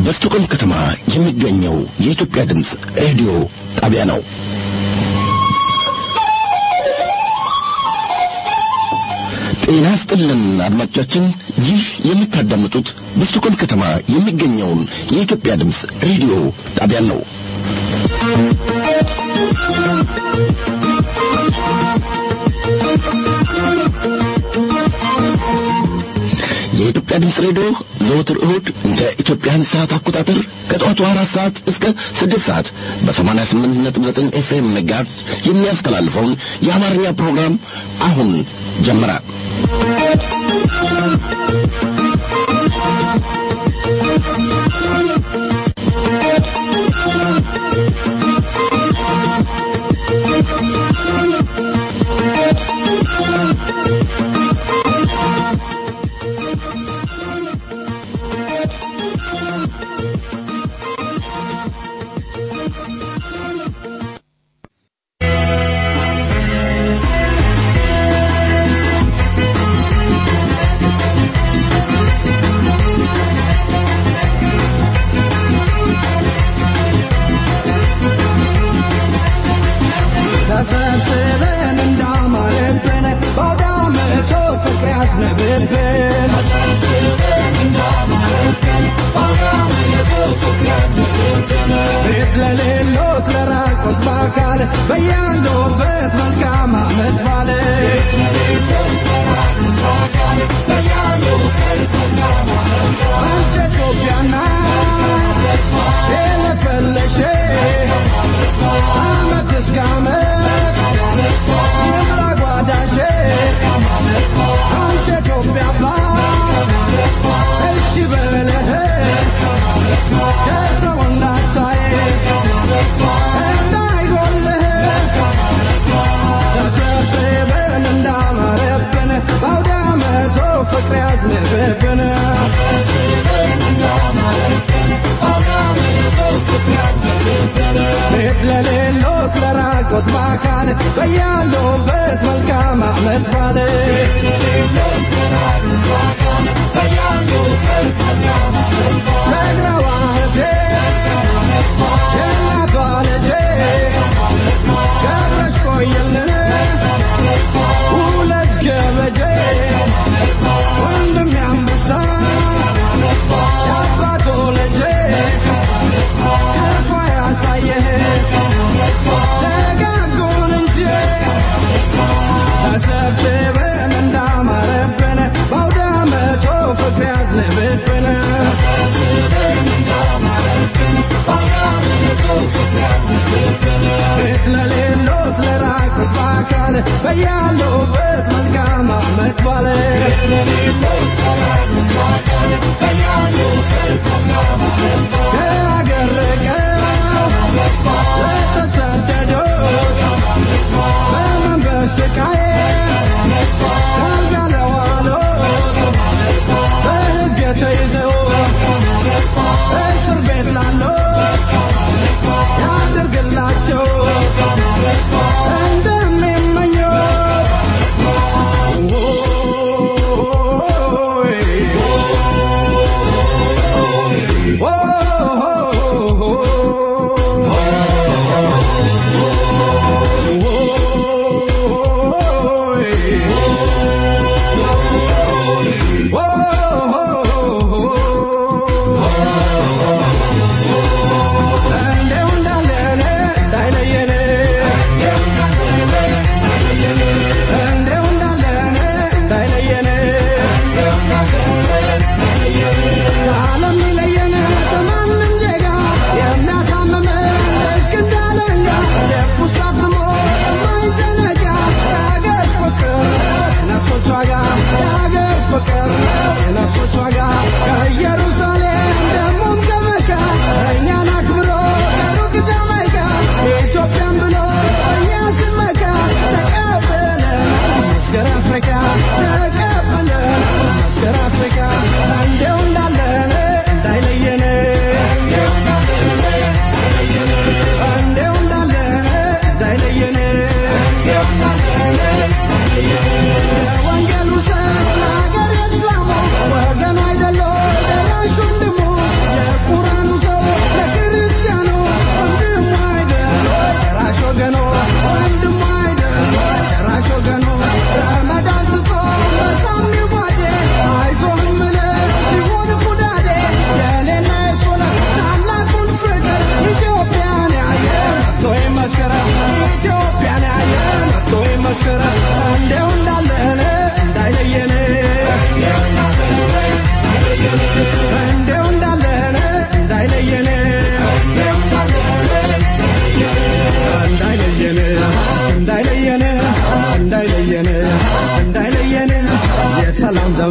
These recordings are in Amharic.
በስቱቆም ከተማ የሚገኘው የኢትዮጵያ ድምፅ ሬዲዮ ጣቢያ ነው። ጤና ስጥልን አድማጮቻችን፣ ይህ የምታዳምጡት በስቱቆም ከተማ የሚገኘውን የኢትዮጵያ ድምፅ ሬዲዮ ጣቢያ ነው። የኢትዮጵያ ድምፅ ሬዲዮ ዘወትር እሁድ እንደ ኢትዮጵያን ሰዓት አቆጣጠር ከጠዋቱ አራት ሰዓት እስከ ስድስት ሰዓት በሰማንያ ስምንት ነጥብ ዘጠኝ ኤፍኤም ሜጋሄርዝ የሚያስተላልፈውን የአማርኛ ፕሮግራም አሁን ጀመረ።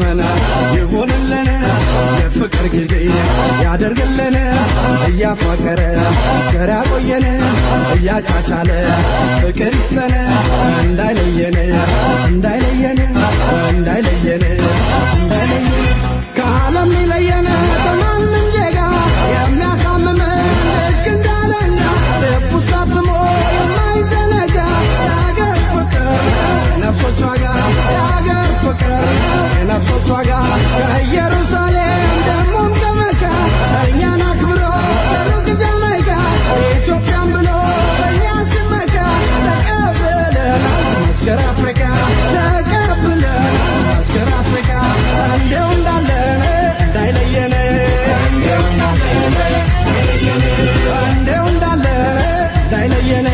ዘመን ይሁንልን የፍቅር ጊዜ ያደርግልን እያፋቀረ ፍቅር ያቆየን እያጫቻለ ፍቅር ይስፈን እንዳይለየን እንዳይለየን እንዳይለየን እንዳይለየን ከዓለም ሊለየን ከማንም ዜጋ የሚያሳምመን ልክ እንዳለና ልቡ ሳትሞ የማይዘነጋ የአገር ፍቅር የነፍሶች ዋጋ የአገር ፍቅር የነፍሶች ዋጋ ከኢየሩሳሌም ደሞም ከመካ እኛን አክብሮ ከሩቅ ጃማይካ ኢትዮጵያን ብሎ በእኛ ሲመካ ተቀብለን መስከረ አፍሪካ ተቀብለን መስከረ አፍሪካ እንዲያው እንዳለን እንዳይለየን እንዲያው እንዳለን እንዲያው እንዳለን እንዳይለየን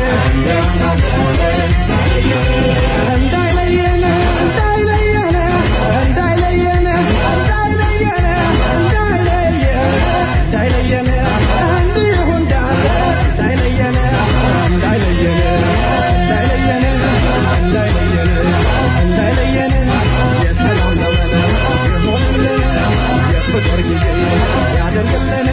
እንዳይለየን እንዳይለየን እንዳይለየን እንዳይለየን እንዳይለየን እንዳይለየን እንዲሁ እንዳለ እንዳይለየን እንዳይለየን እንዳይለየን እንዳይለየን እንዳይለየን የሰላም ዘመን ይሁንልን የፍቅር ጊዜ ያደርግልን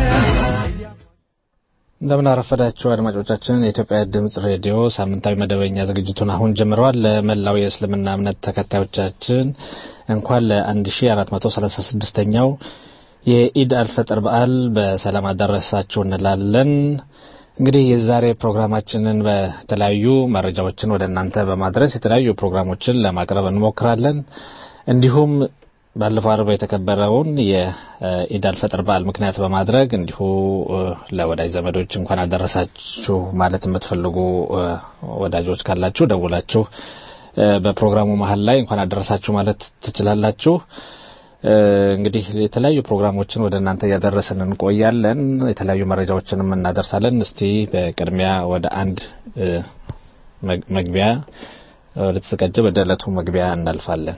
እንደምን አረፈዳችሁ አድማጮቻችን። የኢትዮጵያ ድምጽ ሬዲዮ ሳምንታዊ መደበኛ ዝግጅቱን አሁን ጀምረዋል። ለመላው የእስልምና እምነት ተከታዮቻችን እንኳን ለ1436ኛው የኢድ አልፈጥር በዓል በሰላም አደረሳችሁ እንላለን። እንግዲህ የዛሬ ፕሮግራማችንን በተለያዩ መረጃዎችን ወደ እናንተ በማድረስ የተለያዩ ፕሮግራሞችን ለማቅረብ እንሞክራለን። እንዲሁም ባለፈው አርብ የተከበረውን የኢድ አልፈጥር በዓል ምክንያት በማድረግ እንዲሁ ለወዳጅ ዘመዶች እንኳን አደረሳችሁ ማለት የምትፈልጉ ወዳጆች ካላችሁ ደውላችሁ በፕሮግራሙ መሀል ላይ እንኳን አደረሳችሁ ማለት ትችላላችሁ። እንግዲህ የተለያዩ ፕሮግራሞችን ወደ እናንተ እያደረስን እንቆያለን። የተለያዩ መረጃዎችንም እናደርሳለን። እስቲ በቅድሚያ ወደ አንድ መግቢያ ወደ ተዘጋጀ ወደ ዕለቱ መግቢያ እናልፋለን።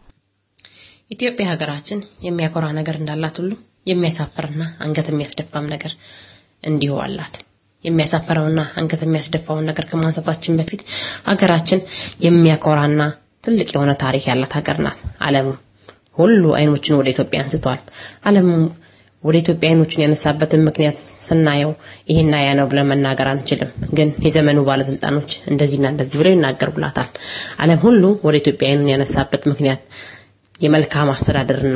ኢትዮጵያ ሀገራችን የሚያኮራ ነገር እንዳላት ሁሉ የሚያሳፍርና አንገት የሚያስደፋም ነገር እንዲሁ አላት። የሚያሳፍረውና አንገት የሚያስደፋውን ነገር ከማንሳታችን በፊት ሀገራችን የሚያኮራና ትልቅ የሆነ ታሪክ ያላት ሀገር ናት። ዓለሙ ሁሉ አይኖችን ወደ ኢትዮጵያ አንስቷል። ዓለሙ ወደ ኢትዮጵያ አይኖችን ያነሳበትን ምክንያት ስናየው ይሄና ያ ነው ብለን መናገር አንችልም። ግን የዘመኑ ባለስልጣኖች እንደዚህና እንደዚህ ብለው ይናገሩላታል። ዓለም ሁሉ ወደ ኢትዮጵያ አይኑን ያነሳበት ምክንያት የመልካም አስተዳደርና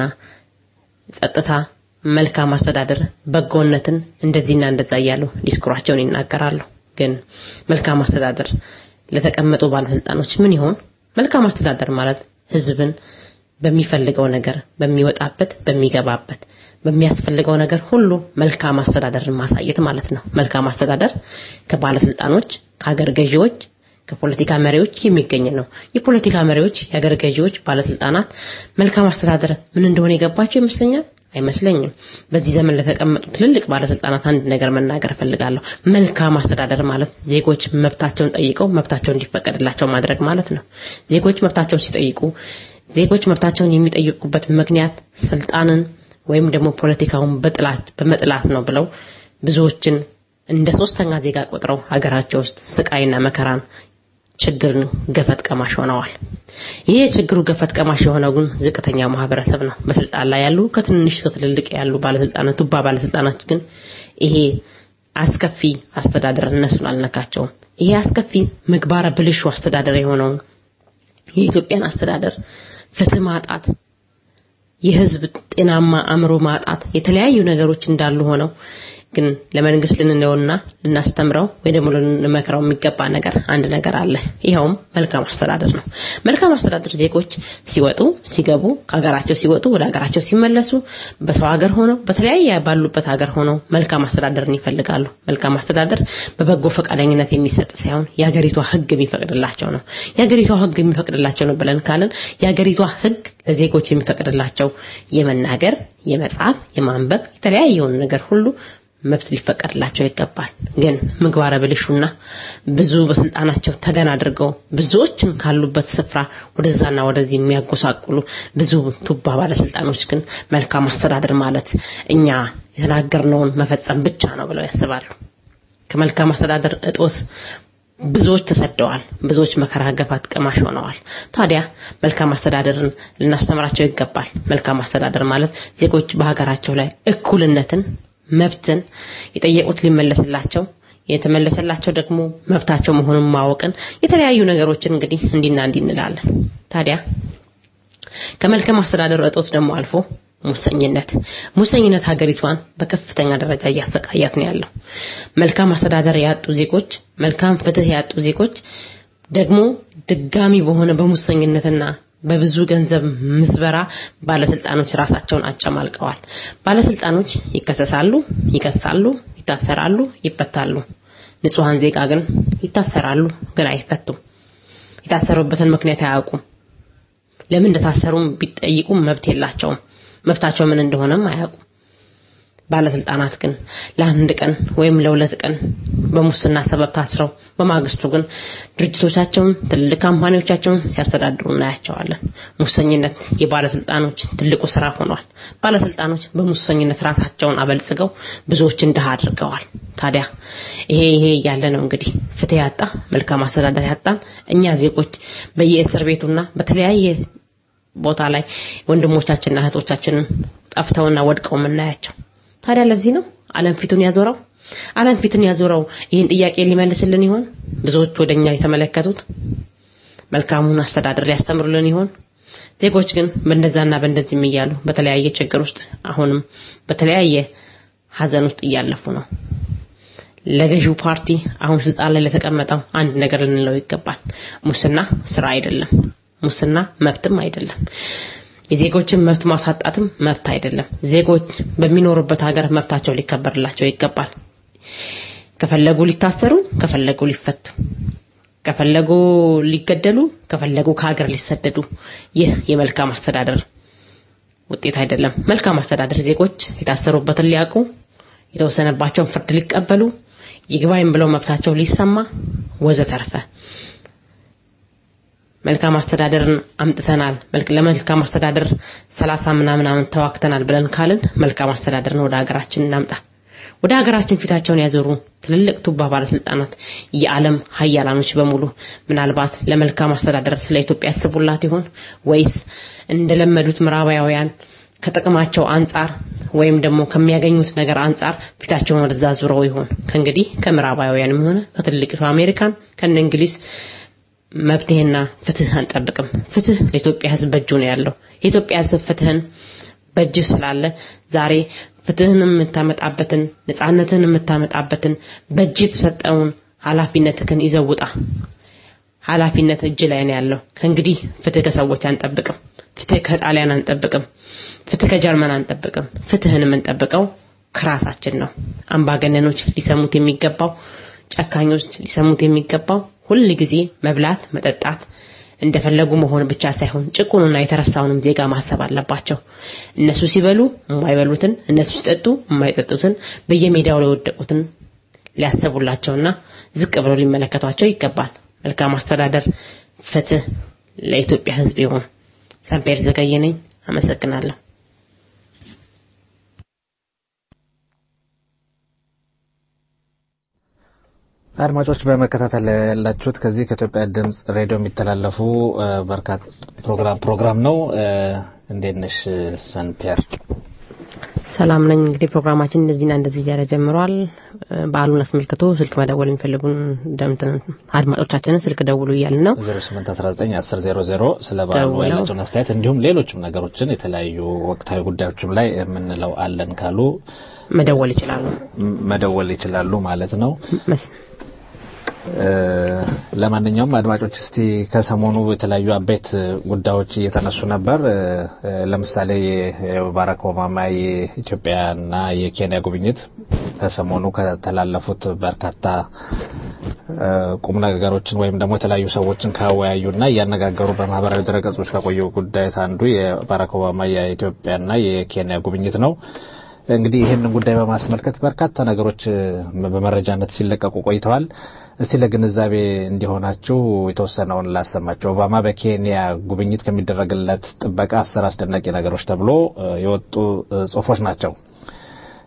ጸጥታ፣ መልካም አስተዳደር፣ በጎነትን እንደዚህና እንደዛ እያሉ ዲስኩራቸውን ይናገራሉ። ግን መልካም አስተዳደር ለተቀመጡ ባለስልጣኖች ምን ይሆን? መልካም አስተዳደር ማለት ህዝብን በሚፈልገው ነገር በሚወጣበት በሚገባበት በሚያስፈልገው ነገር ሁሉ መልካም አስተዳደርን ማሳየት ማለት ነው። መልካም አስተዳደር ከባለስልጣኖች፣ ከሀገር ገዢዎች ከፖለቲካ መሪዎች የሚገኝ ነው። የፖለቲካ መሪዎች፣ የሀገር ገዢዎች፣ ባለስልጣናት መልካም አስተዳደር ምን እንደሆነ የገባቸው ይመስለኛል። አይመስለኝም። በዚህ ዘመን ለተቀመጡ ትልልቅ ባለስልጣናት አንድ ነገር መናገር እፈልጋለሁ። መልካም አስተዳደር ማለት ዜጎች መብታቸውን ጠይቀው መብታቸው እንዲፈቀድላቸው ማድረግ ማለት ነው። ዜጎች መብታቸውን ሲጠይቁ ዜጎች መብታቸውን የሚጠይቁበት ምክንያት ስልጣንን ወይም ደግሞ ፖለቲካውን በጥላት በመጥላት ነው ብለው ብዙዎችን እንደ ሶስተኛ ዜጋ ቆጥረው ሀገራቸው ውስጥ ስቃይና መከራን ችግርን ገፈት ቀማሽ ሆነዋል። ይሄ የችግሩ ገፈት ቀማሽ የሆነው ግን ዝቅተኛው ማህበረሰብ ነው። በስልጣን ላይ ያሉ ከትንሽ ከትልልቅ ያሉ ባለስልጣናት ቱባ ባለስልጣናት ግን ይሄ አስከፊ አስተዳደር እነሱን አልነካቸውም። ይሄ አስከፊ ምግባረ ብልሹ አስተዳደር የሆነውን የኢትዮጵያን አስተዳደር ፍትህ ማጣት፣ የህዝብ ጤናማ አእምሮ ማጣት፣ የተለያዩ ነገሮች እንዳሉ ሆነው ግን ለመንግስት ልንለውና ልናስተምረው ወይ ደግሞ ልንመክረው የሚገባ ነገር አንድ ነገር አለ። ይኸውም መልካም አስተዳደር ነው። መልካም አስተዳደር ዜጎች ሲወጡ ሲገቡ፣ ከሀገራቸው ሲወጡ ወደ ሀገራቸው ሲመለሱ፣ በሰው ሀገር ሆነው በተለያየ ባሉበት ሀገር ሆነው መልካም አስተዳደርን ይፈልጋሉ። መልካም አስተዳደር በበጎ ፈቃደኝነት የሚሰጥ ሳይሆን የሀገሪቷ ህግ የሚፈቅድላቸው ነው። የሀገሪቷ ህግ የሚፈቅድላቸው ነው ብለን ካልን የሀገሪቷ ህግ ለዜጎች የሚፈቅድላቸው የመናገር፣ የመጻፍ፣ የማንበብ የተለያየውን ነገር ሁሉ መብት ሊፈቀድላቸው ይገባል። ግን ምግባረ ብልሹና ብዙ በስልጣናቸው ተገን አድርገው ብዙዎችን ካሉበት ስፍራ ወደዛና ወደዚህ የሚያጎሳቁሉ ብዙ ቱባ ባለስልጣኖች ግን መልካም አስተዳደር ማለት እኛ የተናገርነውን መፈጸም ብቻ ነው ብለው ያስባሉ። ከመልካም አስተዳደር እጦት ብዙዎች ተሰደዋል። ብዙዎች መከራ ገፋት ቀማሽ ሆነዋል። ታዲያ መልካም አስተዳደርን ልናስተምራቸው ይገባል። መልካም አስተዳደር ማለት ዜጎች በሀገራቸው ላይ እኩልነትን፣ መብትን የጠየቁት ሊመለስላቸው የተመለሰላቸው ደግሞ መብታቸው መሆኑን ማወቅን የተለያዩ ነገሮችን እንግዲህ እንዲና እንዲህ እንላለን። ታዲያ ከመልካም አስተዳደር እጦት ደግሞ አልፎ ሙሰኝነት ሙሰኝነት ሀገሪቷን በከፍተኛ ደረጃ እያሰቃያት ነው ያለው። መልካም አስተዳደር ያጡ ዜጎች፣ መልካም ፍትህ ያጡ ዜጎች ደግሞ ድጋሚ በሆነ በሙሰኝነትና በብዙ ገንዘብ ምዝበራ ባለስልጣኖች ራሳቸውን አጨማልቀዋል። ባለስልጣኖች ይከሰሳሉ፣ ይከሳሉ፣ ይታሰራሉ፣ ይፈታሉ። ንጹሃን ዜጋ ግን ይታሰራሉ፣ ግን አይፈቱም። የታሰሩበትን ምክንያት አያውቁም። ለምን እንደታሰሩም ቢጠይቁም መብት የላቸውም። መብታቸው ምን እንደሆነም አያውቁም። ባለስልጣናት ግን ለአንድ ቀን ወይም ለሁለት ቀን በሙስና ሰበብ ታስረው በማግስቱ ግን ድርጅቶቻቸውን ትልልቅ ካምፓኒዎቻቸውን ሲያስተዳድሩ እናያቸዋለን። ሙሰኝነት የባለስልጣኖች ትልቁ ስራ ሆኗል። ባለስልጣኖች በሙሰኝነት ራሳቸውን አበልጽገው ብዙዎችን ድሃ አድርገዋል። ታዲያ ይሄ ይሄ እያለ ነው እንግዲህ ፍትህ ያጣ መልካም አስተዳደር ያጣን እኛ ዜጎች በየእስር ቤቱና በተለያየ ቦታ ላይ ወንድሞቻችንና እህቶቻችንን ጠፍተውና ወድቀው የምናያቸው። ታዲያ ለዚህ ነው ዓለም ፊቱን ያዞረው። ዓለም ፊቱን ያዞረው ይህን ጥያቄ ሊመልስልን ይሆን? ብዙዎች ወደኛ የተመለከቱት መልካሙን አስተዳደር ሊያስተምሩልን ይሆን? ዜጎች ግን በእንደዛና በእንደዚህም እያሉ በተለያየ ችግር ውስጥ አሁንም በተለያየ ሀዘን ውስጥ እያለፉ ነው። ለገዢው ፓርቲ አሁን ስልጣን ላይ ለተቀመጠው አንድ ነገር ልንለው ይገባል። ሙስና ስራ አይደለም። ሙስና መብትም አይደለም። የዜጎችን መብት ማሳጣትም መብት አይደለም። ዜጎች በሚኖሩበት ሀገር መብታቸው ሊከበርላቸው ይገባል። ከፈለጉ ሊታሰሩ፣ ከፈለጉ ሊፈቱ፣ ከፈለጉ ሊገደሉ፣ ከፈለጉ ከሀገር ሊሰደዱ። ይህ የመልካም አስተዳደር ውጤት አይደለም። መልካም አስተዳደር ዜጎች የታሰሩበትን ሊያውቁ፣ የተወሰነባቸውን ፍርድ ሊቀበሉ፣ ይግባኝ ብለው መብታቸው ሊሰማ ወዘተርፈ መልካም አስተዳደርን አምጥተናል ለመልካም አስተዳደር ሰላሳ ምናምን ዓመት ተዋክተናል ብለን ካልን መልካም አስተዳደርን ወደ ሀገራችን እናምጣ። ወደ ሀገራችን ፊታቸውን ያዞሩ ትልልቅ ቱባ ባለስልጣናት፣ የዓለም ሀያላኖች በሙሉ ምናልባት ለመልካም አስተዳደር ስለ ኢትዮጵያ ያስቡላት ይሆን ወይስ እንደለመዱት ምዕራባውያን ከጥቅማቸው አንጻር ወይም ደግሞ ከሚያገኙት ነገር አንጻር ፊታቸውን ወደዛ ዙረው ይሆን? ከእንግዲህ ከምዕራባውያንም ሆነ ከትልቂቱ አሜሪካን ከነ እንግሊዝ መብትሄና ፍትህ አንጠብቅም። ፍትህ ለኢትዮጵያ ሕዝብ በእጁ ነው ያለው። የኢትዮጵያ ሕዝብ ፍትህን በእጅ ስላለ ዛሬ ፍትህን የምታመጣበትን ነጻነትን የምታመጣበትን በእጅ የተሰጠውን ኃላፊነትህን ይዘውጣ። ኃላፊነት እጅ ላይ ነው ያለው። ከእንግዲህ ፍትህ ከሰዎች አንጠብቅም። ፍትህ ከጣሊያን አንጠብቅም። ፍትህ ከጀርመን አንጠብቅም። ፍትህን የምንጠብቀው ከራሳችን ነው። አምባገነኖች ሊሰሙት የሚገባው ጨካኞች ሊሰሙት የሚገባው ሁል ጊዜ መብላት፣ መጠጣት እንደፈለጉ መሆን ብቻ ሳይሆን ጭቁኑና የተረሳውንም ዜጋ ማሰብ አለባቸው። እነሱ ሲበሉ የማይበሉትን፣ እነሱ ሲጠጡ የማይጠጡትን፣ በየሜዳው ላይ የወደቁትን ሊያሰቡላቸውና ዝቅ ብለው ሊመለከቷቸው ይገባል። መልካም አስተዳደር፣ ፍትህ ለኢትዮጵያ ሕዝብ ይሁን። ሰምፔር ዘገየ ነኝ። አመሰግናለሁ። አድማጮች በመከታተል ያላችሁት ከዚህ ከኢትዮጵያ ድምጽ ሬዲዮ የሚተላለፉ በርካታ ፕሮግራም ፕሮግራም ነው። እንዴት ነሽ ሰንፔር? ሰላም ነኝ። እንግዲህ ፕሮግራማችን እንደዚህና እንደዚህ እያለ ጀምሯል። በዓሉን አስመልክቶ ስልክ መደወል የሚፈልጉን ደምትን አድማጮቻችንን ስልክ ደውሉ እያልን ነው። 08191000 ስለ በዓሉ ደውለው። ያላቸውን አስተያየት እንዲሁም ሌሎችም ነገሮችን የተለያዩ ወቅታዊ ጉዳዮችም ላይ የምንለው አለን ካሉ መደወል ይችላሉ። ም- መደወል ይችላሉ ማለት ነው። መስ- እ፣ ለማንኛውም አድማጮች እስቲ ከሰሞኑ የተለያዩ አበይት ጉዳዮች እየተነሱ ነበር። እ፣ እ፣ ለምሳሌ የባራክ ኦባማ የኢትዮጵያና የኬንያ ጉብኝት ከሰሞኑ ከተላለፉት በርካታ እ፣ ቁም ነገሮችን ወይም ደግሞ የተለያዩ ሰዎችን ካወያዩና እያነጋገሩ በማህበራዊ ድረገጾች ከቆዩ ጉዳዮች አንዱ የባራክ ኦባማ የኢትዮጵያና የኬንያ ጉብኝት ነው። እንግዲህ ይህንን ጉዳይ በማስመልከት በርካታ ነገሮች እ፣ በመረጃነት ሲለቀቁ ቆይተዋል። እስቲ ለግንዛቤ እንዲሆናችሁ የተወሰነውን ላሰማቸው። ኦባማ በኬንያ ጉብኝት ከሚደረግለት ጥበቃ አስር አስደናቂ ነገሮች ተብሎ እ፣ የወጡ እ፣ ጽሁፎች ናቸው።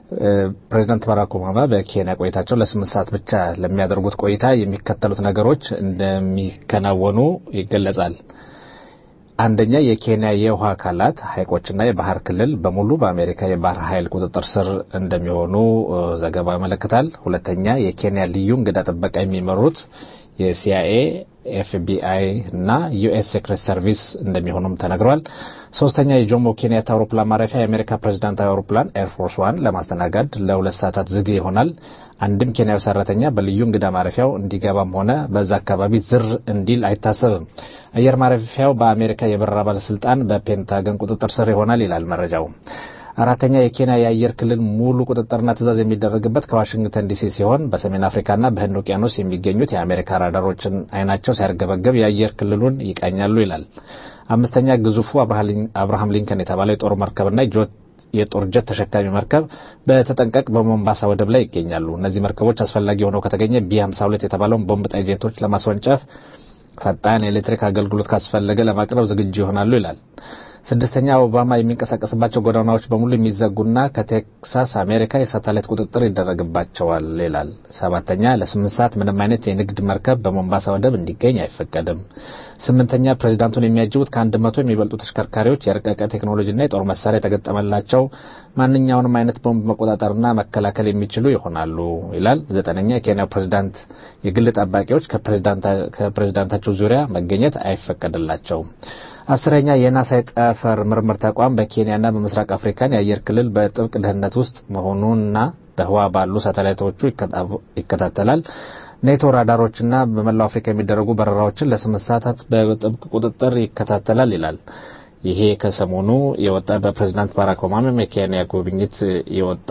ፕሬዚዳንት ባራክ ኦባማ በኬንያ ቆይታቸው ለስምንት ሰዓት ብቻ ለሚያደርጉት ቆይታ የሚከተሉት ነገሮች እንደሚከናወኑ ይገለጻል። አንደኛ የኬንያ የውሃ አካላት ሐይቆችና የባህር ክልል በሙሉ በአሜሪካ የባህር ኃይል ቁጥጥር ስር እንደሚሆኑ ዘገባው ያመለክታል። ሁለተኛ የኬንያ ልዩ እንግዳ ጥበቃ የሚመሩት የሲአይኤ ኤፍቢአይ እና ዩኤስ ሴክሬት ሰርቪስ እንደሚሆኑም ተነግሯል። ሶስተኛ የጆሞ ኬንያታ አውሮፕላን ማረፊያ የአሜሪካ ፕሬዚዳንታዊ አውሮፕላን ኤርፎርስ ዋን ለማስተናገድ ለሁለት ሰዓታት ዝግ ይሆናል። አንድም ኬንያዊ ሰራተኛ በልዩ እንግዳ ማረፊያው እንዲገባም ሆነ በዛ አካባቢ ዝር እንዲል አይታሰብም። አየር ማረፊያው በአሜሪካ የበረራ ባለስልጣን በፔንታገን ቁጥጥር ስር ይሆናል ይላል መረጃው። አራተኛ የኬንያ የአየር ክልል ሙሉ ቁጥጥርና ትዕዛዝ የሚደረግበት ከዋሽንግተን ዲሲ ሲሆን በሰሜን አፍሪካና በህንድ ውቅያኖስ የሚገኙት የአሜሪካ ራዳሮችን አይናቸው ሲያርገበገብ የአየር ክልሉን ይቃኛሉ ይላል። አምስተኛ ግዙፉ አብርሃም ሊንከን የተባለው የጦር መርከብና የጦር ጀት ተሸካሚ መርከብ በተጠንቀቅ በሞምባሳ ወደብ ላይ ይገኛሉ። እነዚህ መርከቦች አስፈላጊ ሆነው ከተገኘ ቢ 52 የተባለውን ቦምብ ጣይ ጄቶች ለማስወንጨፍ ፈጣን የኤሌክትሪክ አገልግሎት ካስፈለገ ለማቅረብ ዝግጁ ይሆናሉ ይላል። ስድስተኛ ኦባማ የሚንቀሳቀስባቸው ጎዳናዎች በሙሉ የሚዘጉና ከቴክሳስ አሜሪካ የሳተላይት ቁጥጥር ይደረግባቸዋል ይላል። ሰባተኛ ለስምንት ሰዓት ምንም አይነት የንግድ መርከብ በሞምባሳ ወደብ እንዲገኝ አይፈቀድም። ስምንተኛ ፕሬዚዳንቱን የሚያጅቡት ከአንድ መቶ የሚበልጡ ተሽከርካሪዎች የረቀቀ ቴክኖሎጂና የጦር መሳሪያ የተገጠመላቸው ማንኛውንም አይነት ቦምብ መቆጣጠርና መከላከል የሚችሉ ይሆናሉ ይላል። ዘጠነኛ የኬንያው ፕሬዚዳንት የግል ጠባቂዎች ከፕሬዚዳንታቸው ዙሪያ መገኘት አይፈቀድላቸውም። አስረኛ የናሳ የጠፈር ምርምር ተቋም በኬንያና በምስራቅ አፍሪካን የአየር ክልል በጥብቅ ደህንነት ውስጥ መሆኑንና በህዋ ባሉ ሳተላይቶቹ ይከታተላል። ኔቶ ራዳሮችና በመላው አፍሪካ የሚደረጉ በረራዎችን ለስምንት ሰዓታት በጥብቅ ቁጥጥር ይከታተላል ይላል። ይሄ ከሰሞኑ የወጣ በፕሬዚዳንት ባራክ ኦባማ የኬንያ ጉብኝት የወጣ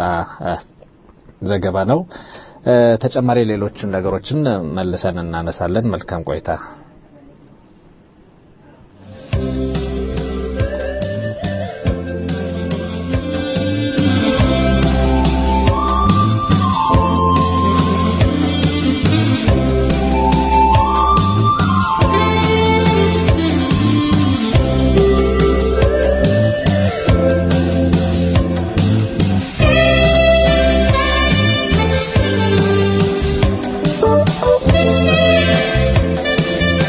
ዘገባ ነው። ተጨማሪ ሌሎችን ነገሮችን መልሰን እናነሳለን። መልካም ቆይታ። Thank you.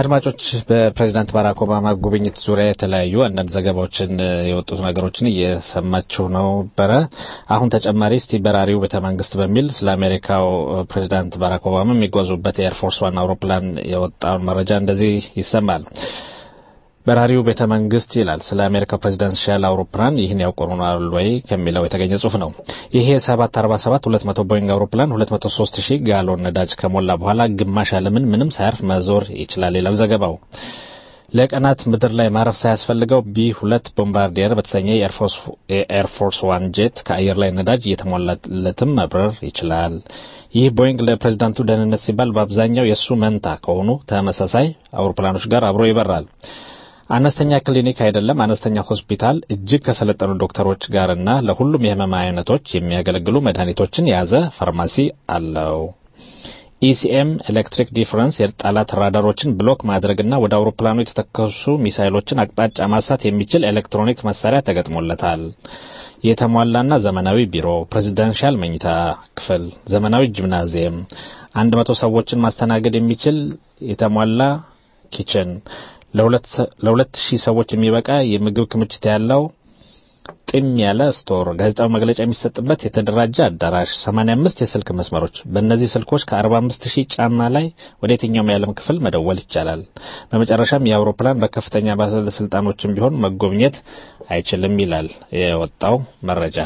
አድማጮች በፕሬዚዳንት ባራክ ኦባማ ጉብኝት ዙሪያ የተለያዩ አንዳንድ ዘገባዎችን የወጡት ነገሮችን እየሰማችሁ ነበረ። አሁን ተጨማሪ እስቲ በራሪው ቤተ መንግስት በሚል ስለ አሜሪካው ፕሬዚዳንት ባራክ ኦባማ የሚጓዙበት የኤርፎርስ ዋን አውሮፕላን የወጣውን መረጃ እንደዚህ ይሰማል። በራሪው ቤተ መንግስት ይላል ስለ አሜሪካው ፕሬዚዳንሻል አውሮፕላን ይህን ያውቁናል ወይ ከሚለው የተገኘ ጽሁፍ ነው። ይሄ 747 200 ቦይንግ አውሮፕላን 203 ሺህ ጋሎን ነዳጅ ከሞላ በኋላ ግማሽ ዓለምን ምንም ሳያርፍ መዞር ይችላል ይላል ዘገባው። ለቀናት ምድር ላይ ማረፍ ሳያስፈልገው ቢ ሁለት ቦምባርዲየር በተሰኘ የኤርፎርስ ዋን ጄት ከአየር ላይ ነዳጅ እየተሞላለትም መብረር ይችላል። ይህ ቦይንግ ለፕሬዚዳንቱ ደህንነት ሲባል በአብዛኛው የእሱ መንታ ከሆኑ ተመሳሳይ አውሮፕላኖች ጋር አብሮ ይበራል። አነስተኛ ክሊኒክ አይደለም፣ አነስተኛ ሆስፒታል እጅግ ከሰለጠኑ ዶክተሮች ጋርና ለሁሉም የህመም አይነቶች የሚያገለግሉ መድኃኒቶችን የያዘ ፋርማሲ አለው። ኢሲኤም ኤሌክትሪክ ዲፍረንስ የጠላት ራዳሮችን ብሎክ ማድረግና ወደ አውሮፕላኑ የተተከሱ ሚሳይሎችን አቅጣጫ ማሳት የሚችል ኤሌክትሮኒክ መሳሪያ ተገጥሞለታል። የተሟላና ዘመናዊ ቢሮ፣ ፕሬዚዳንሻል መኝታ ክፍል፣ ዘመናዊ ጂምናዚየም፣ አንድ መቶ ሰዎችን ማስተናገድ የሚችል የተሟላ ኪችን ለሁለት ሺህ ሰዎች የሚበቃ የምግብ ክምችት ያለው ጢም ያለ ስቶር፣ ጋዜጣዊ መግለጫ የሚሰጥበት የተደራጀ አዳራሽ፣ 85 የስልክ መስመሮች። በእነዚህ ስልኮች ከ45 ሺህ ጫማ ላይ ወደ የትኛውም የዓለም ክፍል መደወል ይቻላል። በመጨረሻም የአውሮፕላን በከፍተኛ ባለስልጣኖችም ቢሆን መጎብኘት አይችልም ይላል የወጣው መረጃ።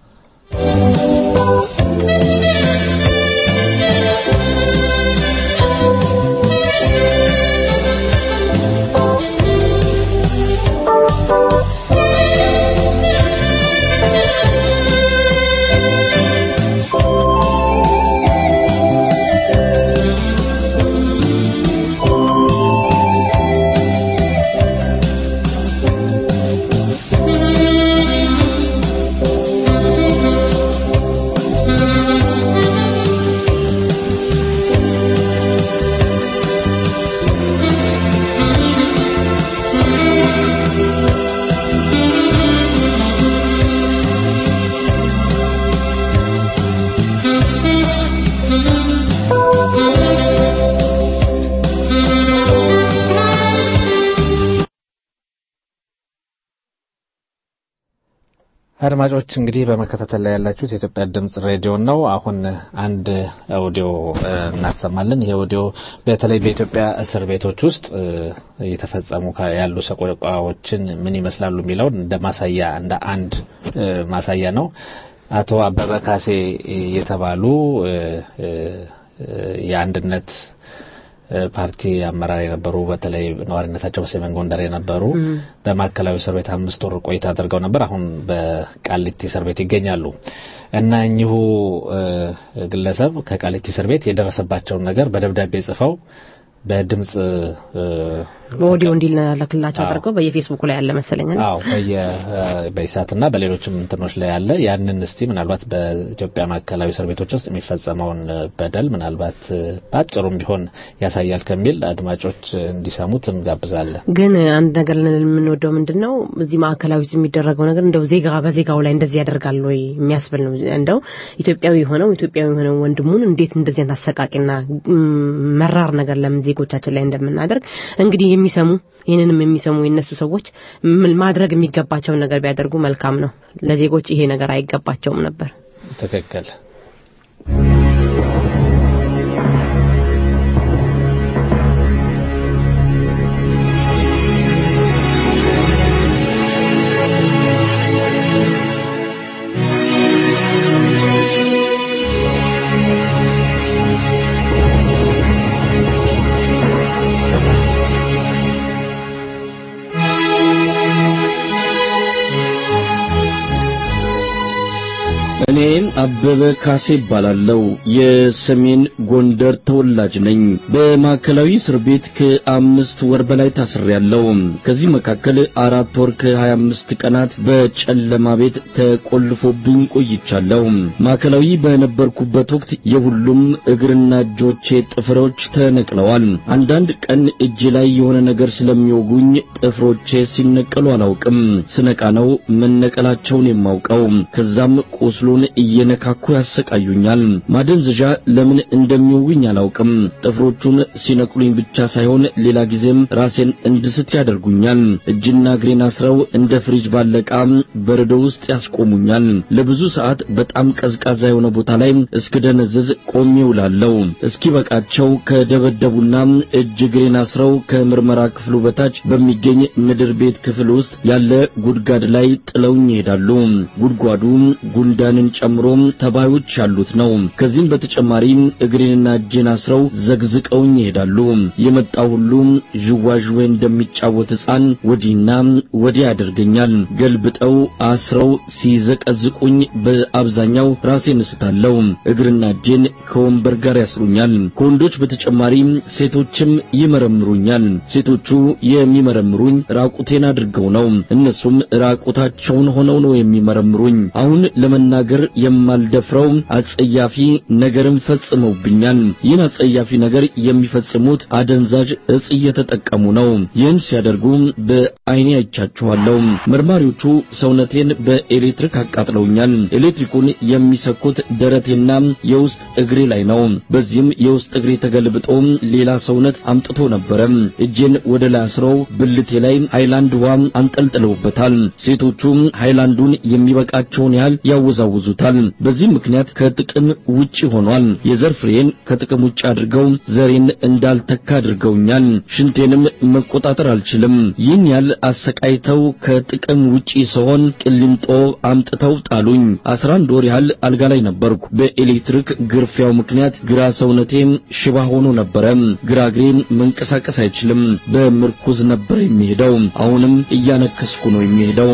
አድማጮች እንግዲህ በመከታተል ላይ ያላችሁት የኢትዮጵያ ድምጽ ሬዲዮ ነው። አሁን አንድ ኦዲዮ እናሰማለን። ይሄ ኦዲዮ በተለይ በኢትዮጵያ እስር ቤቶች ውስጥ እየተፈጸሙ ያሉ ሰቆቃዎችን ምን ይመስላሉ የሚለውን እንደ ማሳያ እንደ አንድ ማሳያ ነው። አቶ አበበ ካሴ የተባሉ የአንድነት ፓርቲ አመራር የነበሩ በተለይ ነዋሪነታቸው በሰሜን ጎንደር የነበሩ በማዕከላዊ እስር ቤት አምስት ወር ቆይታ አድርገው ነበር። አሁን በቃሊቲ እስር ቤት ይገኛሉ እና እኚሁ ግለሰብ ከቃሊቲ እስር ቤት የደረሰባቸውን ነገር በደብዳቤ ጽፈው በድምጽ በኦዲዮ እንዲላክላቸው አድርገው በየፌስቡክ ላይ ያለ መሰለኝ። አዎ በኢሳትና በሌሎችም እንትኖች ላይ ያለ ያንን እስቲ ምናልባት በኢትዮጵያ ማዕከላዊ እስር ቤቶች ውስጥ የሚፈጸመውን በደል ምናልባት በአጭሩም ቢሆን ያሳያል ከሚል አድማጮች እንዲሰሙት እንጋብዛለን። ግን አንድ ነገር የምንወደው ምንድን ነው እዚህ ማዕከላዊ የሚደረገው ነገር እንደው ዜጋ በዜጋው ላይ እንደዚህ ያደርጋል ወይ የሚያስብል ነው። እንደው ኢትዮጵያዊ ሆነው ኢትዮጵያዊ ሆነው ወንድሙን እንዴት እንደዚህ አይነት አሰቃቂና መራር ነገር ለምን ዜጎቻችን ላይ እንደምናደርግ እንግዲህ የሚሰሙ ይህንንም የሚሰሙ የነሱ ሰዎች ማድረግ የሚገባቸውን ነገር ቢያደርጉ መልካም ነው። ለዜጎች ይሄ ነገር አይገባቸውም ነበር። ትክክል። እኔም አበበ ካሴ እባላለሁ። የሰሜን ጎንደር ተወላጅ ነኝ። በማዕከላዊ እስር ቤት ከአምስት ወር በላይ ታስሬያለሁ። ከዚህ መካከል አራት ወር ከሀያ አምስት ቀናት በጨለማ ቤት ተቆልፎብኝ ቆይቻለሁ። ማዕከላዊ በነበርኩበት ወቅት የሁሉም እግርና እጆቼ ጥፍሮች ተነቅለዋል። አንዳንድ ቀን እጅ ላይ የሆነ ነገር ስለሚወጉኝ ጥፍሮቼ ሲነቀሉ አላውቅም። ስነቃ ነው መነቀላቸውን የማውቀው። ከዛም ቁስሉን እየነካ እያነካኩ ያሰቃዩኛል። ማደንዘዣ ለምን እንደሚውኝ አላውቅም። ጥፍሮቹን ሲነቅሉኝ ብቻ ሳይሆን ሌላ ጊዜም ራሴን እንድስት ያደርጉኛል። እጅና እግሬን አስረው እንደ ፍሪጅ ባለቃ በረዶ ውስጥ ያስቆሙኛል። ለብዙ ሰዓት በጣም ቀዝቃዛ የሆነ ቦታ ላይ እስክደነዝዝ ቆሜ ውላለሁ። እስኪበቃቸው ከደበደቡና እጅ እግሬን አስረው ከምርመራ ክፍሉ በታች በሚገኝ ምድር ቤት ክፍል ውስጥ ያለ ጉድጓድ ላይ ጥለውኝ ይሄዳሉ። ጉድጓዱ ጉንዳንን ጨምሮ ተባዮች ያሉት ነው። ከዚህም በተጨማሪ እግሬንና እጄን አስረው ዘግዝቀውኝ ይሄዳሉ። የመጣው ሁሉ ዥዋዥዌ እንደሚጫወት ሕፃን ወዲህና ወዲያ ያደርገኛል። ገልብጠው አስረው ሲዘቀዝቁኝ በአብዛኛው ራሴን እስታለሁ። እግርና እጄን ከወንበር ጋር ያስሩኛል። ከወንዶች በተጨማሪ ሴቶችም ይመረምሩኛል። ሴቶቹ የሚመረምሩኝ ራቁቴን አድርገው ነው። እነሱም ራቁታቸውን ሆነው ነው የሚመረምሩኝ። አሁን ለመናገር የማልደፍረው አጸያፊ ነገርን ፈጽመውብኛል። ይህን አጸያፊ ነገር የሚፈጽሙት አደንዛዥ እጽ እየተጠቀሙ ነው። ይህን ሲያደርጉ በዓይኔ አይቻቸዋለሁ። መርማሪዎቹ ሰውነቴን በኤሌክትሪክ አቃጥለውኛል። ኤሌክትሪኩን የሚሰኩት ደረቴና የውስጥ እግሬ ላይ ነው። በዚህም የውስጥ እግሬ ተገልብጦ ሌላ ሰውነት አምጥቶ ነበረ። እጄን ወደ ላይ አስረው ብልቴ ላይ ሃይላንድ ውሃ አንጠልጥለውበታል። ሴቶቹ ሃይላንዱን የሚበቃቸውን ያህል ያወዛውዙታል። በዚህ ምክንያት ከጥቅም ውጪ ሆኗል። የዘር ፍሬን ከጥቅም ውጪ አድርገው ዘሬን እንዳልተካ አድርገውኛል። ሽንቴንም መቆጣጠር አልችልም። ይህን ያህል አሰቃይተው ከጥቅም ውጪ ስሆን ቅሊንጦ አምጥተው ጣሉኝ። አስራ አንድ ወር ያህል አልጋ ላይ ነበርኩ። በኤሌክትሪክ ግርፊያው ምክንያት ግራ ሰውነቴም ሽባ ሆኖ ነበረ። ግራ እግሬ መንቀሳቀስ አይችልም። በምርኩዝ ነበር የሚሄደው። አሁንም እያነከስኩ ነው የሚሄደው።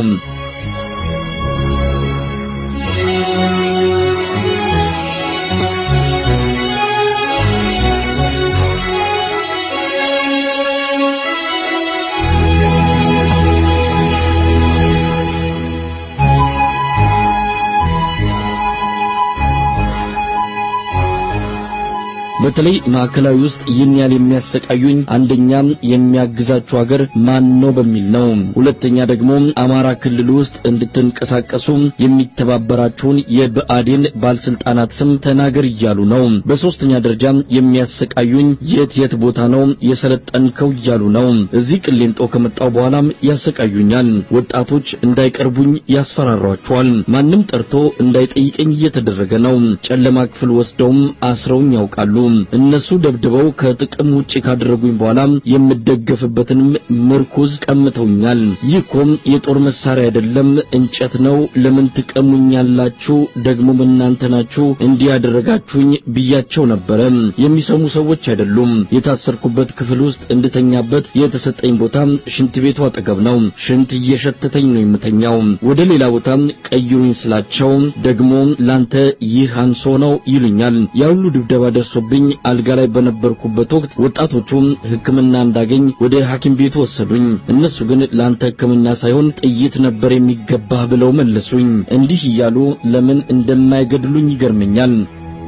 በተለይ ማዕከላዊ ውስጥ ይህን ያህል የሚያሰቃዩኝ አንደኛ የሚያግዛችሁ ሀገር ማን ነው በሚል ነው። ሁለተኛ ደግሞ አማራ ክልል ውስጥ እንድትንቀሳቀሱ የሚተባበራችሁን የብአዴን ባለስልጣናት ስም ተናገር እያሉ ነው። በሶስተኛ ደረጃ የሚያሰቃዩኝ የት የት ቦታ ነው የሰለጠንከው እያሉ ነው። እዚህ ቅሊንጦ ከመጣው በኋላም ያሰቃዩኛል። ወጣቶች እንዳይቀርቡኝ ያስፈራሯቸዋል። ማንም ጠርቶ እንዳይጠይቀኝ እየተደረገ ነው። ጨለማ ክፍል ወስደውም አስረውኝ ያውቃሉ። እነሱ ደብድበው ከጥቅም ውጪ ካደረጉኝ በኋላ የምደገፍበትንም ምርኩዝ ቀምተውኛል። ይህ እኮም የጦር መሳሪያ አይደለም፣ እንጨት ነው። ለምን ትቀሙኛላችሁ? ደግሞም እናንተ ናችሁ እንዲህ ያደረጋችሁኝ ብያቸው ነበረ። የሚሰሙ ሰዎች አይደሉም። የታሰርኩበት ክፍል ውስጥ እንድተኛበት የተሰጠኝ ቦታ ሽንት ቤቱ አጠገብ ነው። ሽንት እየሸተተኝ ነው የምተኛው። ወደ ሌላ ቦታ ቀይሩኝ ስላቸው ደግሞ ላንተ ይህ አንሶ ነው ይሉኛል። ያ ሁሉ ድብደባ ደርሶብኝ አልጋ ላይ በነበርኩበት ወቅት ወጣቶቹ ሕክምና እንዳገኝ ወደ ሐኪም ቤቱ ወሰዱኝ። እነሱ ግን ላንተ ሕክምና ሳይሆን ጥይት ነበር የሚገባህ ብለው መለሱኝ። እንዲህ እያሉ ለምን እንደማይገድሉኝ ይገርመኛል።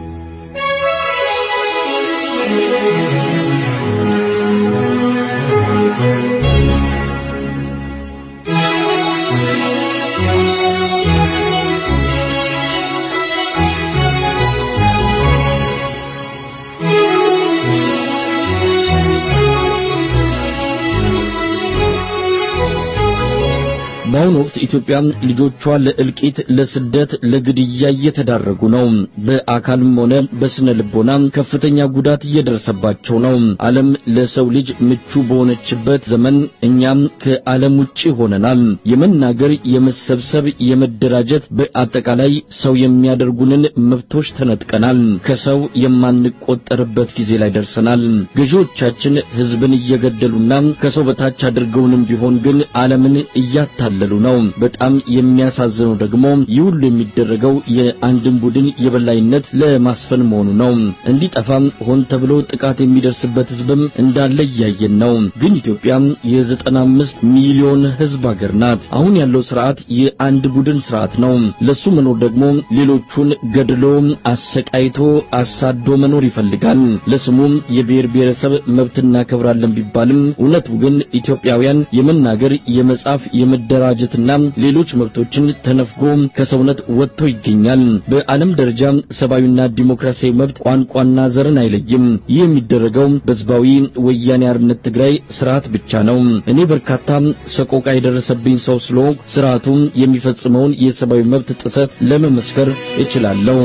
በአሁኑ ወቅት ኢትዮጵያ ልጆቿ ለእልቂት፣ ለስደት፣ ለግድያ እየተዳረጉ ነው። በአካልም ሆነ በስነ ልቦና ከፍተኛ ጉዳት እየደረሰባቸው ነው። ዓለም ለሰው ልጅ ምቹ በሆነችበት ዘመን እኛም ከዓለም ውጪ ሆነናል። የመናገር፣ የመሰብሰብ፣ የመደራጀት በአጠቃላይ ሰው የሚያደርጉንን መብቶች ተነጥቀናል። ከሰው የማንቆጠርበት ጊዜ ላይ ደርሰናል። ገዢዎቻችን ሕዝብን እየገደሉና ከሰው በታች አድርገውንም ቢሆን ግን ዓለምን እያታለሉ ነው። በጣም የሚያሳዝነው ደግሞ ይህ ሁሉ የሚደረገው የአንድን ቡድን የበላይነት ለማስፈን መሆኑ ነው። እንዲጠፋም ሆን ተብሎ ጥቃት የሚደርስበት ሕዝብም እንዳለ እያየን ነው። ግን ኢትዮጵያ የዘጠና አምስት ሚሊዮን ሕዝብ ሀገር ናት። አሁን ያለው ስርዓት የአንድ ቡድን ስርዓት ነው። ለሱ መኖር ደግሞ ሌሎቹን ገድሎ አሰቃይቶ አሳዶ መኖር ይፈልጋል። ለስሙም የብሔር ብሔረሰብ መብት እናከብራለን ቢባልም እውነቱ ግን ኢትዮጵያውያን የመናገር፣ የመጻፍ፣ የመደራ የመደራጀትና ሌሎች መብቶችን ተነፍጎ ከሰውነት ወጥቶ ይገኛል። በዓለም ደረጃ ሰብአዊና ዲሞክራሲያዊ መብት ቋንቋና ዘርን አይለይም። ይህ የሚደረገው በህዝባዊ ወያኔ ሓርነት ትግራይ ስርዓት ብቻ ነው። እኔ በርካታ ሰቆቃ የደረሰብኝ ሰው ስለሆንኩ ስርዓቱ የሚፈጽመውን የሰብአዊ መብት ጥሰት ለመመስከር እችላለሁ።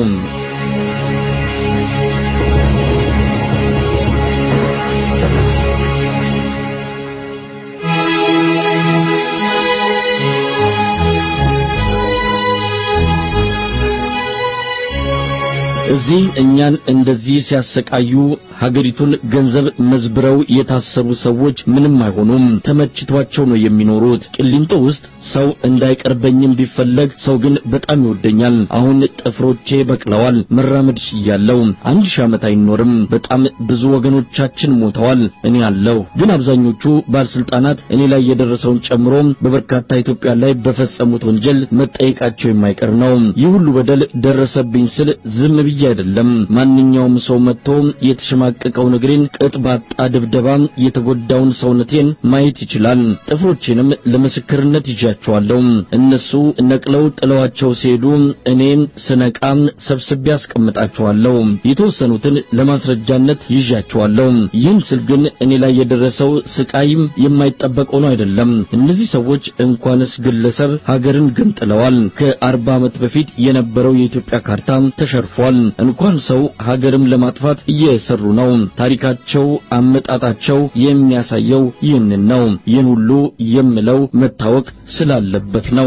እዚህ እኛን እንደዚህ ሲያሰቃዩ ሀገሪቱን ገንዘብ መዝብረው የታሰሩ ሰዎች ምንም አይሆኑም። ተመችቷቸው ነው የሚኖሩት። ቅሊንጦ ውስጥ ሰው እንዳይቀርበኝም ቢፈለግ ሰው ግን በጣም ይወደኛል። አሁን ጥፍሮቼ በቅለዋል። መራመድ ችያለሁ። አንድ ሺህ ዓመት አይኖርም። በጣም ብዙ ወገኖቻችን ሞተዋል። እኔ አለሁ። ግን አብዛኞቹ ባለስልጣናት እኔ ላይ የደረሰውን ጨምሮ በበርካታ ኢትዮጵያ ላይ በፈጸሙት ወንጀል መጠየቃቸው የማይቀር ነው። ይህ ሁሉ በደል ደረሰብኝ ስል ዝም ብዬ አይደለም። ማንኛውም ሰው መጥቶ የተሸማቀቀውን እግሬን ቅጥ ባጣ ድብደባ የተጎዳውን ሰውነቴን ማየት ይችላል። ጥፍሮቼንም ለምስክርነት ይዣቸዋለሁ። እነሱ ነቅለው ጥለዋቸው ሲሄዱ እኔን ስነቃ ሰብስቤ አስቀምጣቸዋለሁ። የተወሰኑትን ለማስረጃነት ይዣቸዋለሁ። ይህን ስል ግን እኔ ላይ የደረሰው ስቃይም የማይጠበቅ ሆኖ አይደለም። እነዚህ ሰዎች እንኳንስ ግለሰብ ሀገርን ገንጥለዋል። ከአርባ ዓመት በፊት የነበረው የኢትዮጵያ ካርታ ተሸርፏል። እንኳን ሰው ሀገርም ለማጥፋት እየሰሩ ነው። ታሪካቸው፣ አመጣጣቸው የሚያሳየው ይህንን ነው። ይህን ሁሉ የምለው መታወቅ ስላለበት ነው።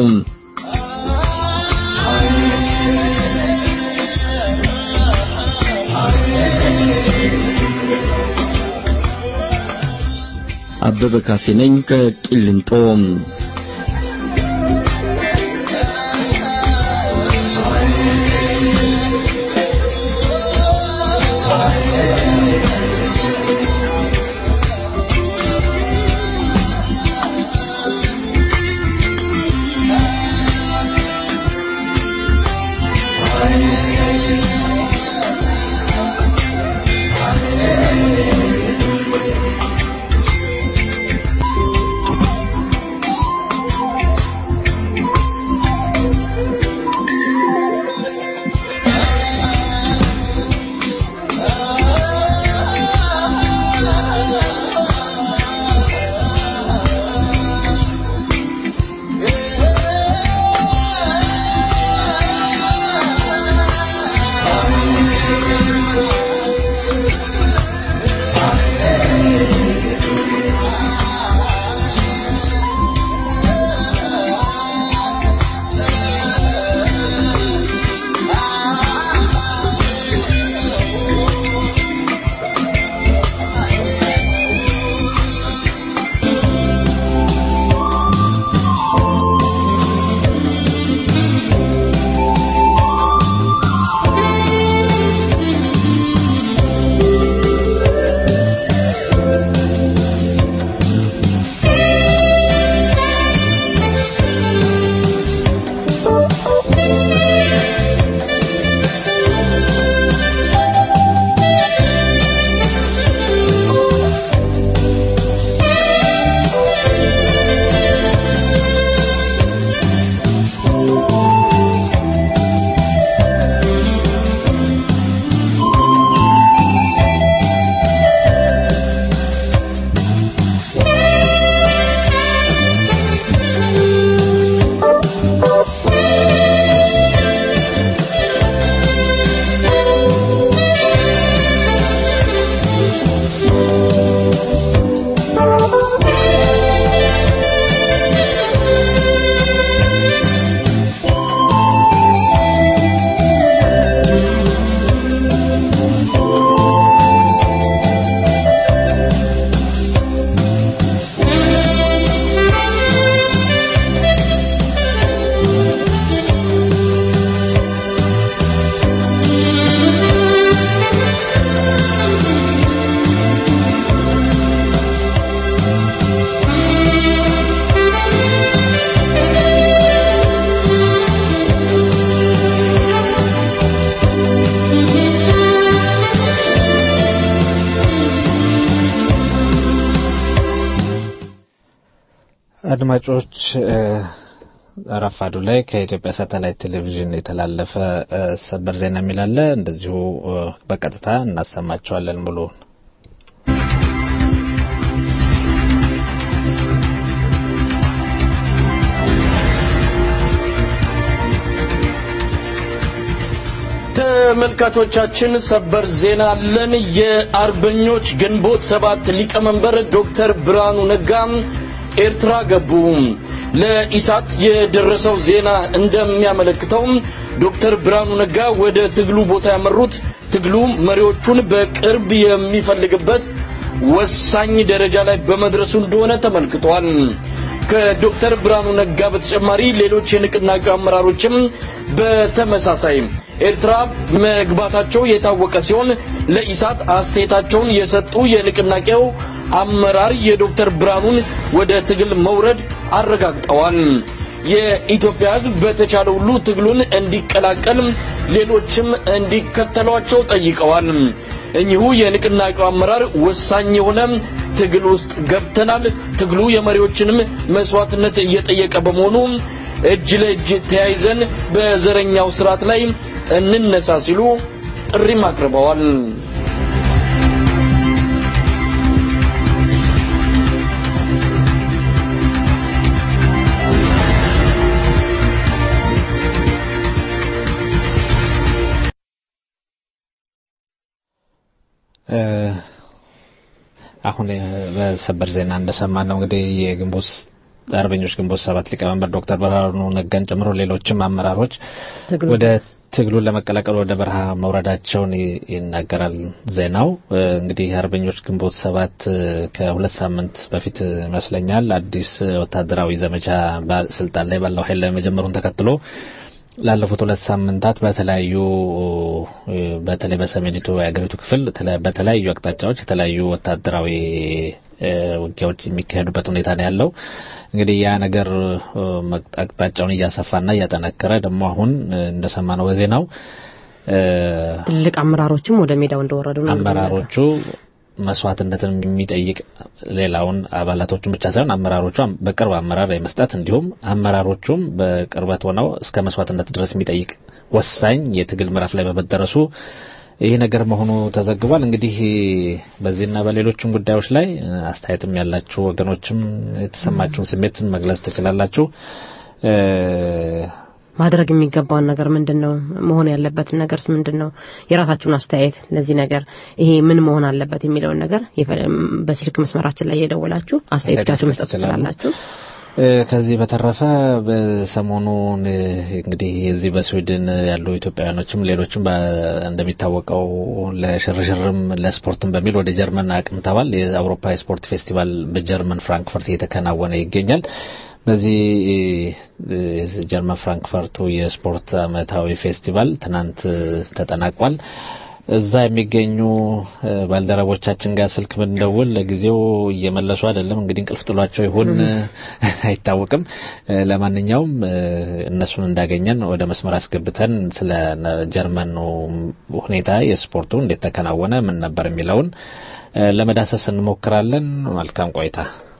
አበበ ካሴ ነኝ ከቂሊንጦ። አድማጮች ረፋዱ ላይ ከኢትዮጵያ ሳተላይት ቴሌቪዥን የተላለፈ እ፣ ሰበር ዜና የሚላለ እንደዚሁ እ፣ በቀጥታ እናሰማቸዋለን ሙሉውን። ተመልካቾቻችን ሰበር ዜና አለን። የአርበኞች ግንቦት ሰባት ሊቀመንበር ዶክተር ብርሃኑ ነጋ ኤርትራ ገቡ። ለኢሳት የደረሰው ዜና እንደሚያመለክተው ዶክተር ብርሃኑ ነጋ ወደ ትግሉ ቦታ ያመሩት ትግሉ መሪዎቹን በቅርብ የሚፈልግበት ወሳኝ ደረጃ ላይ በመድረሱ እንደሆነ ተመልክቷል። ከዶክተር ብርሃኑ ነጋ በተጨማሪ ሌሎች የንቅናቄው አመራሮችም በተመሳሳይ ኤርትራ መግባታቸው የታወቀ ሲሆን ለኢሳት አስተያየታቸውን የሰጡ የንቅናቄው አመራር የዶክተር ብርሃኑን ወደ ትግል መውረድ አረጋግጠዋል። የኢትዮጵያ ሕዝብ በተቻለ ሁሉ ትግሉን እንዲቀላቀል ሌሎችም እንዲከተሏቸው ጠይቀዋል። እኚሁ የንቅናቄው አመራር ወሳኝ የሆነ ትግል ውስጥ ገብተናል፣ ትግሉ የመሪዎችንም መስዋዕትነት እየጠየቀ በመሆኑ እጅ ለእጅ ተያይዘን በዘረኛው ስርዓት ላይ እንነሳ ሲሉ ጥሪም አቅርበዋል። እ፣ አሁን እ፣ በሰበር ዜና እንደሰማን ነው እንግዲህ የግንቦት አርበኞች ግንቦት ሰባት ሊቀመንበር ዶክተር ብርሃኑ ነጋን ጨምሮ ሌሎችም አመራሮች ትግሉ ወደ ትግሉን ለመቀላቀል ወደ በረሃ መውረዳቸውን ይ- ይናገራል ዜናው። እ፣ እንግዲህ አርበኞች ግንቦት ሰባት እ፣ ከሁለት ሳምንት በፊት ይመስለኛል አዲስ ወታደራዊ ዘመቻ ባ- ስልጣን ላይ ባለው ኃይል ላይ መጀመሩን ተከትሎ ላለፉት ሁለት ሳምንታት በተለያዩ እ፣ በተለይ በሰሜኒቱ የሀገሪቱ ክፍል ተለ- በተለያዩ አቅጣጫዎች የተለያዩ ወታደራዊ እ፣ ውጊያዎች የሚካሄዱበት ሁኔታ ነው ያለው። እንግዲህ ያ ነገር እ፣ መቅ- አቅጣጫውን እያሰፋና እያጠነከረ ደግሞ አሁን እ፣ እንደሰማነው በዜናው እ፣ ትልቅ አመራሮችም ወደ ሜዳው እንደወረዱ ነው አመራሮቹ መስዋዕትነትን የሚጠይቅ ሌላውን አባላቶቹን ብቻ ሳይሆን አመራሮቹ በቅርብ አመራር የመስጠት እንዲሁም አመራሮቹም በቅርበት ሆነው እስከ መስዋዕትነት ድረስ የሚጠይቅ ወሳኝ የትግል ምዕራፍ ላይ በመደረሱ ይህ ነገር መሆኑ ተዘግቧል። እንግዲህ በዚህና በሌሎችም ጉዳዮች ላይ እ፣ አስተያየትም ያላችሁ ወገኖችም የተሰማችሁን ስሜትን መግለጽ ትችላላችሁ። እ፣ ማድረግ የሚገባውን ነገር ምንድን ነው? መሆን ያለበትን ነገርስ ምንድን ነው? የራሳችሁን አስተያየት ለዚህ ነገር ይሄ ምን መሆን አለበት የሚለውን ነገር የፈ- በስልክ መስመራችን ላይ የደወላችሁ አስተያየቶቻችሁ መስጠት ትችላላችሁ። እ፣ ከዚህ በተረፈ በሰሞኑን እ፣ እንግዲህ እዚህ በስዊድን ያሉ ኢትዮጵያውያኖችም ሌሎችም በ- እንደሚታወቀው ለሽርሽርም ለስፖርትም በሚል ወደ ጀርመን አቅንተዋል። የአውሮፓ የስፖርት ፌስቲቫል በጀርመን ፍራንክፈርት እየተከናወነ ይገኛል። በዚህ እ፣ ጀርመን ፍራንክፈርቱ የስፖርት ዓመታዊ ፌስቲቫል ትናንት እ፣ ተጠናቋል። እዛ የሚገኙ እ፣ ባልደረቦቻችን ጋር ስልክ ብንደውል ለጊዜው እየመለሱ አይደለም። እንግዲህ እንቅልፍ ጥሏቸው ይሆን አይታወቅም። እ፣ ለማንኛውም እ፣ እነሱን እንዳገኘን ወደ መስመር አስገብተን ስለ ነ- ጀርመኑ ሁኔታ የስፖርቱ እንዴት ተከናወነ፣ ምን ነበር የሚለውን እ፣ ለመዳሰስ እንሞክራለን። መልካም ቆይታ።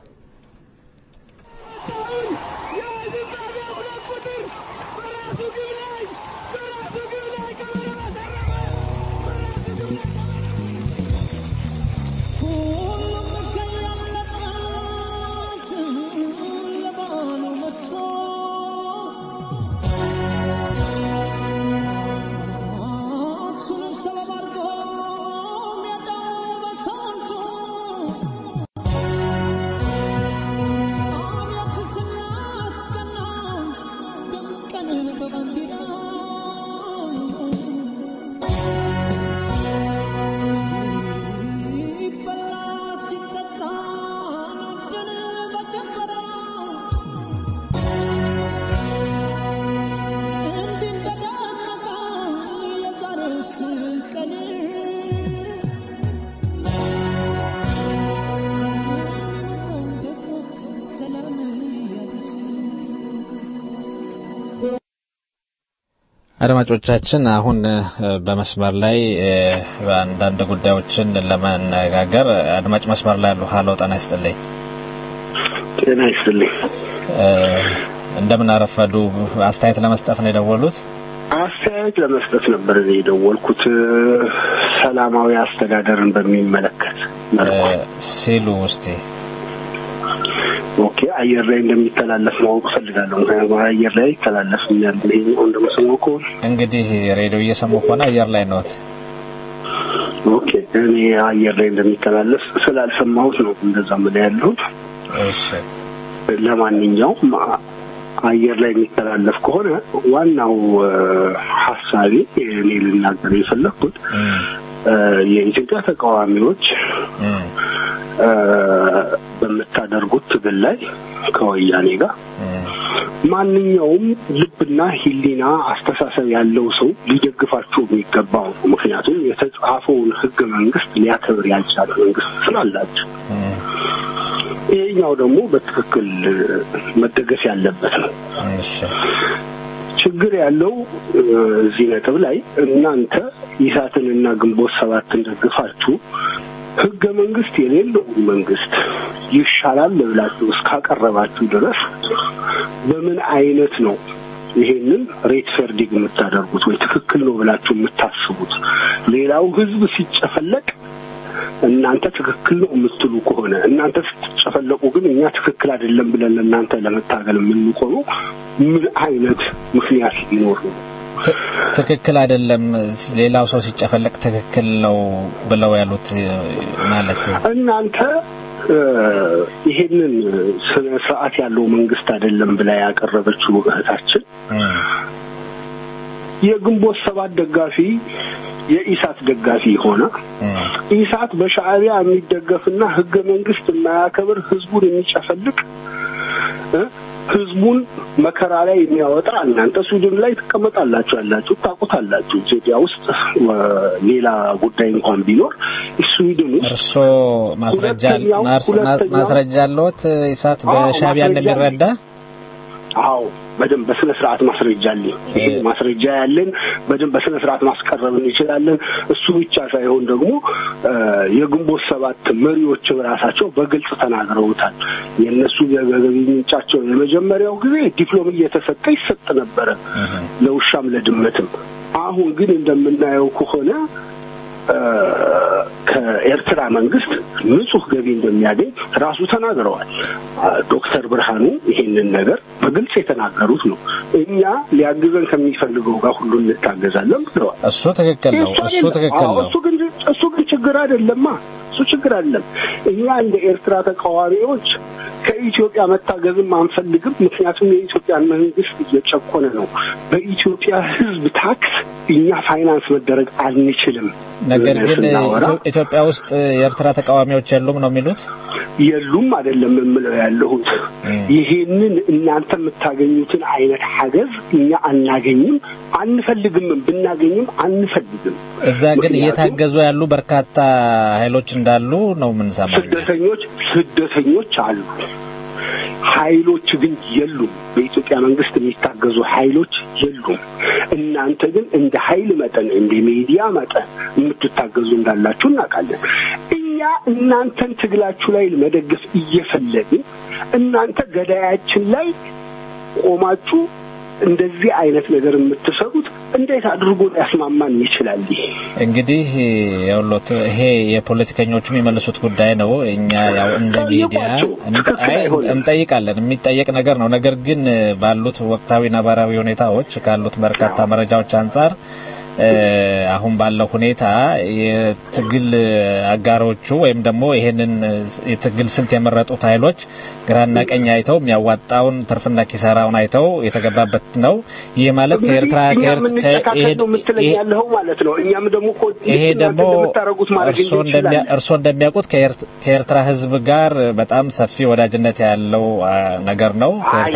አድማጮቻችን አሁን እ፣ በመስመር ላይ እ፣ አንዳንድ ጉዳዮችን ለመነጋገር አድማጭ መስመር ላይ ያሉ ሀሎ ጤና ይስጥልኝ ጤና ይስጥልኝ። እ፣ እንደምን አረፈዱ። አስተያየት ለመስጠት ነው የደወሉት? አስተያየት ለመስጠት ነበር እኔ የደወልኩት ሰላማዊ አስተዳደርን በሚመለከት መልኩ ሲሉ ውስጤ ኦኬ አየር ላይ እንደሚተላለፍ ማወቅ እፈልጋለሁ። ምክንያቱም አየር ላይ ይተላለፍኛል። ይሄኛው እንደምሰማው ከሆነ እንግዲህ ሬዲዮ እየሰሙ ከሆነ አየር ላይ ነዎት። ኦኬ እኔ አየር ላይ እንደሚተላለፍ ስላልሰማሁት ነው እንደዛ ምን ያለሁት። እሺ ለማንኛውም አየር ላይ የሚተላለፍ ከሆነ ዋናው ሀሳቤ እኔ ልናገር የፈለግኩት የኢትዮጵያ ተቃዋሚዎች በምታደርጉት ትግል ላይ ከወያኔ ጋር ማንኛውም ልብና ሕሊና አስተሳሰብ ያለው ሰው ሊደግፋቸው የሚገባው ነው። ምክንያቱም የተጻፈውን ሕገ መንግስት ሊያከብር ያልቻለ መንግስት ስላላቸው ይሄኛው ደግሞ በትክክል መደገፍ ያለበት ነው። ችግር ያለው እዚህ ነጥብ ላይ እናንተ ኢሳትንና ግንቦት ሰባትን ደግፋችሁ ህገ መንግስት የሌለውን መንግስት ይሻላል ብላችሁ እስካቀረባችሁ ድረስ በምን አይነት ነው ይሄንን ሬት ፈርዲግ የምታደርጉት ወይ ትክክል ነው ብላችሁ የምታስቡት? ሌላው ህዝብ ሲጨፈለቅ እናንተ ትክክል ነው የምትሉ ከሆነ እናንተ ስትጨፈለቁ ግን እኛ ትክክል አይደለም ብለን ለእናንተ ለመታገል የምንቆሙ ምን አይነት ምክንያት ሊኖር ነው? ትክክል አይደለም፣ ሌላው ሰው ሲጨፈለቅ ትክክል ነው ብለው ያሉት ማለት እናንተ ይሄንን ስነ ስርዓት ያለው መንግስት አይደለም ብላ ያቀረበችው እህታችን የግንቦት ሰባት ደጋፊ የኢሳት ደጋፊ ሆነ ኢሳት በሻዕቢያ የሚደገፍና ህገ መንግስት የማያከብር ህዝቡን የሚጨፈልቅ ህዝቡን መከራ ላይ የሚያወጣ እናንተ ስዊድን ላይ ትቀመጣላችሁ ያላችሁ ታውቁታላችሁ። ኢትዮጵያ ውስጥ ሌላ ጉዳይ እንኳን ቢኖር ስዊድን ውስጥ እርስዎ ማስረጃ አለዎት ኢሳት በሻዕቢያ እንደሚረዳ? አዎ በደንብ በስነ ስርዓት ማስረጃ አለኝ። ይሄ ማስረጃ ያለን በደንብ በስነ ስርዓት ማስቀረብ እንችላለን። እሱ ብቻ ሳይሆን ደግሞ የግንቦት ሰባት መሪዎች ራሳቸው በግልጽ ተናግረውታል። የእነሱ የገቢ ምንጫቸው የመጀመሪያው ጊዜ ዲፕሎም እየተሰጠ ይሰጥ ነበረ ለውሻም ለድመትም። አሁን ግን እንደምናየው ከሆነ ከኤርትራ መንግስት ንጹህ ገቢ እንደሚያገኝ ራሱ ተናግረዋል። ዶክተር ብርሃኑ ይሄንን ነገር በግልጽ የተናገሩት ነው። እኛ ሊያግዘን ከሚፈልገው ጋር ሁሉ እንታገዛለን ብለዋል። እሱ ትክክል ነው። እሱ ትክክል ነው። እሱ ግን እሱ ግን ችግር አይደለማ። እሱ ችግር አይደለም። እኛ እንደ ኤርትራ ተቃዋሚዎች ከኢትዮጵያ መታገዝም አንፈልግም። ምክንያቱም የኢትዮጵያን መንግስት እየጨቆነ ነው። በኢትዮጵያ ሕዝብ ታክስ እኛ ፋይናንስ መደረግ አንችልም። ነገር ግን ኢትዮጵያ ውስጥ የኤርትራ ተቃዋሚዎች የሉም ነው የሚሉት? የሉም አይደለም የምለው ያለሁት ይሄንን እናንተ የምታገኙትን አይነት ሀገዝ እኛ አናገኝም፣ አንፈልግም። ብናገኝም አንፈልግም። እዛ ግን እየታገዙ ያሉ በርካታ ኃይሎች እንዳሉ ነው የምንሰማው። ስደተኞች ስደተኞች አሉ። ኃይሎች ግን የሉም። በኢትዮጵያ መንግስት የሚታገዙ ኃይሎች የሉም። እናንተ ግን እንደ ኃይል መጠን እንደ ሚዲያ መጠን የምትታገዙ እንዳላችሁ እናውቃለን። እኛ እናንተን ትግላችሁ ላይ መደገፍ እየፈለግን እናንተ ገዳያችን ላይ ቆማችሁ እንደዚህ አይነት ነገር የምትሰሩት እንዴት አድርጎ ሊያስማማን ይችላል? ይሄ እንግዲህ የውሎት ይሄ የፖለቲከኞቹ የሚመልሱት ጉዳይ ነው። እኛ ያው እንደ ሚዲያ እንጠይቃለን፣ የሚጠየቅ ነገር ነው። ነገር ግን ባሉት ወቅታዊ ነባራዊ ሁኔታዎች ካሉት በርካታ መረጃዎች አንጻር አሁን ባለው ሁኔታ የትግል አጋሮቹ ወይም ደግሞ ይሄንን የትግል ስልት የመረጡት ኃይሎች ግራና ቀኝ አይተው የሚያዋጣውን ትርፍና ኪሳራውን አይተው የተገባበት ነው። ይህ ማለት ከኤርትራ ያለው ማለት ነው። እኛም ደግሞ ይሄ ደግሞ እርስዎ እንደሚያውቁት ከኤርትራ ሕዝብ ጋር በጣም ሰፊ ወዳጅነት ያለው ነገር ነው።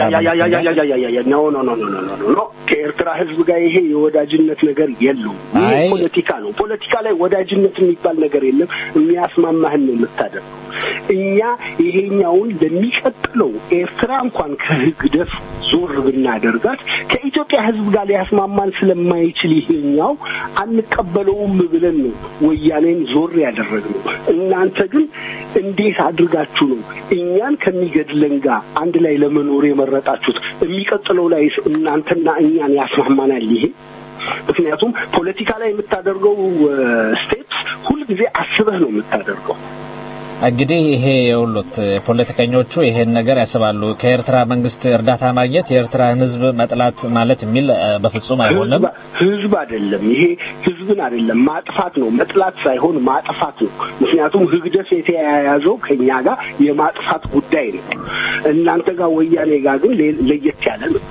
ከኤርትራ ሕዝብ ጋር ይሄ የወዳጅነት ነገር የለውም። ይሄ ፖለቲካ ነው። ፖለቲካ ላይ ወዳጅነት የሚባል ነገር የለም። የሚያስማማህን ነው የምታደርገው። እኛ ይሄኛውን ለሚቀጥለው ኤርትራ እንኳን ከህግደፍ ዞር ብናደርጋት ከኢትዮጵያ ህዝብ ጋር ሊያስማማን ስለማይችል ይሄኛው አንቀበለውም ብለን ነው ወያኔን ዞር ያደረግነው። እናንተ ግን እንዴት አድርጋችሁ ነው እኛን ከሚገድለን ጋር አንድ ላይ ለመኖር የመረጣችሁት? የሚቀጥለው ላይ እናንተና እኛን ያስማማናል ይሄ? ምክንያቱም ፖለቲካ ላይ የምታደርገው ስቴፕስ ሁልጊዜ አስበህ ነው የምታደርገው። እንግዲህ ይሄ የሁሉት ፖለቲከኞቹ ይሄን ነገር ያስባሉ። ከኤርትራ መንግስት እርዳታ ማግኘት የኤርትራን ሕዝብ መጥላት ማለት የሚል እ፣ በፍጹም አይሆንም። ህዝብ- ህዝብ አይደለም ይሄ ህዝብን አይደለም ማጥፋት ነው። መጥላት ሳይሆን ማጥፋት ነው። ምክንያቱም ህግደት የተያያዘው ከኛ ጋር የማጥፋት ጉዳይ ነው። እናንተ ጋር ወያኔ ጋር ግን ሌ- ለየት ያለ ነው።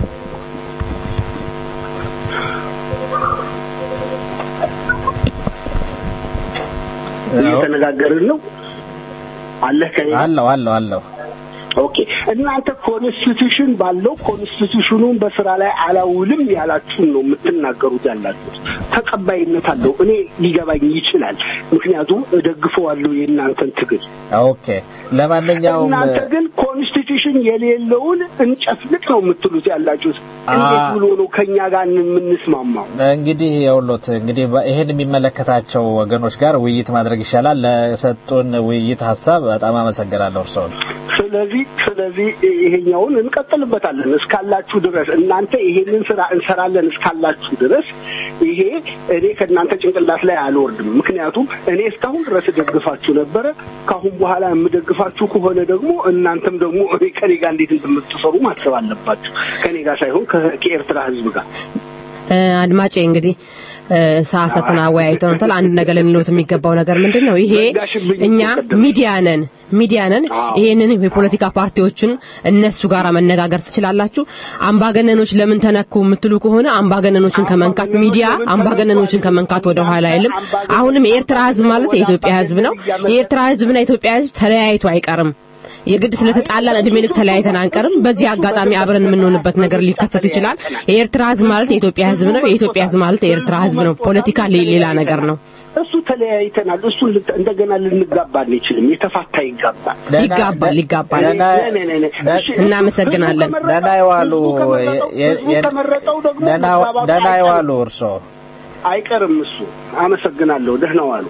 እየተነጋገርን ነው አለህ ከኔ ጋር? አለው አለው አለው ኦኬ እናንተ ኮንስቲቱሽን ባለው ኮንስቲቱሽኑን በስራ ላይ አላውልም ያላችሁን ነው የምትናገሩት ያላችሁት። ተቀባይነት አለው። እኔ ሊገባኝ ይችላል። ምክንያቱም እደግፈዋለሁ የእናንተን ትግል። ኦኬ። ለማንኛውም እናንተ ግን ኮንስቲቱሽን የሌለውን እንጨፍልቅ ነው የምትሉት ያላችሁት። እንዴት አ- ብሎ ነው ከኛ ጋር የምንስማማው? እንግዲህ የውሎት እንግዲህ በ- ይሄን የሚመለከታቸው ወገኖች ጋር ውይይት ማድረግ ይሻላል። ለሰጡን ውይይት ሀሳብ በጣም አመሰግናለሁ እርስዎን። ስለዚህ ስለዚህ ይሄኛውን እንቀጥልበታለን እስካላችሁ ድረስ እናንተ ይሄንን ስራ እንሰራለን እስካላችሁ ድረስ ይሄ እኔ ከእናንተ ጭንቅላት ላይ አልወርድም። ምክንያቱም እኔ እስካሁን ድረስ እደግፋችሁ ነበረ። ከአሁን በኋላ የምደግፋችሁ ከሆነ ደግሞ እናንተም ደግሞ እኔ ከኔ ጋር እንዴት እንደምትሰሩ ማሰብ አለባችሁ። ከኔ ጋር ሳይሆን ከ- ከኤርትራ ሕዝብ ጋር እ፣ አድማጬ እንግዲህ እ፣ ሰዓታትን አወያይተውታል። አንድ ነገር ልንሉት የሚገባው ነገር ምንድን ነው? ይሄ ዘጋሽብኝ እኛ እኮ ቅድም። ሚዲያ ነን ሚዲያ ነን። አዎ። ይሄንን የፖለቲካ ፓርቲዎችን እነሱ ጋር መነጋገር ትችላላችሁ። አምባገነኖች ለምን ተነኩ የምትሉ ከሆነ አምባገነኖችን ከመንካት ሚዲያ አምባገነኖችን ከመንካት ወደ ኋላ አይልም። አሁንም የኤርትራ ህዝብ ማለት የኢትዮጵያ ህዝብ ነው። የኤርትራ ህዝብና የኢትዮጵያ ህዝብ ተለያይቶ አይቀርም። የግድ ስለተጣላን እድሜ ልክ ተለያይተን አንቀርም። በዚህ አጋጣሚ አብረን የምንሆንበት ነገር ሊከሰት ይችላል። የኤርትራ ህዝብ ማለት የኢትዮጵያ ህዝብ ነው። የኢትዮጵያ ህዝብ ማለት የኤርትራ ህዝብ ነው። ፖለቲካ ሌ- ሌላ ነገር ነው። እሱ ተለያይተናል። እሱ እንደገና ልንጋባ አንችልም። የተፋታ ይጋባል። ይጋባል ይጋባል። ደህና- ነ- ነ- ነ- እሺ፣ እናመሰግናለን። ህዝቡ ደህና ይዋሉ። ከመረጠው- የ- ህዝቡ የ- ከመረጠው ደግሞ ደህና- መጋባቱ ደህና አይቀርም። ይዋሉ እርስዎ። አይቀርም እሱ። አመሰግናለሁ። ደህና ዋሉ።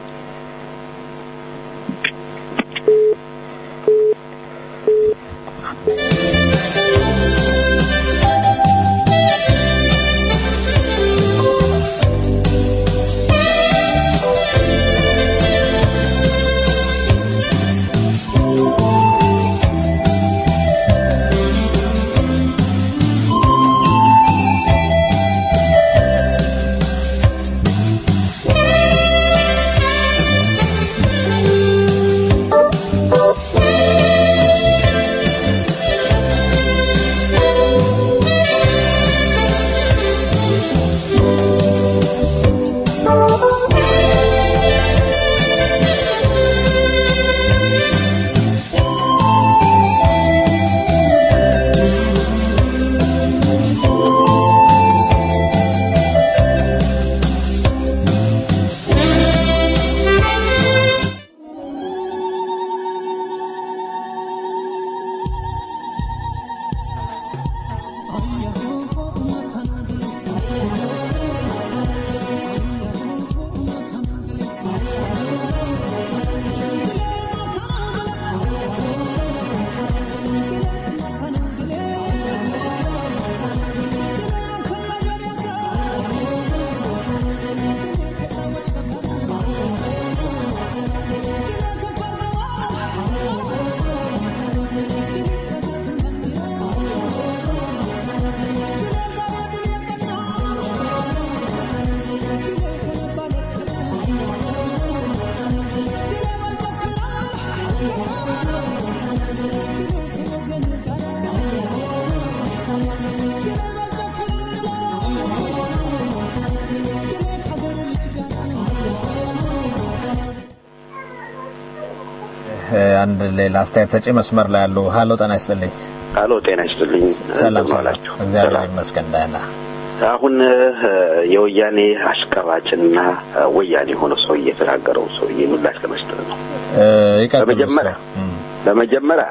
እ፣ አንድ ሌላ አስተያየት ሰጪ መስመር ላይ ያሉ። ሀሎ ጤና ይስጥልኝ። አሎ ጤና ይስጥልኝ። ሰላም እንደምን ሰላም። አላችሁ? እግዚአብሔር ሰላም። ይመስገን ደህና። አሁን እ፣ የወያኔ አሽቀባጭና እ፣ ወያኔ የሆነ ሰው እየተናገረው ሰውዬ ምላሽ ለመስጠት ነው። እ፣ ይቀጥሉ በመጀመሪያ እስኪ። እም፣ በመጀመሪያ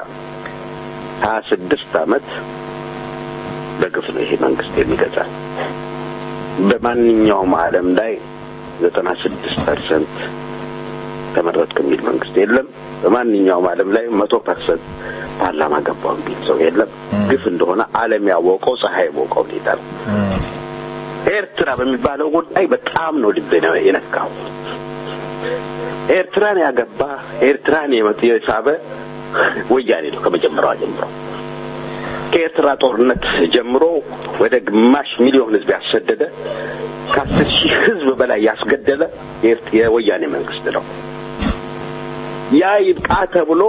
ሀያ ስድስት አመት በግፍ ነው ይሄ መንግስት የሚገዛል። በማንኛውም ዓለም ላይ ዘጠና ስድስት ፐርሰንት ተመረጥክ የሚል መንግስት የለም። በማንኛውም ዓለም ላይ መቶ ፐርሰንት ፓርላማ ገባው የሚል ሰው የለም። ግፍ እንደሆነ ዓለም ያወቀው ፀሐይ ያወቀው ሁኔታ ነው። ኤርትራ በሚባለው ጉዳይ በጣም ነው ልብ የነካው። ኤርትራን ያገባ ኤርትራን የሳበ ወያኔ ነው ከመጀመሪያዋ ጀምሮ። ከኤርትራ ጦርነት ጀምሮ ወደ ግማሽ ሚሊዮን ህዝብ ያሰደደ ከአስር ሺህ ህዝብ በላይ ያስገደለ የወያኔ መንግስት ነው። ያ ይብቃ ተብሎ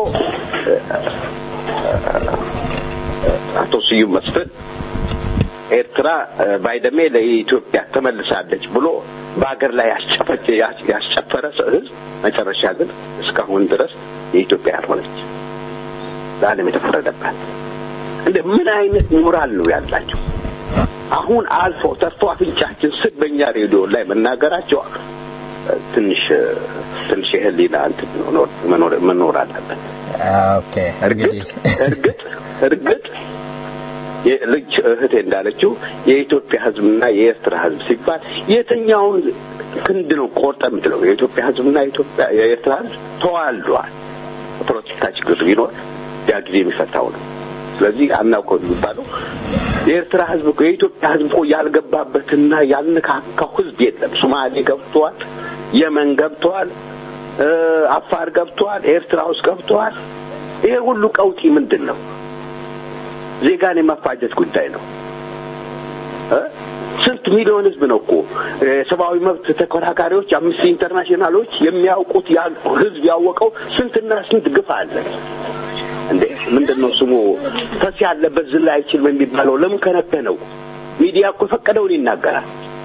አቶ ስዩም መስፍን ኤርትራ ባይደሜ ለኢትዮጵያ ተመልሳለች ብሎ በሀገር ላይ ያስጨፈረ ህዝብ መጨረሻ ግን እስካሁን ድረስ የኢትዮጵያ ያልሆነች ለዓለም የተፈረደባት እንደ ምን አይነት ሞራል ነው ያላቸው? አሁን አልፎ ተርፎ አፍንጫችን ስር በእኛ ሬዲዮ ላይ መናገራቸው ትንሽ ትንሽ የህሊና እንትን መኖር መኖር አለበት። ኦኬ እርግጥ እርግጥ እርግጥ ልጅ እህቴ እንዳለችው የኢትዮጵያ ህዝብና የኤርትራ ህዝብ ሲባል የትኛውን ክንድ ነው ቆርጠ የምትለው? የኢትዮጵያ ህዝብና የኢትዮጵያ የኤርትራ ህዝብ ተዋልዷል። ፖለቲካ ችግር ቢኖር ያ ጊዜ የሚፈታው ነው። ስለዚህ አናውቀው የሚባለው የኤርትራ ህዝብ እኮ የኢትዮጵያ ህዝብ እኮ ያልገባበትና ያልነካካው ህዝብ የለም። ሶማሌ ገብተዋል፣ የመን ገብተዋል፣ አፋር ገብተዋል፣ ኤርትራ ውስጥ ገብተዋል። ይሄ ሁሉ ቀውጢ ምንድን ነው? ዜጋን የማፋጀት ጉዳይ ነው። ስንት ሚሊዮን ህዝብ ነው እኮ የሰብአዊ መብት ተከራካሪዎች አምነስቲ ኢንተርናሽናሎች የሚያውቁት ህዝብ ያወቀው ስንትና ስንት ግፍ አለ። እንዴ ምንድን ነው ስሙ ፈስ ያለበት ዝላ አይችልም የሚባለው ለምን ከነከነው? ሚዲያ እኮ የፈቀደውን ይናገራል።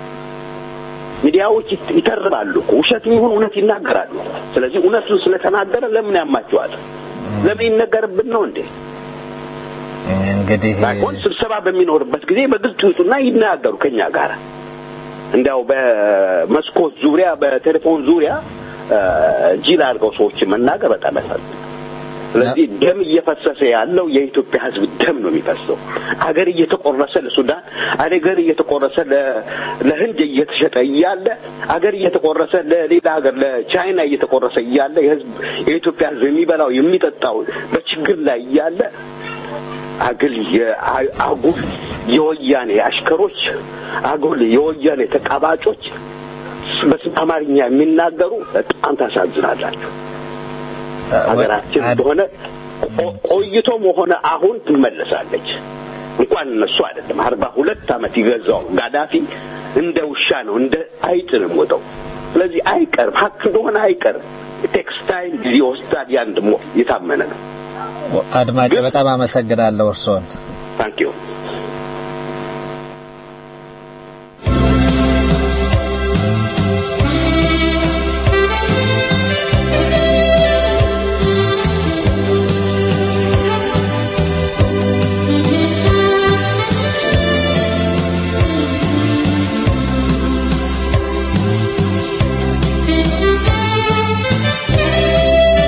ሚዲያዎች ይተርባሉ እኮ ውሸት ይሁን እውነት ይናገራሉ። ስለዚህ እውነቱን ስለተናገረ ለምን ያማቸዋል? ለምን ይነገርብን ነው እንዴ? እንግዲህ ሳይሆን ስብሰባ በሚኖርበት ጊዜ በግልጽ ይውጡና ይናገሩ ከኛ ጋር እንዲያው በመስኮት ዙሪያ በቴሌፎን ዙሪያ ጅል አድርገው ሰዎችን መናገር በጣም ያሳዝናል። ስለዚህ ደም እየፈሰሰ ያለው የኢትዮጵያ ሕዝብ ደም ነው የሚፈሰው። አገር እየተቆረሰ ለሱዳን፣ አገር እየተቆረሰ ለህንድ እየተሸጠ እያለ አገር እየተቆረሰ ለሌላ ሀገር ለቻይና እየተቆረሰ እያለ የህዝብ የኢትዮጵያ ሕዝብ የሚበላው የሚጠጣው በችግር ላይ እያለ አግል አጉል የወያኔ አሽከሮች አጉል የወያኔ ተቃባጮች በስም አማርኛ የሚናገሩ በጣም ታሳዝናላችሁ። ሀገራችን እንደሆነ ቆይቶም ሆነ አሁን ትመለሳለች። እንኳን እነሱ አይደለም አርባ ሁለት ዓመት ይገዛው ጋዳፊ እንደ ውሻ ነው እንደ አይጥ ነው የሞተው። ስለዚህ አይቀርም፣ ሀቅ እንደሆነ አይቀርም። ቴክስታይል ጊዜ ወስዳል። ያን ደግሞ የታመነ ነው። አድማጭ በጣም አመሰግናለሁ እርስዎን። ታንክ ዩ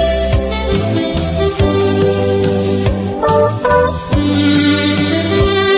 Thank you.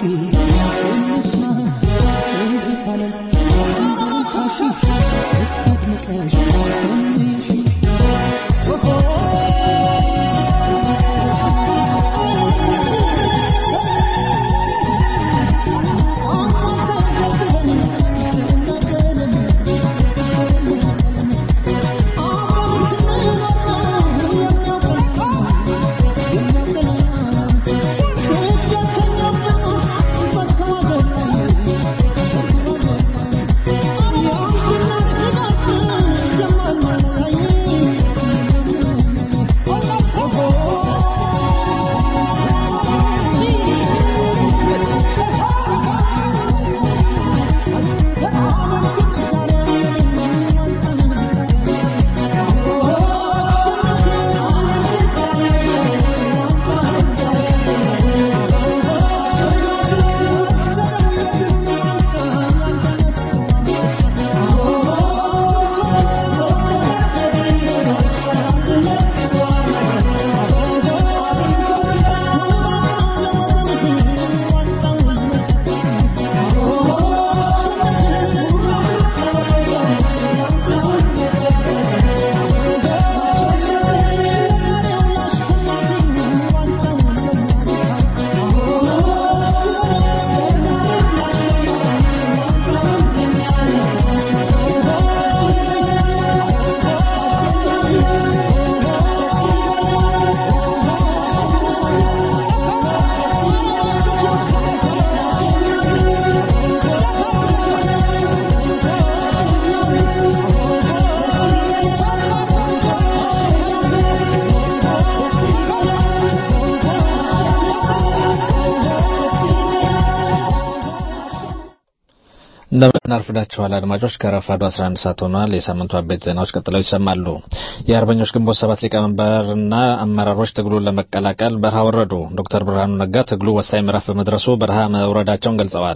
እንደምን አርፍዳችኋል አድማጮች። ከረፋዱ 11 ሰዓት ሆኗል። የሳምንቱ አበይት ዜናዎች ቀጥለው ይሰማሉ። የአርበኞች ግንቦት ሰባት ሊቀመንበርና አመራሮች ትግሉን ለመቀላቀል በረሃ ወረዱ። ዶክተር ብርሃኑ ነጋ ትግሉ ወሳኝ ምዕራፍ በመድረሱ በረሃ መውረዳቸውን ገልጸዋል።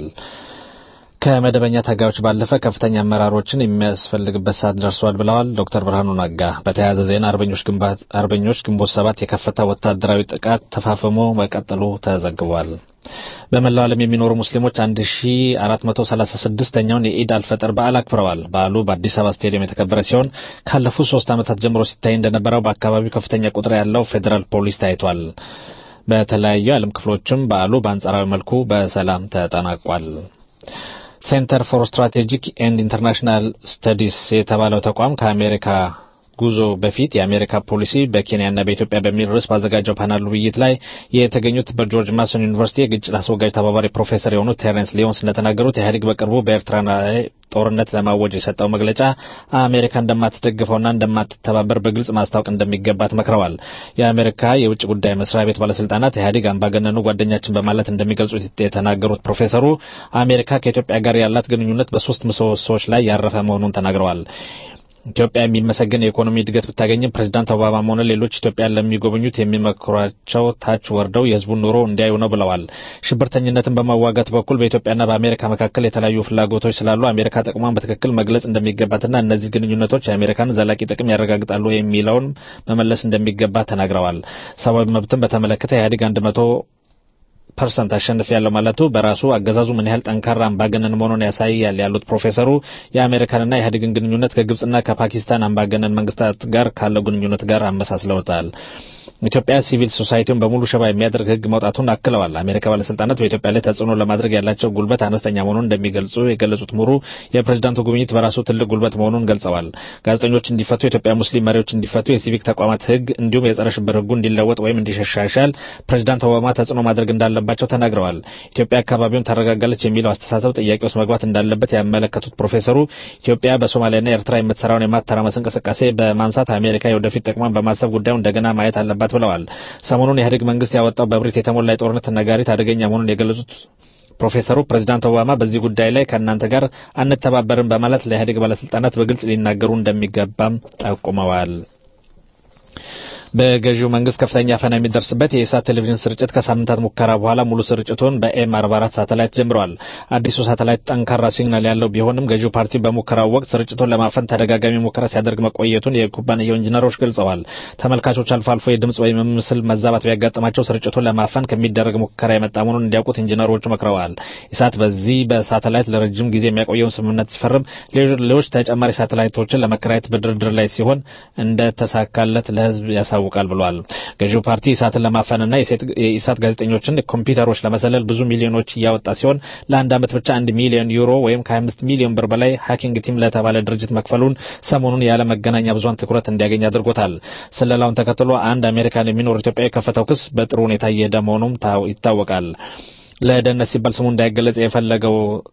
ከመደበኛ ታጋዮች ባለፈ ከፍተኛ አመራሮችን የሚያስፈልግበት ሰዓት ደርሷል ብለዋል ዶክተር ብርሃኑ ነጋ። በተያያዘ ዜና አርበኞች ግንቦት ሰባት የከፈታ ወታደራዊ ጥቃት ተፋፍሞ መቀጠሉ ተዘግቧል። በመላው ዓለም የሚኖሩ ሙስሊሞች 1436ኛውን የኢድ አልፈጥር በዓል አክብረዋል። በዓሉ በአዲስ አበባ ስቴዲየም የተከበረ ሲሆን ካለፉት ሶስት ዓመታት ጀምሮ ሲታይ እንደነበረው በአካባቢው ከፍተኛ ቁጥር ያለው ፌዴራል ፖሊስ ታይቷል። በተለያዩ የዓለም ክፍሎችም በዓሉ በአንጻራዊ መልኩ በሰላም ተጠናቋል። ሴንተር ፎር ስትራቴጂክ ኤንድ ኢንተርናሽናል ስተዲስ የተባለው ተቋም ከአሜሪካ ጉዞ በፊት የአሜሪካ ፖሊሲ በኬንያና በኢትዮጵያ በሚል ርዕስ ባዘጋጀው ፓናል ውይይት ላይ የተገኙት በጆርጅ ማሶን ዩኒቨርሲቲ የግጭት አስወጋጅ ተባባሪ ፕሮፌሰር የሆኑት ቴረንስ ሊዮንስ እንደተናገሩት ኢህአዴግ በቅርቡ በኤርትራ ላይ ጦርነት ለማወጅ የሰጠው መግለጫ አሜሪካ እንደማትደግፈውና እንደማትተባበር በግልጽ ማስታወቅ እንደሚገባት መክረዋል። የአሜሪካ የውጭ ጉዳይ መስሪያ ቤት ባለስልጣናት ኢህአዴግ አምባገነኑ ጓደኛችን በማለት እንደሚገልጹት የተናገሩት ፕሮፌሰሩ አሜሪካ ከኢትዮጵያ ጋር ያላት ግንኙነት በሶስት ምሰሶዎች ላይ ያረፈ መሆኑን ተናግረዋል። ኢትዮጵያ የሚመሰገን የኢኮኖሚ እድገት ብታገኝም ፕሬዚዳንት ኦባማም ሆነ ሌሎች ኢትዮጵያን ለሚጎበኙት የሚመክሯቸው ታች ወርደው የሕዝቡን ኑሮ እንዲያዩ ነው ብለዋል። ሽብርተኝነትን በመዋጋት በኩል በኢትዮጵያና በአሜሪካ መካከል የተለያዩ ፍላጎቶች ስላሉ አሜሪካ ጥቅሟን በትክክል መግለጽ እንደሚገባትና እነዚህ ግንኙነቶች የአሜሪካን ዘላቂ ጥቅም ያረጋግጣሉ የሚለውን መመለስ እንደሚገባ ተናግረዋል። ሰብአዊ መብትን በተመለከተ ኢህአዴግ አንድ መቶ ፐርሰንት አሸንፍ ያለው ማለቱ በራሱ አገዛዙ ምን ያህል ጠንካራ አምባገነን መሆኑን ያሳያል ያሉት ፕሮፌሰሩ የአሜሪካንና የኢህአዴግን ግንኙነት ከግብጽና ከፓኪስታን አምባገነን መንግስታት ጋር ካለው ግንኙነት ጋር አመሳስለውታል። ኢትዮጵያ ሲቪል ሶሳይቲውን በሙሉ ሸባ የሚያደርግ ህግ መውጣቱን አክለዋል። አሜሪካ ባለስልጣናት በኢትዮጵያ ላይ ተጽዕኖ ለማድረግ ያላቸው ጉልበት አነስተኛ መሆኑን እንደሚገልጹ የገለጹት ምሁሩ የፕሬዝዳንቱ ጉብኝት በራሱ ትልቅ ጉልበት መሆኑን ገልጸዋል። ጋዜጠኞች እንዲፈቱ፣ የኢትዮጵያ ሙስሊም መሪዎች እንዲፈቱ፣ የሲቪክ ተቋማት ህግ እንዲሁም የጸረ ሽብር ህጉ እንዲለወጥ ወይም እንዲሻሻል ፕሬዝዳንት ኦባማ ተጽዕኖ ማድረግ እንዳለባቸው ተናግረዋል። ኢትዮጵያ አካባቢውን ታረጋጋለች የሚለው አስተሳሰብ ጥያቄ ውስጥ መግባት እንዳለበት ያመለከቱት ፕሮፌሰሩ ኢትዮጵያ በሶማሊያና ኤርትራ የምትሰራውን የማተራመስ እንቅስቃሴ በማንሳት አሜሪካ የወደፊት ጥቅሟን በማሰብ ጉዳዩን እንደገና ማየት አለባት ብለዋል። ሰሞኑን የኢህአዴግ መንግስት ያወጣው በብሪት የተሞላ የጦርነት ነጋሪት አደገኛ መሆኑን የገለጹት ፕሮፌሰሩ ፕሬዚዳንት ኦባማ በዚህ ጉዳይ ላይ ከእናንተ ጋር አንተባበርም በማለት ለኢህአዴግ ባለስልጣናት በግልጽ ሊናገሩ እንደሚገባም ጠቁመዋል። በገዢው መንግስት ከፍተኛ ፈና የሚደርስበት የኢሳት ቴሌቪዥን ስርጭት ከሳምንታት ሙከራ በኋላ ሙሉ ስርጭቱን በኤም 44 ሳተላይት ጀምረዋል። አዲሱ ሳተላይት ጠንካራ ሲግናል ያለው ቢሆንም ገዢው ፓርቲ በሙከራው ወቅት ስርጭቱን ለማፈን ተደጋጋሚ ሙከራ ሲያደርግ መቆየቱን የኩባንያው ኢንጂነሮች ገልጸዋል። ተመልካቾች አልፎ አልፎ የድምጽ ወይም ምስል መዛባት ቢያጋጥማቸው ስርጭቱን ለማፈን ከሚደረግ ሙከራ የመጣ መሆኑን እንዲያውቁት ኢንጂነሮቹ መክረዋል። ኢሳት በዚህ በሳተላይት ለረጅም ጊዜ የሚያቆየውን ስምምነት ሲፈርም ሌሎች ተጨማሪ ሳተላይቶችን ለመከራየት በድርድር ላይ ሲሆን እንደተሳካለት ለህዝብ ያሳውቃል ብሏል። ገዢው ፓርቲ ኢሳትን ለማፈንና የኢሳት ጋዜጠኞችን ኮምፒውተሮች ለመሰለል ብዙ ሚሊዮኖች እያወጣ ሲሆን ለአንድ ዓመት ብቻ አንድ ሚሊዮን ዩሮ ወይም ከ25 ሚሊዮን ብር በላይ ሃኪንግ ቲም ለተባለ ድርጅት መክፈሉን ሰሞኑን የዓለም መገናኛ ብዙሃን ትኩረት እንዲያገኝ አድርጎታል። ስለላውን ተከትሎ አንድ አሜሪካን የሚኖር ኢትዮጵያዊ የከፈተው ክስ በጥሩ ሁኔታ እየሄደ መሆኑም ይታወቃል። ለደህንነት ሲባል ስሙ እንዳይገለጽ የፈለገው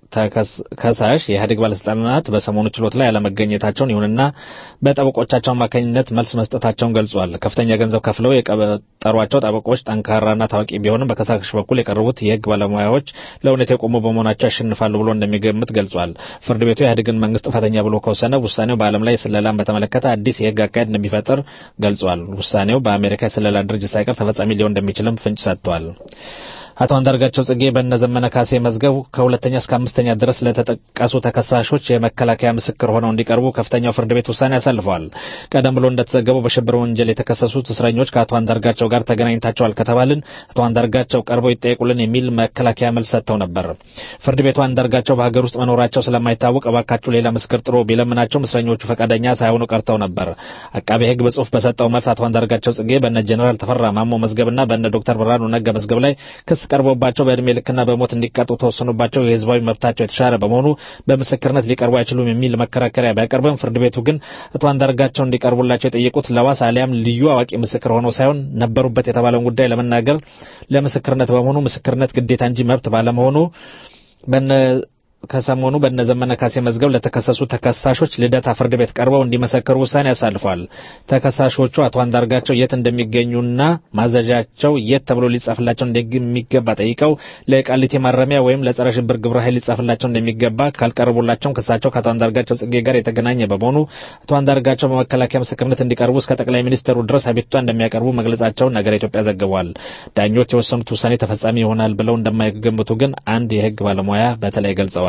ከሳሽ የኢህአዴግ ባለስልጣናት በሰሞኑ ችሎት ላይ ያለመገኘታቸውን ይሁንና በጠበቆቻቸው አማካኝነት መልስ መስጠታቸውን ገልጿል። ከፍተኛ ገንዘብ ከፍለው የቀጠሯቸው ጠበቆች ጠንካራና ታዋቂ ቢሆንም በከሳሽ በኩል የቀረቡት የህግ ባለሙያዎች ለእውነት የቆሙ በመሆናቸው ያሸንፋሉ ብሎ እንደሚገምት ገልጿል። ፍርድ ቤቱ የኢህአዴግን መንግስት ጥፋተኛ ብሎ ከወሰነ ውሳኔው በዓለም ላይ ስለላን በተመለከተ አዲስ የህግ አካሄድ እንደሚፈጥር ገልጿል። ውሳኔው በአሜሪካ የስለላ ድርጅት ሳይቀር ተፈጻሚ ሊሆን እንደሚችልም ፍንጭ ሰጥቷል። አቶ አንዳርጋቸው ጽጌ በእነ ዘመነ ካሴ መዝገብ ከሁለተኛ እስከ አምስተኛ ድረስ ለተጠቀሱ ተከሳሾች የመከላከያ ምስክር ሆነው እንዲቀርቡ ከፍተኛው ፍርድ ቤት ውሳኔ አሳልፈዋል። ቀደም ብሎ እንደተዘገበው በሽብር ወንጀል የተከሰሱት እስረኞች ከአቶ አንዳርጋቸው ጋር ተገናኝታቸዋል ከተባልን አቶ አንዳርጋቸው ቀርበው ይጠየቁልን የሚል መከላከያ መልስ ሰጥተው ነበር። ፍርድ ቤቱ አንዳርጋቸው በሀገር ውስጥ መኖራቸው ስለማይታወቅ እባካችሁ ሌላ ምስክር ጥሩ ቢለምናቸውም እስረኞቹ ፈቃደኛ ሳይሆኑ ቀርተው ነበር። አቃቤ ሕግ በጽሁፍ በሰጠው መልስ አቶ አንዳርጋቸው ጽጌ በእነ ጀኔራል ተፈራ ማሞ መዝገብና በእነ ዶክተር ብርሃኑ ነጋ መዝገብ ላይ ክስ ቀርቦባቸው በእድሜ ልክና በሞት እንዲቀጡ ተወስኖባቸው የህዝባዊ መብታቸው የተሻረ በመሆኑ በምስክርነት ሊቀርቡ አይችሉም የሚል መከራከሪያ ቢያቀርብም ፍርድ ቤቱ ግን አቶ አንዳርጋቸው እንዲቀርቡላቸው የጠየቁት ለዋስ አሊያም ልዩ አዋቂ ምስክር ሆነው ሳይሆን ነበሩበት የተባለውን ጉዳይ ለመናገር ለምስክርነት በመሆኑ ምስክርነት ግዴታ እንጂ መብት ባለመሆኑ በነ ከሰሞኑ በእነ ዘመነ ካሴ መዝገብ ለተከሰሱ ተከሳሾች ልደታ ፍርድ ቤት ቀርበው እንዲመሰክሩ ውሳኔ አሳልፏል። ተከሳሾቹ አቶ አንዳርጋቸው የት እንደሚገኙና ማዘዣቸው የት ተብሎ ሊጻፍላቸው እንደሚገባ ጠይቀው ለቃሊቲ ማረሚያ ወይም ለጸረ ሽብር ግብረ ኃይል ሊጻፍላቸው እንደሚገባ ካልቀረቡላቸውም ክሳቸው ከአቶ አንዳርጋቸው ጽጌ ጋር የተገናኘ በመሆኑ አቶ አንዳርጋቸው በመከላከያ ምስክርነት እንዲቀርቡ እስከ ጠቅላይ ሚኒስትሩ ድረስ አቤቱታ እንደሚያቀርቡ መግለጻቸውን ነገረ ኢትዮጵያ ዘግቧል። ዳኞች የወሰኑት ውሳኔ ተፈጻሚ ይሆናል ብለው እንደማይገምቱ ግን አንድ የህግ ባለሙያ በተለይ ገልጸዋል።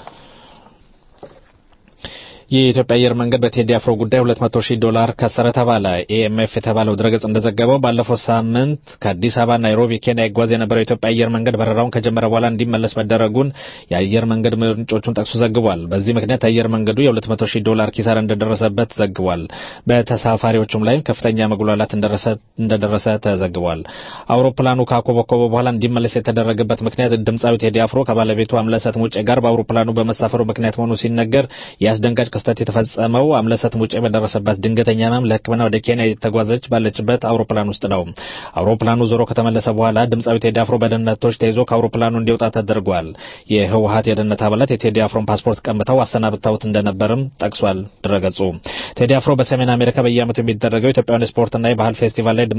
የኢትዮጵያ አየር መንገድ በቴዲ አፍሮ ጉዳይ 200 ሺህ ዶላር ከሰረ ተባለ። ኤኤምኤፍ የተባለው ድረገጽ እንደዘገበው ባለፈው ሳምንት ከአዲስ አበባ ናይሮቢ ኬንያ ይጓዝ የነበረው የኢትዮጵያ አየር መንገድ በረራውን ከጀመረ በኋላ እንዲመለስ መደረጉን የአየር መንገድ ምንጮቹን ጠቅሶ ዘግቧል። በዚህ ምክንያት አየር መንገዱ የ200 ሺህ ዶላር ኪሳራ እንደደረሰበት ዘግቧል። በተሳፋሪዎቹም ላይም ከፍተኛ መጉላላት እንደደረሰ ተዘግቧል። አውሮፕላኑ ካኮበኮበ በኋላ እንዲመለስ የተደረገበት ምክንያት ድምፃዊ ቴዲ አፍሮ ከባለቤቱ አምለሰት ሙጬ ጋር በአውሮፕላኑ በመሳፈሩ ምክንያት መሆኑ ሲነገር የአስደንጋጭ ክስተት የተፈጸመው አምለሰት ሙጬ በደረሰባት ድንገተኛ ህመም ለሕክምና ወደ ኬንያ የተጓዘች ባለችበት አውሮፕላን ውስጥ ነው። አውሮፕላኑ ዞሮ ከተመለሰ በኋላ ድምፃዊ ቴዲ አፍሮ በደህንነቶች ተይዞ ከአውሮፕላኑ እንዲወጣ ተደርጓል። የህወሀት የደህንነት አባላት የቴዲ አፍሮን ፓስፖርት ቀምተው አሰናብተውት እንደነበርም ጠቅሷል ድረገጹ። ቴዲ አፍሮ በሰሜን አሜሪካ በየዓመቱ የሚደረገው ኢትዮጵያውያን ስፖርትና የባህል ፌስቲቫል ላይ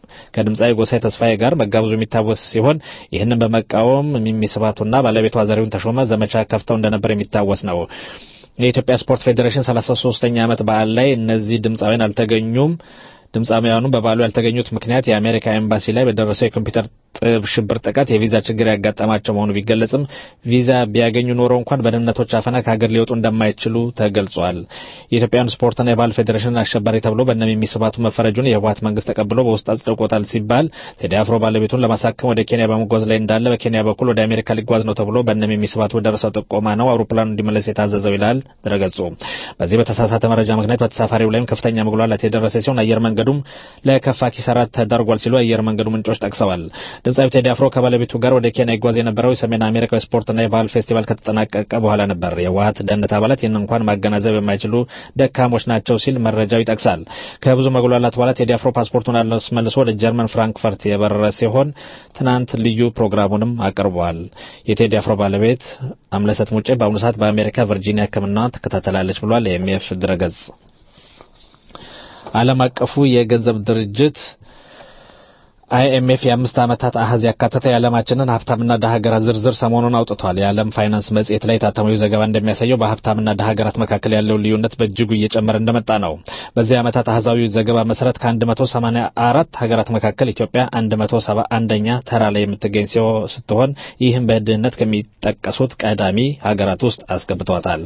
ከድምፃዊ ጎሳዬ ተስፋዬ ጋር መጋበዙ የሚታወስ ሲሆን ይህንን በመቃወም ሚሚ ስባቱና ባለቤቷ ዘሪሁን ተሾመ ዘመቻ ከፍተው እንደነበር የሚታወስ ነው። የኢትዮጵያ ስፖርት ፌዴሬሽን 33ኛ ዓመት በዓል ላይ እነዚህ ድምፃውያን አልተገኙም። ድምፃውያኑ በበዓሉ ያልተገኙት ምክንያት የአሜሪካ ኤምባሲ ላይ በደረሰው የኮምፒውተር ጥብ ሽብር ጥቃት የቪዛ ችግር ያጋጠማቸው መሆኑ ቢገለጽም ቪዛ ቢያገኙ ኖሮ እንኳን በደህንነቶች አፈና ከሀገር ሊወጡ እንደማይችሉ ተገልጿል። የኢትዮጵያን ስፖርትና የባህል ፌዴሬሽን አሸባሪ ተብሎ በእነ ሚሚ ስባቱ መፈረጁን የህወሀት መንግስት ተቀብሎ በውስጥ አጽድቆታል ሲባል ቴዲ አፍሮ ባለቤቱን ለማሳከም ወደ ኬንያ በመጓዝ ላይ እንዳለ በኬንያ በኩል ወደ አሜሪካ ሊጓዝ ነው ተብሎ በእነ ሚሚ ስባቱ በደረሰው ጥቆማ ነው አውሮፕላኑ እንዲመለስ የታዘዘው ይላል ድረገጹ። በዚህ በተሳሳተ መረጃ ምክንያት በተሳፋሪው ላይም ከፍተኛ መጉላላት የደረሰ ሲሆን አየር መንገዱም ለከፋ ኪሳራ ተዳርጓል ሲሉ አየር መንገዱ ምንጮች ጠቅሰዋል። ድምፃዊ ቴዲ አፍሮ ከባለቤቱ ጋር ወደ ኬንያ ይጓዝ የነበረው የሰሜን አሜሪካ ስፖርትና የባህል ፌስቲቫል ከተጠናቀቀ በኋላ ነበር። የህወሀት ደህንነት አባላት ይህን እንኳን ማገናዘብ የማይችሉ ደካሞች ናቸው ሲል መረጃው ይጠቅሳል። ከብዙ መጉላላት በኋላ ቴዲ አፍሮ ፓስፖርቱን አስመልሶ ወደ ጀርመን ፍራንክፈርት የበረረ ሲሆን ትናንት ልዩ ፕሮግራሙንም አቅርቧል። የቴዲ አፍሮ ባለቤት አምለሰት ሙጬ በአሁኑ ሰዓት በአሜሪካ ቨርጂኒያ ሕክምናዋን ትከታተላለች ብሏል የኤምኤፍ ድረገጽ። ዓለም አቀፉ የገንዘብ ድርጅት አይኤምኤፍ የአምስት ዓመታት አሃዝ ያካተተ የዓለማችንን ሀብታምና ድሃ ሀገራት ዝርዝር ሰሞኑን አውጥቷል። የዓለም ፋይናንስ መጽሔት ላይ የታተመው ዘገባ እንደሚያሳየው በሀብታምና ድሃ ሀገራት መካከል ያለው ልዩነት በእጅጉ እየጨመረ እንደመጣ ነው። በዚህ ዓመታት አሃዛዊ ዘገባ መሰረት ከ184 ሀገራት መካከል ኢትዮጵያ 171ኛ ተራ ላይ የምትገኝ ስትሆን ይህም በድህነት ከሚጠቀሱት ቀዳሚ ሀገራት ውስጥ አስገብቷታል።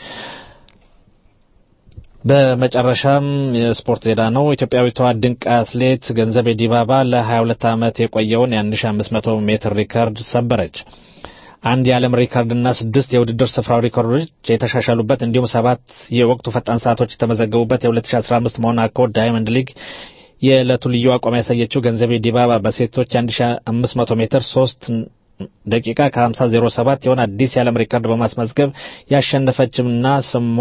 በመጨረሻም የስፖርት ዜና ነው። ኢትዮጵያዊቷ ድንቅ አትሌት ገንዘቤ ዲባባ ለ22 ዓመት የቆየውን የ1500 ሜትር ሪከርድ ሰበረች። አንድ የዓለም ሪከርድና ስድስት የውድድር ስፍራው ሪከርዶች የተሻሻሉበት እንዲሁም ሰባት የወቅቱ ፈጣን ሰዓቶች የተመዘገቡበት የ2015 ሞናኮ ዳይመንድ ሊግ የዕለቱ ልዩ አቋም ያሳየችው ገንዘቤ ዲባባ በሴቶች የ1500 ሜትር ሶስት ደቂቃ ከ5007 የሆነ አዲስ የዓለም ሪከርድ በማስመዝገብ ያሸነፈችምና ስሟ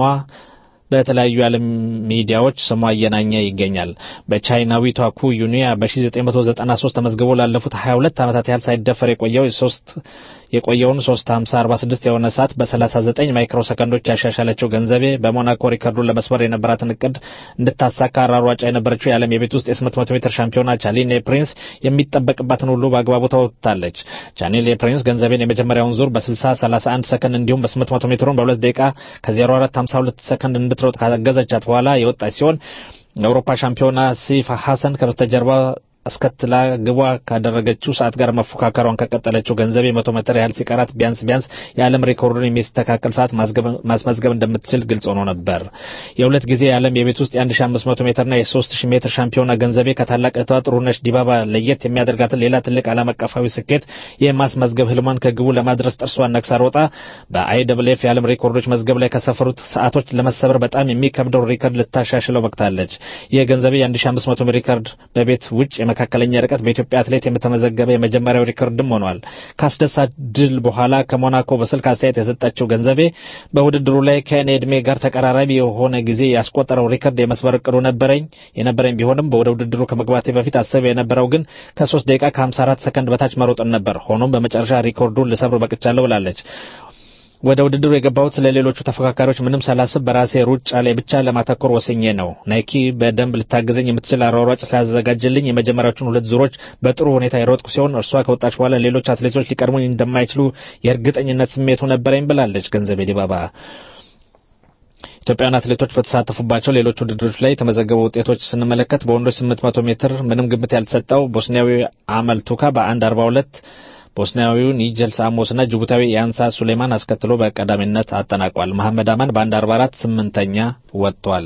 በተለያዩ የዓለም ሚዲያዎች ስሟ እየናኘ ይገኛል። በቻይናዊቷ ኩ ዩኒያ በ1993 ተመዝግቦ ላለፉት 22 ዓመታት ያህል ሳይደፈር የቆየው የሶስት የቆየውን 35046 የሆነ ሰዓት በ39 ማይክሮ ሰከንዶች ያሻሻለችው ገንዘቤ በሞናኮ ሪከርዱን ለመስበር የነበራትን እቅድ እንድታሳካ አራሯጫ የነበረችው የዓለም የቤት ውስጥ የ800 ሜትር ሻምፒዮና ቻሊኔ ፕሪንስ የሚጠበቅባትን ሁሉ በአግባቡ ተወጥታለች። ቻሊኔ ፕሪንስ ገንዘቤን የመጀመሪያውን ዙር በ60 31 ሰከንድ እንዲሁም በ800 ሜትሩን በ2 ደቂቃ ከ04 52 ሰከንድ እንድትሮጥ ካገዘቻት በኋላ የወጣች ሲሆን የአውሮፓ ሻምፒዮና ሲፋ ሐሰን ከበስተጀርባ አስከትላ ግቧ ካደረገችው ሰዓት ጋር መፎካከሯን ከቀጠለችው ገንዘቤ መቶ ሜትር ያህል ሲቀራት ቢያንስ ቢያንስ የዓለም ሪኮርዱን የሚስተካከል ሰዓት ማስመዝገብ እንደምትችል ግልጽ ሆኖ ነበር። የሁለት ጊዜ የዓለም የቤት ውስጥ የ1500 ሜትርና የ3000 ሜትር ሻምፒዮና ገንዘቤ ከታላቅ እህቷ ጥሩነሽ ዲባባ ለየት የሚያደርጋትን ሌላ ትልቅ ዓለም አቀፋዊ ስኬት የማስመዝገብ ህልሟን ከግቡ ለማድረስ ጥርሷን ነክሳ ሮጣ በአይደብልኤፍ የዓለም ሪኮርዶች መዝገብ ላይ ከሰፈሩት ሰዓቶች ለመሰበር በጣም የሚከብደው ሪከርድ ልታሻሽለው በቅታለች። የገንዘቤ የ1500 ሪከርድ በቤት ውጭ መካከለኛ ርቀት በኢትዮጵያ አትሌት የተመዘገበ የመጀመሪያው ሪከርድም ሆኗል። ከአስደሳች ድል በኋላ ከሞናኮ በስልክ አስተያየት የሰጠችው ገንዘቤ በውድድሩ ላይ ከእኔ ዕድሜ ጋር ተቀራራቢ የሆነ ጊዜ ያስቆጠረው ሪከርድ የመስበር እቅዱ ነበረኝ የነበረኝ ቢሆንም ወደ ውድድሩ ከመግባቴ በፊት አስብ የነበረው ግን ከሶስት ደቂቃ ከ54 ሰከንድ በታች መሮጥን ነበር። ሆኖም በመጨረሻ ሪከርዱን ልሰብር በቅቻለሁ ብላለች። ወደ ውድድሩ የገባሁት ስለሌሎቹ ተፎካካሪዎች ምንም ሳላስብ በራሴ ሩጫ ላይ ብቻ ለማተኮር ወስኜ ነው። ናይኪ በደንብ ልታግዘኝ የምትችል አሯሯጭ ስላዘጋጀልኝ የመጀመሪያዎቹን ሁለት ዙሮች በጥሩ ሁኔታ የሮጥኩ ሲሆን እርሷ ከወጣች በኋላ ሌሎች አትሌቶች ሊቀድሙኝ እንደማይችሉ የእርግጠኝነት ስሜቱ ነበረኝ ብላለች ገንዘቤ ዲባባ። ኢትዮጵያውያን አትሌቶች በተሳተፉባቸው ሌሎች ውድድሮች ላይ የተመዘገቡ ውጤቶች ስንመለከት በወንዶች 800 ሜትር ምንም ግምት ያልተሰጠው ቦስኒያዊ አመል ቱካ በአንድ 42 ቦስኒያዊው ኒጀል ሳሞስና ጅቡታዊ የአንሳ ሱሌማን አስከትሎ በቀዳሚነት አጠናቋል። መሐመድ አማን በአንድ 44 ስምንተኛ ወጥቷል።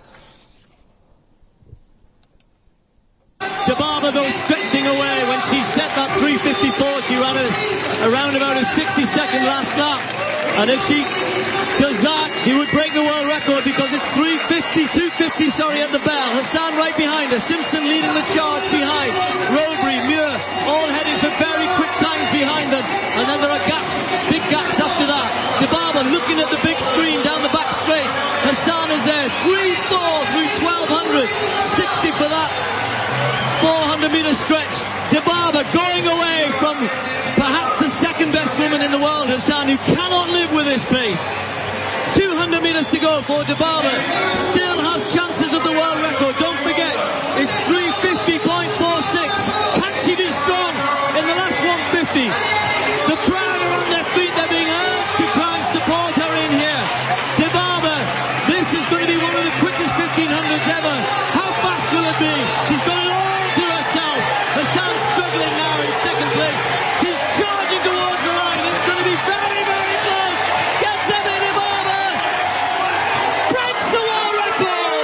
Dababa though stretching away when she set that 354 she ran a, around about a 60 second last lap and if she does that she would break the world record because it's 350 250 sorry at the bell Hassan right behind her Simpson leading the charge behind Robry Muir all heading for very quick times behind them and then there are gaps big gaps after that Dababa looking at the big screen down the back straight Hassan is there 3-4 through 1200 60 for that 400 meter stretch. Dibaba going away from perhaps the second best woman in the world, Hassan, who cannot live with this pace. 200 meters to go for Dibaba. Still has chances of the world record. Don't forget, it's 350.46. Can she be strong in the last 150? The crowd are on their feet. They're being urged to try and support her in here. Dibaba, this is going to be one of the quickest 1500s ever. How fast will it be? She's got it all to herself. Hassan's struggling now in second place. She's charging towards the line. It's going to be very, very close. Gets them in Dibaba. Breaks the world record.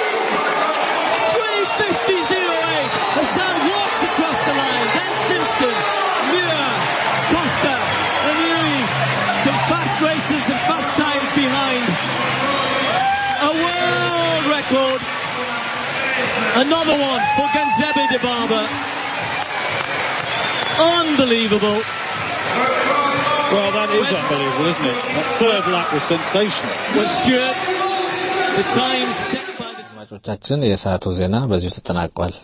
350.08. Hassan walks across the line. Then Simpson, Muir, Costa, and Louis. Some fast races and fast times behind. A world record. Another one for Ganzebe Dibaba. Unbelievable. Well, that is unbelievable, isn't it? That third lap was sensational. But Stuart, the times set by the አድማጮቻችን የሰዓቱ ዜና በዚሁ ተጠናቋል።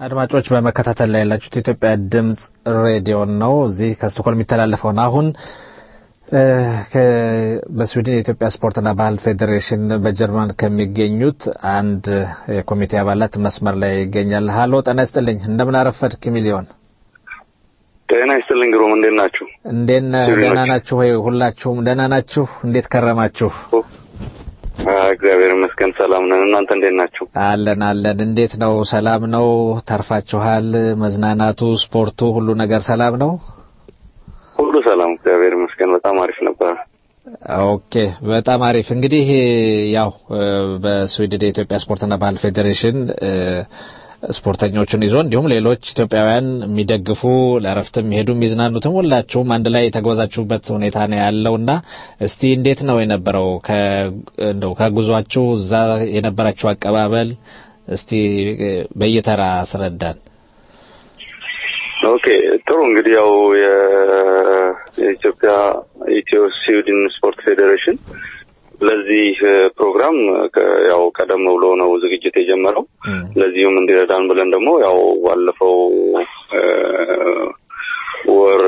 አድማጮች በመከታተል ላይ ያላችሁት የኢትዮጵያ ድምጽ ሬዲዮ ነው። እዚህ ከስቶኮልም የሚተላለፈውን አሁን እ፣ ከ- በስዊድን የኢትዮጵያ ስፖርትና ባህል ፌዴሬሽን በጀርመን ከሚገኙት አንድ የኮሚቴ አባላት መስመር ላይ ይገኛል። ሀሎ ጤና ይስጥልኝ። እንደምን አረፈድክ ሚሊዮን? ጤና ይስጥልኝ ግሩም፣ እንዴት ናችሁ? እንዴት ነህ? ስዊድኖች። ደህና ናችሁ ወይ? ሁላችሁም ደህና ናችሁ? እንዴት ከረማችሁ? አ፣ እግዚአብሔር ይመስገን ሰላም ነን። እናንተ እንዴት ናችሁ? አለን አለን። እንዴት ነው? ሰላም ነው? ተርፋችኋል? መዝናናቱ፣ ስፖርቱ፣ ሁሉ ነገር ሰላም ነው? ሁሉ ሰላም፣ እግዚአብሔር ይመስገን በጣም አሪፍ ነበር። ኦኬ በጣም አሪፍ እንግዲህ ያው እ፣ በስዊድን የኢትዮጵያ ስፖርትና ባህል ፌዴሬሽን እ፣ ስፖርተኞቹን ይዞ እንዲሁም ሌሎች ኢትዮጵያውያን የሚደግፉ ለእረፍትም የሚሄዱ የሚዝናኑትም ሁላችሁም አንድ ላይ የተጓዛችሁበት ሁኔታ ነው ያለውና እስቲ እንዴት ነው የነበረው ከ እንደው ከጉዟችሁ እዛ የነበራችሁ አቀባበል እስቲ እ፣ በየተራ አስረዳን። ኦኬ ጥሩ እንግዲህ ያው የ- የኢትዮጵያ ኢትዮ ስዊድን ስፖርት ፌዴሬሽን ለዚህ እ፣ ፕሮግራም ከ- ያው ቀደም ብሎ ነው ዝግጅት የጀመረው። ለዚሁም እንዲረዳን ብለን ደግሞ ያው ባለፈው እ፣ ወር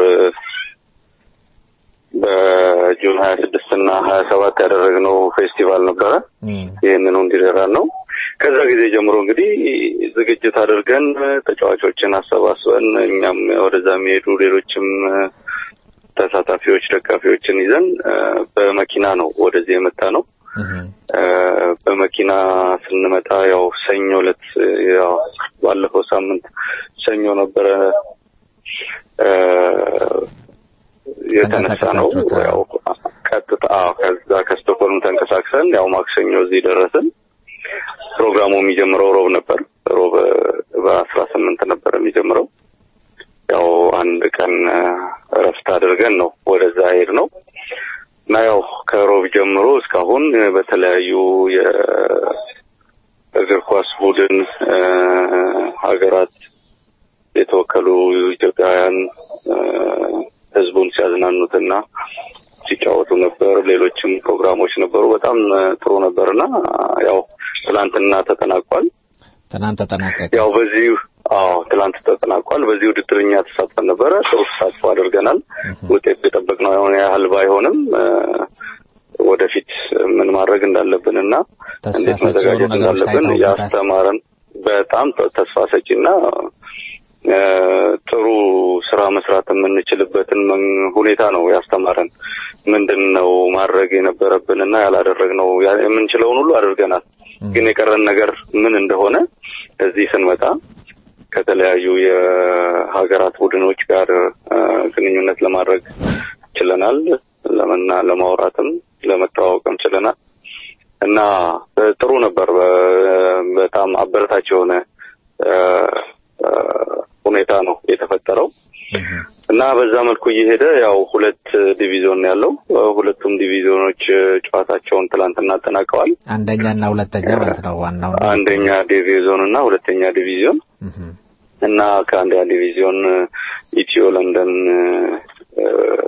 በጁን ሀያ ስድስት እና ሀያ ሰባት ያደረግነው ፌስቲቫል ነበረ። ይህንኑ እንዲረዳን ነው። ከዛ ጊዜ ጀምሮ እንግዲህ ዝግጅት አድርገን ተጫዋቾችን አሰባስበን እኛም ወደዛ የሚሄዱ ሌሎችም እ፣ ተሳታፊዎች ደጋፊዎችን ይዘን እ፣ በመኪና ነው ወደዚህ የመጣ ነው። እ፣ በመኪና ስንመጣ ያው ሰኞ ዕለት እ፣ ያው ባለፈው ሳምንት ሰኞ ነበረ እ፣ የተነሳ ነው። ያው ቀጥታ አዎ፣ ከዛ ከስቶኮልም ተንቀሳቅሰን ያው ማክሰኞ እዚህ ደረስን። ፕሮግራሙ የሚጀምረው ሮብ ነበር። ሮብ እ፣ በአስራ ስምንት ነበር የሚጀምረው። ያው አንድ ቀን እ፣ እረፍት አድርገን ነው ወደዛ ሄድ ነው እና ያው ከሮብ ጀምሮ እስካሁን እ፣ በተለያዩ የእግር ኳስ ቡድን እ፣ ሀገራት የተወከሉ ኢትዮጵያውያን እ፣ ህዝቡን ሲያዝናኑትና ሲጫወቱ ነበር። ሌሎችም ፕሮግራሞች ነበሩ። በጣም እ፣ ጥሩ ነበርና ያው ትላንትና ተጠናቋል። ትናንት ተጠናቀቀ። ያው በዚህ አዎ ትላንት ተጠናቋል። በዚህ ውድድር እኛ ተሳትፈን ነበረ። ጥሩ ተሳትፎ አድርገናል። ውጤት የጠበቅነው የሆነ ያህል ባይሆንም እ፣ ወደፊት ምን ማድረግ እንዳለብን እና ተስፋ እንዴት ሰጪ የሆኑ መዘጋጀት ነገሮች እንዳለብን ታይተውበታል። ያስተማረን በጣም ተ- ተስፋ ሰጪና እ፣ ጥሩ ስራ መስራት የምንችልበትን መን- ሁኔታ ነው ያስተማረን። ምንድን ነው ማድረግ የነበረብንና ያላደረግነው ያ- የምንችለውን ሁሉ አድርገናል። ግን የቀረን ነገር ምን እንደሆነ እዚህ ስንመጣ ከተለያዩ የሀገራት ቡድኖች ጋር እ፣ ግንኙነት ለማድረግ ችለናል። ለመና ለማውራትም ለመተዋወቅም ችለናል እና እ፣ ጥሩ ነበር። በ- በጣም አበረታች የሆነ እ፣ እ፣ ሁኔታ ነው የተፈጠረው እና በዛ መልኩ እየሄደ ያው ሁለት ዲቪዚዮን ነው ያለው። እ፣ ሁለቱም ዲቪዚዮኖች እ፣ ጨዋታቸውን ትላንትና አጠናቀዋል። አንደኛና ሁለተኛ ማለት ነው ዋናው አንደኛ ዲቪዚዮን እና ሁለተኛ ዲቪዚዮን እና ከአንደኛ ዲቪዚዮን እ፣ ኢትዮ ለንደን እ፣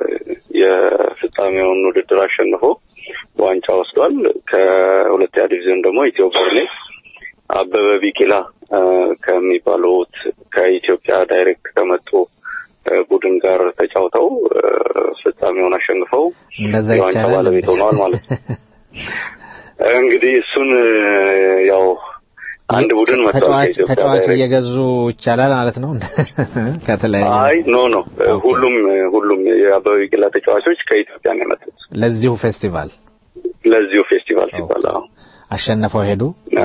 የፍጻሜውን ውድድር አሸንፎ ዋንጫ ወስዷል። ከሁለተኛ ዲቪዚዮን ደግሞ ኢትዮ በርኔ አበበ ቢቂላ እ፣ ከሚባሉት ከኢትዮጵያ ዳይሬክት ከመጡ እ፣ ቡድን ጋር ተጫውተው እ፣ ፍጻሜውን አሸንፈው እንደዛ የዋንጫ ይቻላል ባለቤት ሆነዋል ማለት ነው። እንግዲህ እሱን እ፣ ያው አንድ ቡድን መጥቷል ተጫዋች ከኢትዮጵያ ተጫዋች ዳይሬክት እየገዙ ይቻላል ማለት ነው ከተለያዩ አይ ኖ ኖ ሁሉም ሁሉም የአበበ ቢቂላ ተጫዋቾች ከኢትዮጵያ ነው የመጡት ለዚሁ ፌስቲቫል ለዚሁ ፌስቲቫል ሲባል አዎ። አሸነፈው ሄዱ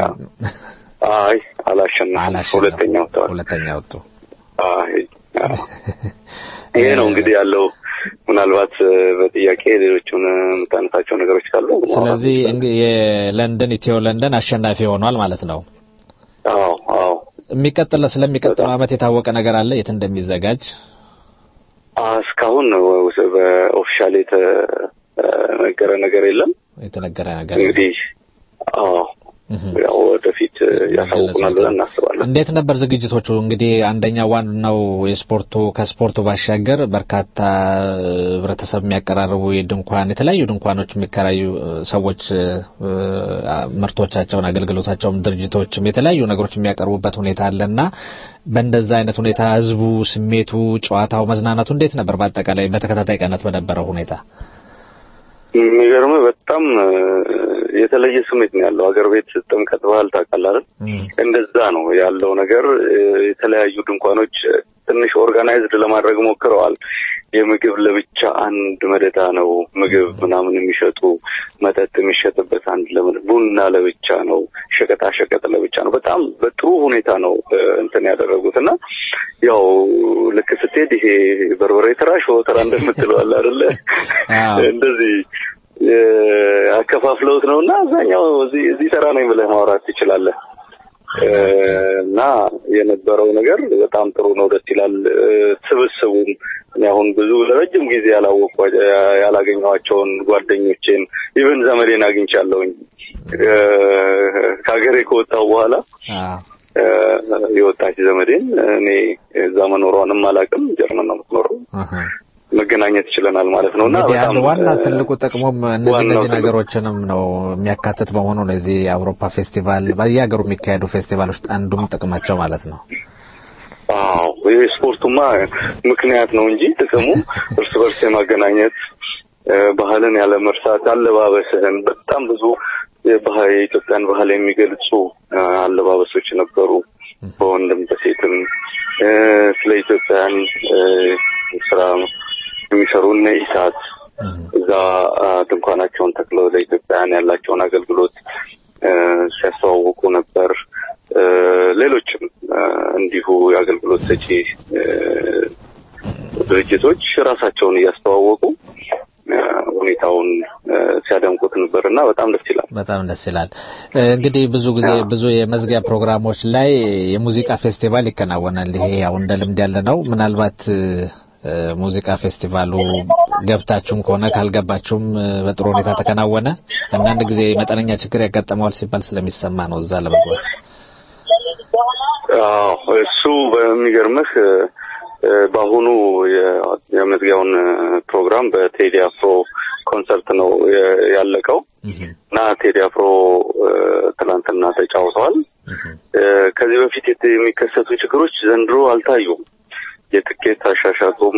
አይ አላሸነፉም ሁለተኛ ወጥተዋል ሁለተኛ ወጡ አይ አዎ። ይሄ ነው እንግዲህ ያለው ምናልባት እ፣ በጥያቄ ሌሎቹን እ፣ የምታነሳቸው ነገሮች ካሉ ማውራት ስለዚህ እንግ- የለንደን ኢትዮ ለንደን አሸናፊ ሆኗል ማለት ነው አዎ አዎ የሚቀጥለው ስለሚቀጥለው አመት የታወቀ ነገር አለ የት እንደሚዘጋጅ አ፣ እስካሁን በኦፊሻል የተነገረ ነገር የለም የተነገረ ነገር እንግዲህ አዎ ያው ወደፊት ያሳውቁናል ብለን እናስባለን። እንዴት ነበር ዝግጅቶቹ? እንግዲህ አንደኛ ዋናው የስፖርቱ ከስፖርቱ ባሻገር በርካታ ህብረተሰብ የሚያቀራርቡ የድንኳን የተለያዩ ድንኳኖች የሚከራዩ ሰዎች ምርቶቻቸውን፣ አገልግሎታቸውን ድርጅቶችም የተለያዩ ነገሮች የሚያቀርቡበት ሁኔታ አለና በእንደዛ አይነት ሁኔታ ህዝቡ ስሜቱ፣ ጨዋታው፣ መዝናናቱ እንዴት ነበር? በአጠቃላይ በተከታታይ ቀናት በነበረው ሁኔታ የሚገርምህ በጣም የተለየ ስሜት ነው ያለው። ሀገር ቤት ጥምቀት ባህል ታውቃለህ አይደል? እንደዛ ነው ያለው ነገር። የተለያዩ ድንኳኖች ትንሽ ኦርጋናይዝድ ለማድረግ ሞክረዋል። የምግብ ለብቻ አንድ መደዳ ነው፣ ምግብ ምናምን የሚሸጡ መጠጥ የሚሸጥበት አንድ ለምን ቡና ለብቻ ነው፣ ሸቀጣ ሸቀጥ ለብቻ ነው። በጣም በጥሩ ሁኔታ ነው እንትን ያደረጉት እና ያው ልክ ስትሄድ ይሄ በርበሬ ተራ ሾ ተራ እንደምትለው አለ አይደለ? እንደዚህ አከፋፍለውት ነው እና አብዛኛው እዚህ እዚህ ተራ ነኝ ብለህ ማውራት ትችላለህ። እና የነበረው ነገር በጣም ጥሩ ነው፣ ደስ ይላል። ስብስቡም እኔ አሁን ብዙ ለረጅም ጊዜ ያላወቁ ያላገኘኋቸውን ጓደኞቼን ኢቨን ዘመዴን አግኝቻለሁኝ ከሀገሬ ከወጣሁ በኋላ የወጣች ዘመዴን እኔ እዛ መኖሯንም አላውቅም። ጀርመን ነው የምትኖረው። መገናኘት ይችለናል ማለት ነው እና በጣም ዋና ትልቁ ጥቅሙም እነዚህ እነዚህ ነገሮችንም ነው የሚያካትት በመሆኑ ነው። የዚህ የአውሮፓ ፌስቲቫል በየሀገሩ የሚካሄዱ ፌስቲቫሎች አንዱም ጥቅማቸው ማለት ነው። አዎ ይህ ስፖርቱማ ምክንያት ነው እንጂ ጥቅሙ እርስ በርስ የማገናኘት ባህልን ያለ መርሳት፣ አለባበስህን በጣም ብዙ የኢትዮጵያን ባህል የሚገልጹ አለባበሶች ነበሩ። በወንድም በሴትም ስለ ኢትዮጵያን ስራ የሚሰሩ እነ ኢሳት እዛ ድንኳናቸውን ተክለው ለኢትዮጵያውያን ያላቸውን አገልግሎት ሲያስተዋውቁ ነበር። ሌሎችም እንዲሁ የአገልግሎት ሰጪ ድርጅቶች ራሳቸውን እያስተዋወቁ ሁኔታውን ሲያደምቁት ነበር እና በጣም ደስ ይላል። በጣም ደስ ይላል። እንግዲህ ብዙ ጊዜ ብዙ የመዝጊያ ፕሮግራሞች ላይ የሙዚቃ ፌስቲቫል ይከናወናል። ይሄ ያው እንደ ልምድ ያለ ነው። ምናልባት ሙዚቃ ፌስቲቫሉ ገብታችሁም ከሆነ ካልገባችሁም በጥሩ ሁኔታ ተከናወነ። አንዳንድ ጊዜ መጠነኛ ችግር ያጋጠመዋል ሲባል ስለሚሰማ ነው እዛ ለመግባት። አዎ እሱ በሚገርምህ በአሁኑ የመዝጊያውን ፕሮግራም በቴዲ አፍሮ ኮንሰርት ነው ያለቀው እና ቴዲ አፍሮ ትናንትና ተጫውተዋል። ከዚህ በፊት የሚከሰቱ ችግሮች ዘንድሮ አልታዩም። የትኬት አሻሻጡም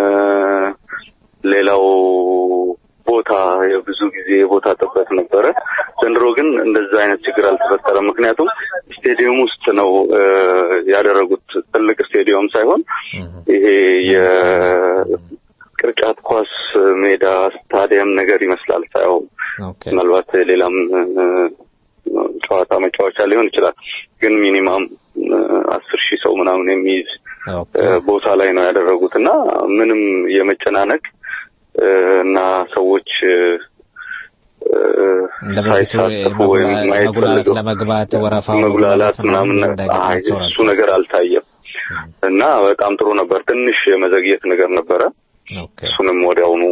ሌላው ቦታ የብዙ ጊዜ የቦታ ጥበት ነበረ። ዘንድሮ ግን እንደዛ አይነት ችግር አልተፈጠረም። ምክንያቱም ስቴዲየም ውስጥ ነው ያደረጉት። ትልቅ ስቴዲየም ሳይሆን ይሄ የቅርጫት ኳስ ሜዳ ስታዲየም ነገር ይመስላል ሳይው ምናልባት ሌላም ጨዋታ መጫወቻ ሊሆን ይችላል። ግን ሚኒማም አስር ሺህ ሰው ምናምን የሚይዝ ቦታ ላይ ነው ያደረጉት እና ምንም የመጨናነቅ እና ሰዎች ሳይሳተፉ ወይም ማየት ፈልገው ለመግባት ወረፋው መጉላላት ምናምን እሱ ነገር አልታየም እና በጣም ጥሩ ነበር። ትንሽ የመዘግየት ነገር ነበረ። እሱንም ወዲያውኑ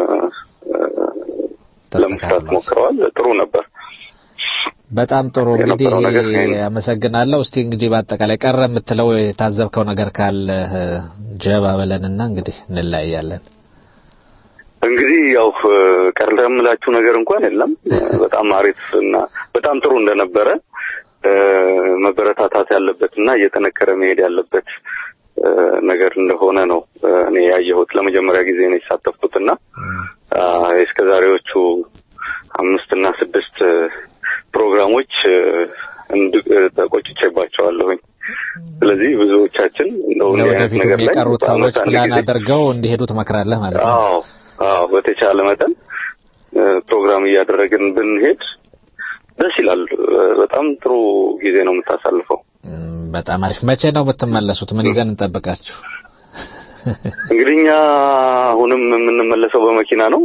ለመስራት ሞክረዋል። ጥሩ ነበር። በጣም ጥሩ እንግዲህ አመሰግናለሁ። እስቲ እንግዲህ በአጠቃላይ ቀረ የምትለው የታዘብከው ነገር ካለ ጀባ በለንና እንግዲህ እንለያያለን። እንግዲህ ያው ቀረ የምላችሁ ነገር እንኳን የለም። በጣም አሪፍ እና በጣም ጥሩ እንደነበረ መበረታታት ያለበት እና እየጠነከረ መሄድ ያለበት ነገር እንደሆነ ነው እኔ ያየሁት። ለመጀመሪያ ጊዜ ነው የተሳተፍኩት እና እስከ ዛሬዎቹ አምስት እና ስድስት ፕሮግራሞች ተቆጭቼባቸዋለሁኝ። ስለዚህ ብዙዎቻችን እንደው ለወደፊቱ የቀሩት ሰዎች ፕላን አድርገው እንዲሄዱ ትመክራለህ ማለት ነው? አዎ አዎ፣ በተቻለ መጠን ፕሮግራም እያደረግን ብንሄድ ደስ ይላል። በጣም ጥሩ ጊዜ ነው የምታሳልፈው። በጣም አሪፍ። መቼ ነው የምትመለሱት? ምን ይዘን እንጠብቃችሁ? እንግዲህ እኛ አሁንም የምንመለሰው በመኪና ነው።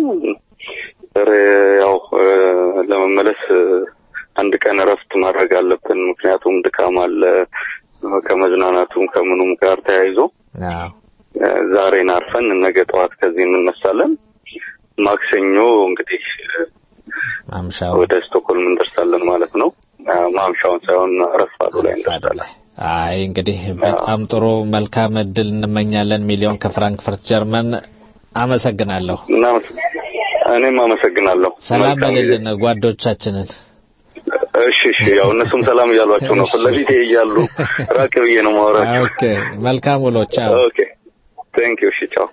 ያው ለመመለስ አንድ ቀን እረፍት ማድረግ አለብን። ምክንያቱም ድካም አለ ከመዝናናቱም ከምኑም ጋር ተያይዞ ዛሬን አርፈን ነገ ጠዋት ከዚህ እንነሳለን። ማክሰኞ እንግዲህ ወደ ስቶክሆልም እንደርሳለን ማለት ነው። አ፣ ማምሻውን ሳይሆን ረፋዱ ላይ እንደርሳለን። አይ እንግዲህ በጣም ጥሩ መልካም እድል እንመኛለን። ሚሊዮን ከፍራንክፈርት ጀርመን። አመሰግናለሁ። እና እኔም አመሰግናለሁ። ሰላም መልካም ጊዜ። በልልን ጓዶቻችንን። እሺ እሺ፣ ያው እነሱም ሰላም እያሏቸው ነው። ፊት ለፊቴ እያሉ ራቅ ብዬ ነው ማወራቸው። ኦኬ መልካም ውሎ። ቻው። ኦኬ ቴንክ ዩ። እሺ ቻው።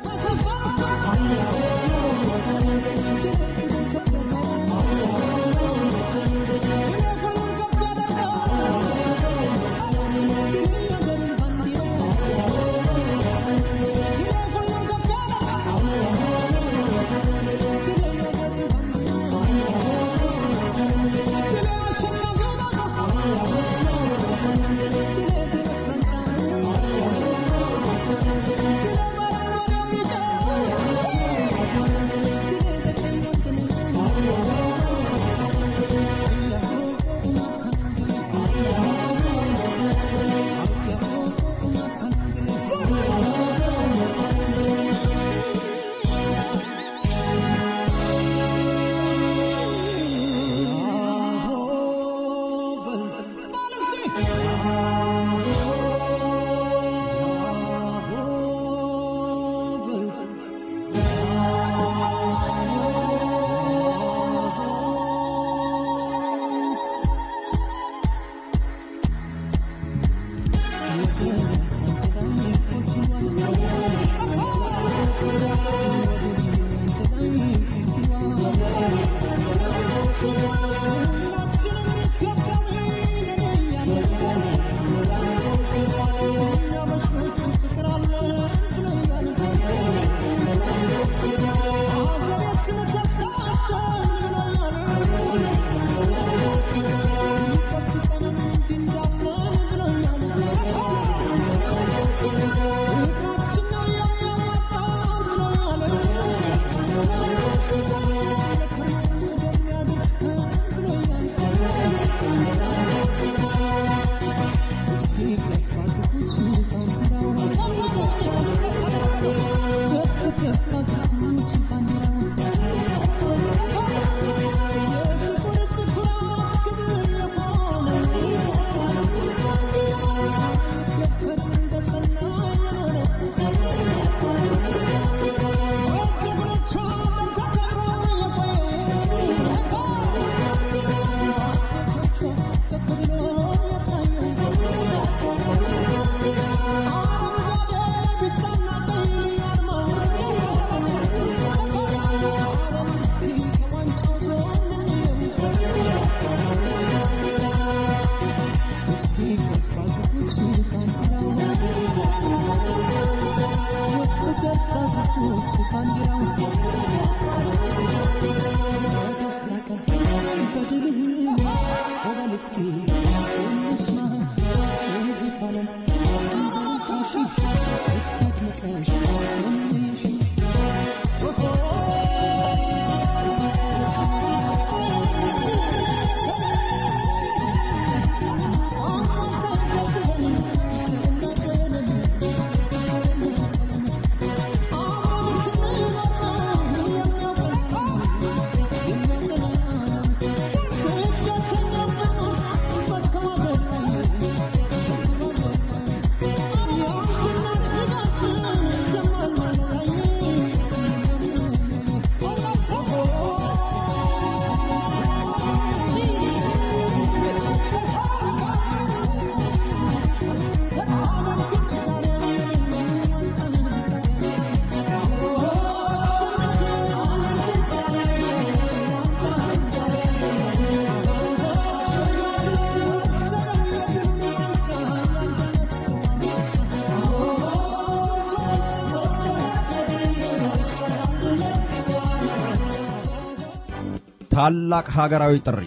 ታላቅ ሀገራዊ ጥሪ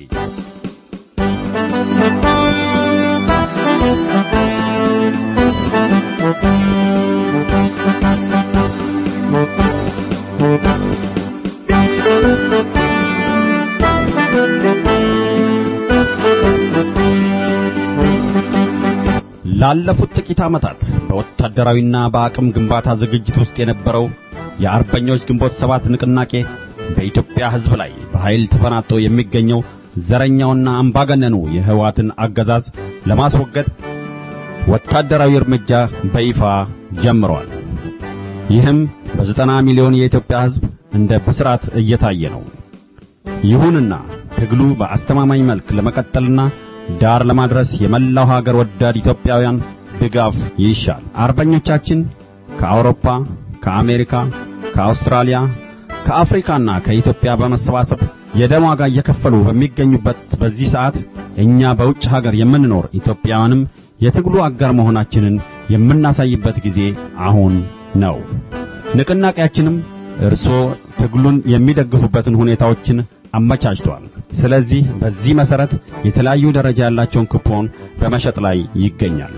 ላለፉት ጥቂት ዓመታት በወታደራዊና በአቅም ግንባታ ዝግጅት ውስጥ የነበረው የአርበኞች ግንቦት ሰባት ንቅናቄ በኢትዮጵያ ሕዝብ ላይ በኃይል ተፈናጥቶ የሚገኘው ዘረኛውና አምባገነኑ የህወሓትን አገዛዝ ለማስወገድ ወታደራዊ እርምጃ በይፋ ጀምሯል። ይህም በዘጠና ሚሊዮን የኢትዮጵያ ሕዝብ እንደ ብስራት እየታየ ነው። ይሁንና ትግሉ በአስተማማኝ መልክ ለመቀጠልና ዳር ለማድረስ የመላው ሀገር ወዳድ ኢትዮጵያውያን ድጋፍ ይሻል። አርበኞቻችን ከአውሮፓ፣ ከአሜሪካ፣ ከአውስትራሊያ፣ ከአፍሪካና ከኢትዮጵያ በመሰባሰብ የደም ዋጋ እየከፈሉ በሚገኙበት በዚህ ሰዓት እኛ በውጭ ሀገር የምንኖር ኢትዮጵያውያንም የትግሉ አጋር መሆናችንን የምናሳይበት ጊዜ አሁን ነው። ንቅናቄያችንም እርስዎ ትግሉን የሚደግፉበትን ሁኔታዎችን አመቻችቷል። ስለዚህ በዚህ መሰረት የተለያዩ ደረጃ ያላቸውን ኩፖን በመሸጥ ላይ ይገኛል።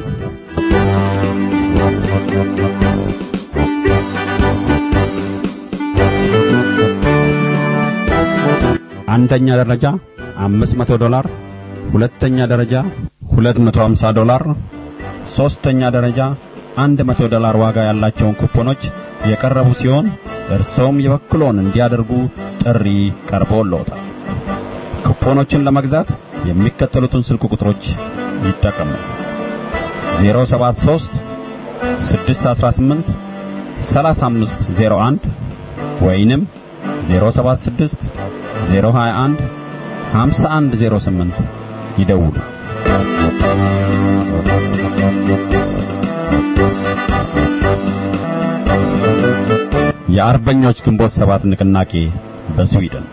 አንደኛ ደረጃ 500 ዶላር፣ ሁለተኛ ደረጃ 250 ዶላር፣ ሶስተኛ ደረጃ 100 ዶላር ዋጋ ያላቸውን ኩፖኖች የቀረቡ ሲሆን እርሶም የበኩሎን እንዲያደርጉ ጥሪ ቀርቦልዎታል። ኩፖኖችን ለመግዛት የሚከተሉትን ስልክ ቁጥሮች ይጠቀሙ። 073 618 3501 ወይንም 076 021 5108 ይደውሉ። የአርበኞች ግንቦት ሰባት ንቅናቄ በስዊድን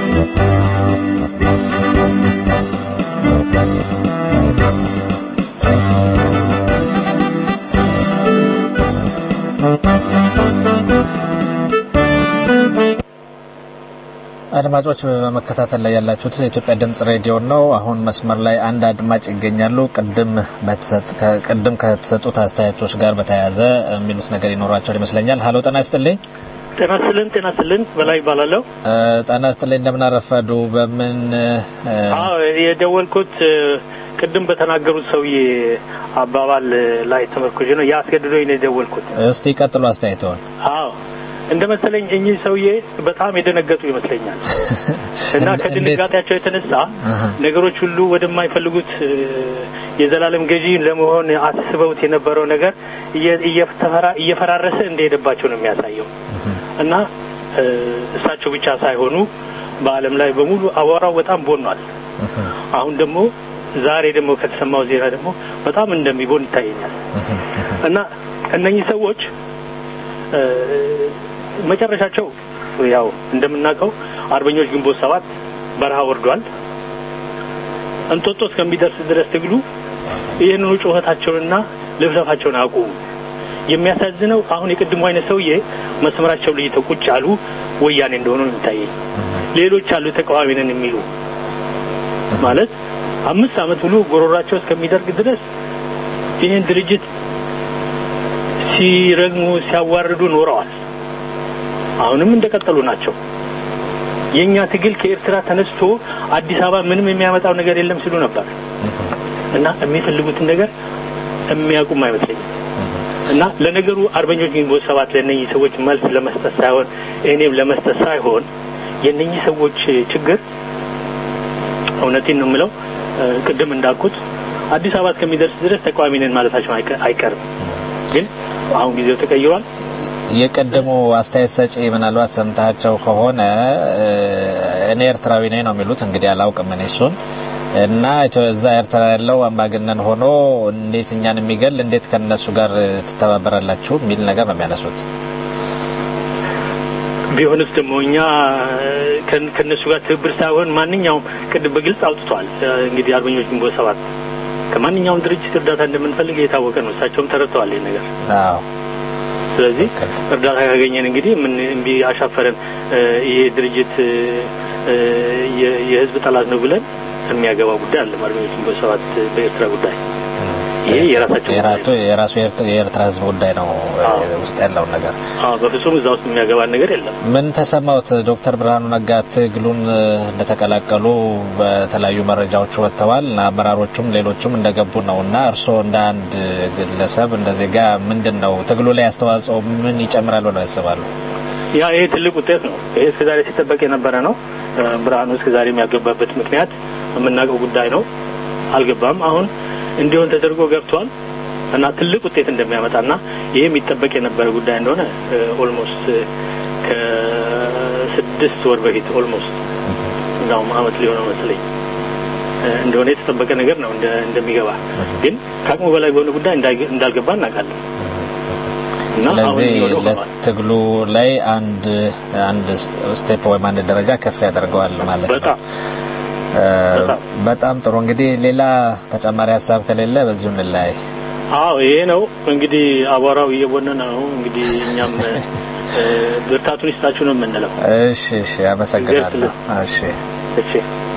አድማጮች በመከታተል ላይ ያላችሁት የኢትዮጵያ ድምጽ ሬዲዮ ነው። አሁን መስመር ላይ አንድ አድማጭ ይገኛሉ። ቅድም በተሰጥ ቅድም ከተሰጡት አስተያየቶች ጋር በተያያዘ የሚሉት ነገር ይኖራቸዋል ይመስለኛል። ሀሎ ጤና ይስጥልኝ። ጤና ይስጥልን። ጤና ይስጥልን። በላይ ይባላለሁ። ጤና ይስጥልኝ። እንደምን አረፈዱ? በምን አዎ የደወልኩት ቅድም በተናገሩት ሰውዬ አባባል ላይ ተመርኩዤ ነው። ያስገድዶኝ ነው የደወልኩት። እስቲ ቀጥሉ አስተያየተውን። አዎ እንደ መሰለኝ እኚህ ሰውዬ በጣም የደነገጡ ይመስለኛል እና ከድንጋጤያቸው የተነሳ ነገሮች ሁሉ ወደማይፈልጉት የዘላለም ገዢ ለመሆን አስበውት የነበረው ነገር እየፈራረሰ እንደሄደባቸው ነው የሚያሳየው እና እሳቸው ብቻ ሳይሆኑ በዓለም ላይ በሙሉ አቧራው በጣም ቦኗል። አሁን ደግሞ ዛሬ ደግሞ ከተሰማው ዜና ደግሞ በጣም እንደሚቦን ይታየኛል እና እነኚህ ሰዎች መጨረሻቸው ያው እንደምናውቀው አርበኞች ግንቦት ሰባት በረሃ ወርዷል። እንጦጦ እስከሚደርስ ድረስ ትግሉ ይህንኑ ጩኸታቸውንና ልፍለፋቸውን አቁሙ። የሚያሳዝነው አሁን የቅድሙ አይነት ሰውዬ መስመራቸው ለይተው ቁጭ አሉ ወያኔ እንደሆኑ ነው የሚታየኝ። ሌሎች አሉ ተቃዋሚ ነን የሚሉ ማለት አምስት ዓመት ሙሉ ጎሮራቸው እስከሚደርግ ድረስ ይህን ድርጅት ሲረግሙ ሲያዋርዱ ኖረዋል። አሁንም እንደቀጠሉ ናቸው። የኛ ትግል ከኤርትራ ተነስቶ አዲስ አበባ ምንም የሚያመጣው ነገር የለም ሲሉ ነበር እና የሚፈልጉትን ነገር የሚያውቁም አይመስለኝም። እና ለነገሩ አርበኞች ግንቦት ሰባት ለእነኚህ ሰዎች መልስ ለመስጠት ሳይሆን እኔም ለመስጠት ሳይሆን የእነኚህ ሰዎች ችግር እውነቴን ነው የምለው ቅድም እንዳልኩት አዲስ አበባ እስከሚደርስ ድረስ ተቃዋሚ ነን ማለታቸው አይቀርም። ግን አሁን ጊዜው ተቀይሯል። የቀደሙ አስተያየት ሰጪ ምናልባት ሰምታቸው ከሆነ እኔ ኤርትራዊ ነኝ ነው የሚሉት። እንግዲህ አላውቅም እኔ እሱን እና እዛ ኤርትራ ያለው አምባገነን ሆኖ እንዴት እኛን የሚገል እንዴት ከነሱ ጋር ትተባበራላችሁ የሚል ነገር ነው የሚያነሱት። ቢሆንስ ደግሞ እኛ ከነሱ ጋር ትብብር ሳይሆን ማንኛውም ቅድም በግልጽ አውጥቷል። እንግዲህ አርበኞች ግንቦት ሰባት ከማንኛውም ድርጅት እርዳታ እንደምንፈልግ የታወቀ ነው። እሳቸውም ተረድተዋል ይህ ነገር። አዎ ስለዚህ እርዳታ ካገኘን እንግዲህ ምን እምቢ አሻፈረን ይሄ ድርጅት የህዝብ ጠላት ነው ብለን የሚያገባ ጉዳይ አለ። አርበኞች ግንቦት ሰባት በኤርትራ ጉዳይ ይሄ የራሳቸው የራሱ የኤርትራ ህዝብ ጉዳይ ነው ውስጥ ያለውን ነገር። አዎ በፍጹም እዛ ውስጥ የሚያገባን ነገር የለም። ምን ተሰማውት? ዶክተር ብርሃኑ ነጋ ትግሉን እንደተቀላቀሉ በተለያዩ መረጃዎች ወጥተዋል እና አመራሮቹም ሌሎቹም እንደገቡ ነው እና እርስዎ እንደ አንድ ግለሰብ እንደ ዜጋ ምንድን ነው ትግሉ ላይ አስተዋጽኦ ምን ይጨምራል ብለው ያስባሉ? ያ ይሄ ትልቅ ውጤት ነው። ይሄ እስከዛሬ ሲጠበቅ የነበረ ነው። ብርሃኑ እስከዛሬ የሚያገባበት ምክንያት የምናውቀው ጉዳይ ነው። አልገባም። አሁን እንዲሆን ተደርጎ ገብቷል እና ትልቅ ውጤት እንደሚያመጣና ይሄ የሚጠበቅ የነበረ ጉዳይ እንደሆነ ኦልሞስት ከስድስት ወር በፊት ኦልሞስት እንዳውም አመት ሊሆነው መስለኝ እንደሆነ የተጠበቀ ነገር ነው እንደሚገባ ግን ከአቅሙ በላይ በሆነ ጉዳይ እንዳልገባ እናውቃለን። ስለዚህ ለትግሉ ላይ አንድ አንድ ስቴፕ ወይም አንድ ደረጃ ከፍ ያደርገዋል ማለት ነው። በጣም ጥሩ። እንግዲህ ሌላ ተጨማሪ ሀሳብ ከሌለ በዚሁ እንለያይ። አዎ ይሄ ነው እንግዲህ አቧራው እየቦነነ ነው። እንግዲህ እኛም ብርታቱን ይስጣችሁ ነው የምንለው። እሺ፣ እሺ፣ አመሰግናለሁ። እሺ፣ እሺ።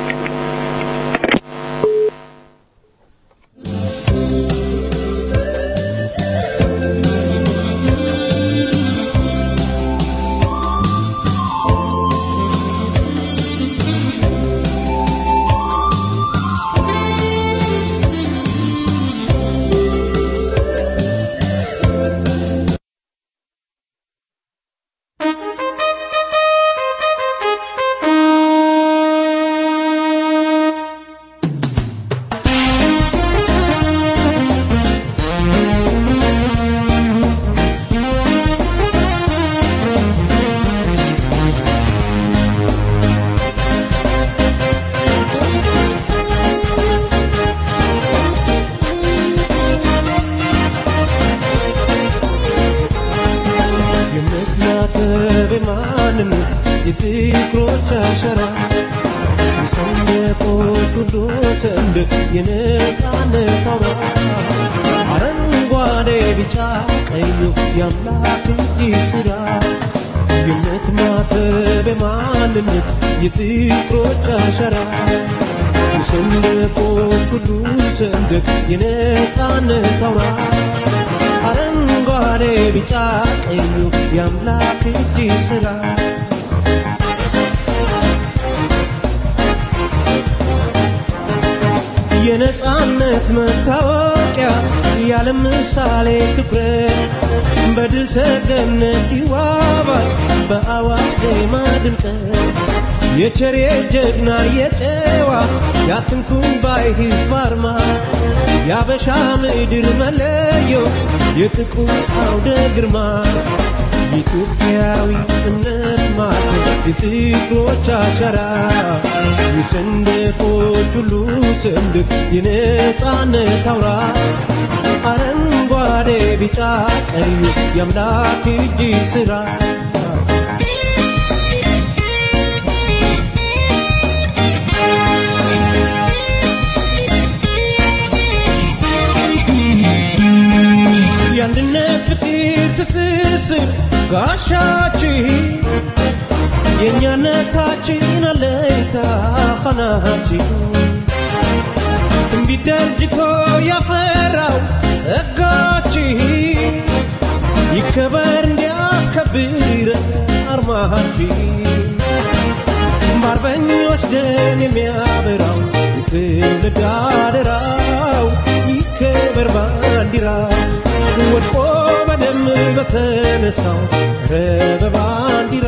የነጻነት መታወቂያ ያለ ምሳሌ ክብረት በድል ሰገነት ይዋባል በአዋጅ ዜማ ድምቀት የቸሬ ጀግና የጨዋ ያትንኩን ባይ ህዝብ አርማ የአበሻ ምድር መለዮ የጥቁር አውደ ግርማ የኢትዮጵያዊ እምነት ማለት የጥቁሮች አሻራ የሰንደቆች ሁሉ ሰንደቅ የነጻነት አውራ አረንጓዴ ቢጫ ቀዩ የአምላክ እጅ ስራ የአንድነት ፍቅር ትስስር ጋሻችን የእኛነታችን አለኝታ ፋናችን ትንቢት ደርጅቶ ያፈራው ጸጋችን ይከበር እንዲያስከብር አርማችን በአርበኞች ደም የሚያበራው የትውልድ አደራው ይከበር ባንዲራው ወድቆ በደም በተነሳው በባንዲራ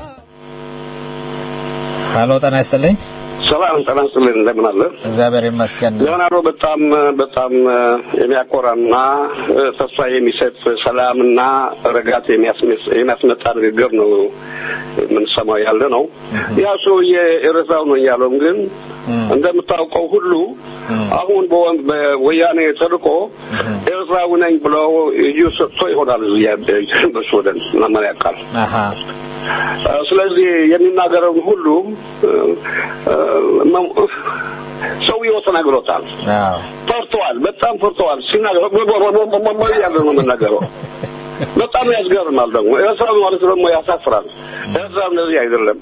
ሀሎ ጤና ይስጥልኝ ሰላም ጤና ይስጥልኝ እንደምን አለ እግዚአብሔር ይመስገን ሌኦናርዶ በጣም በጣም የሚያኮራና ተስፋ የሚሰጥ ሰላምና ረጋት የሚያስመጣ ንግግር ነው የምንሰማው ያለ ነው ያ ሰውዬ ኤርትራው ነው ያለው ግን እንደምታውቀው ሁሉ አሁን በወያኔ ተልቆ ኤርትራዊ ነኝ ብለው እጁ ሰጥቶ ይሆናል በሱዳን ምናምን ያውቃል ስለዚህ የሚናገረውን ሁሉ ሰውየው ተናግሮታል ፈርተዋል በጣም ፈርተዋል ሲናገር ያለ ነው የምናገረው በጣም ያስገርማል ደግሞ ኤርትራ ማለት ደግሞ ያሳፍራል ኤርትራ እንደዚህ አይደለም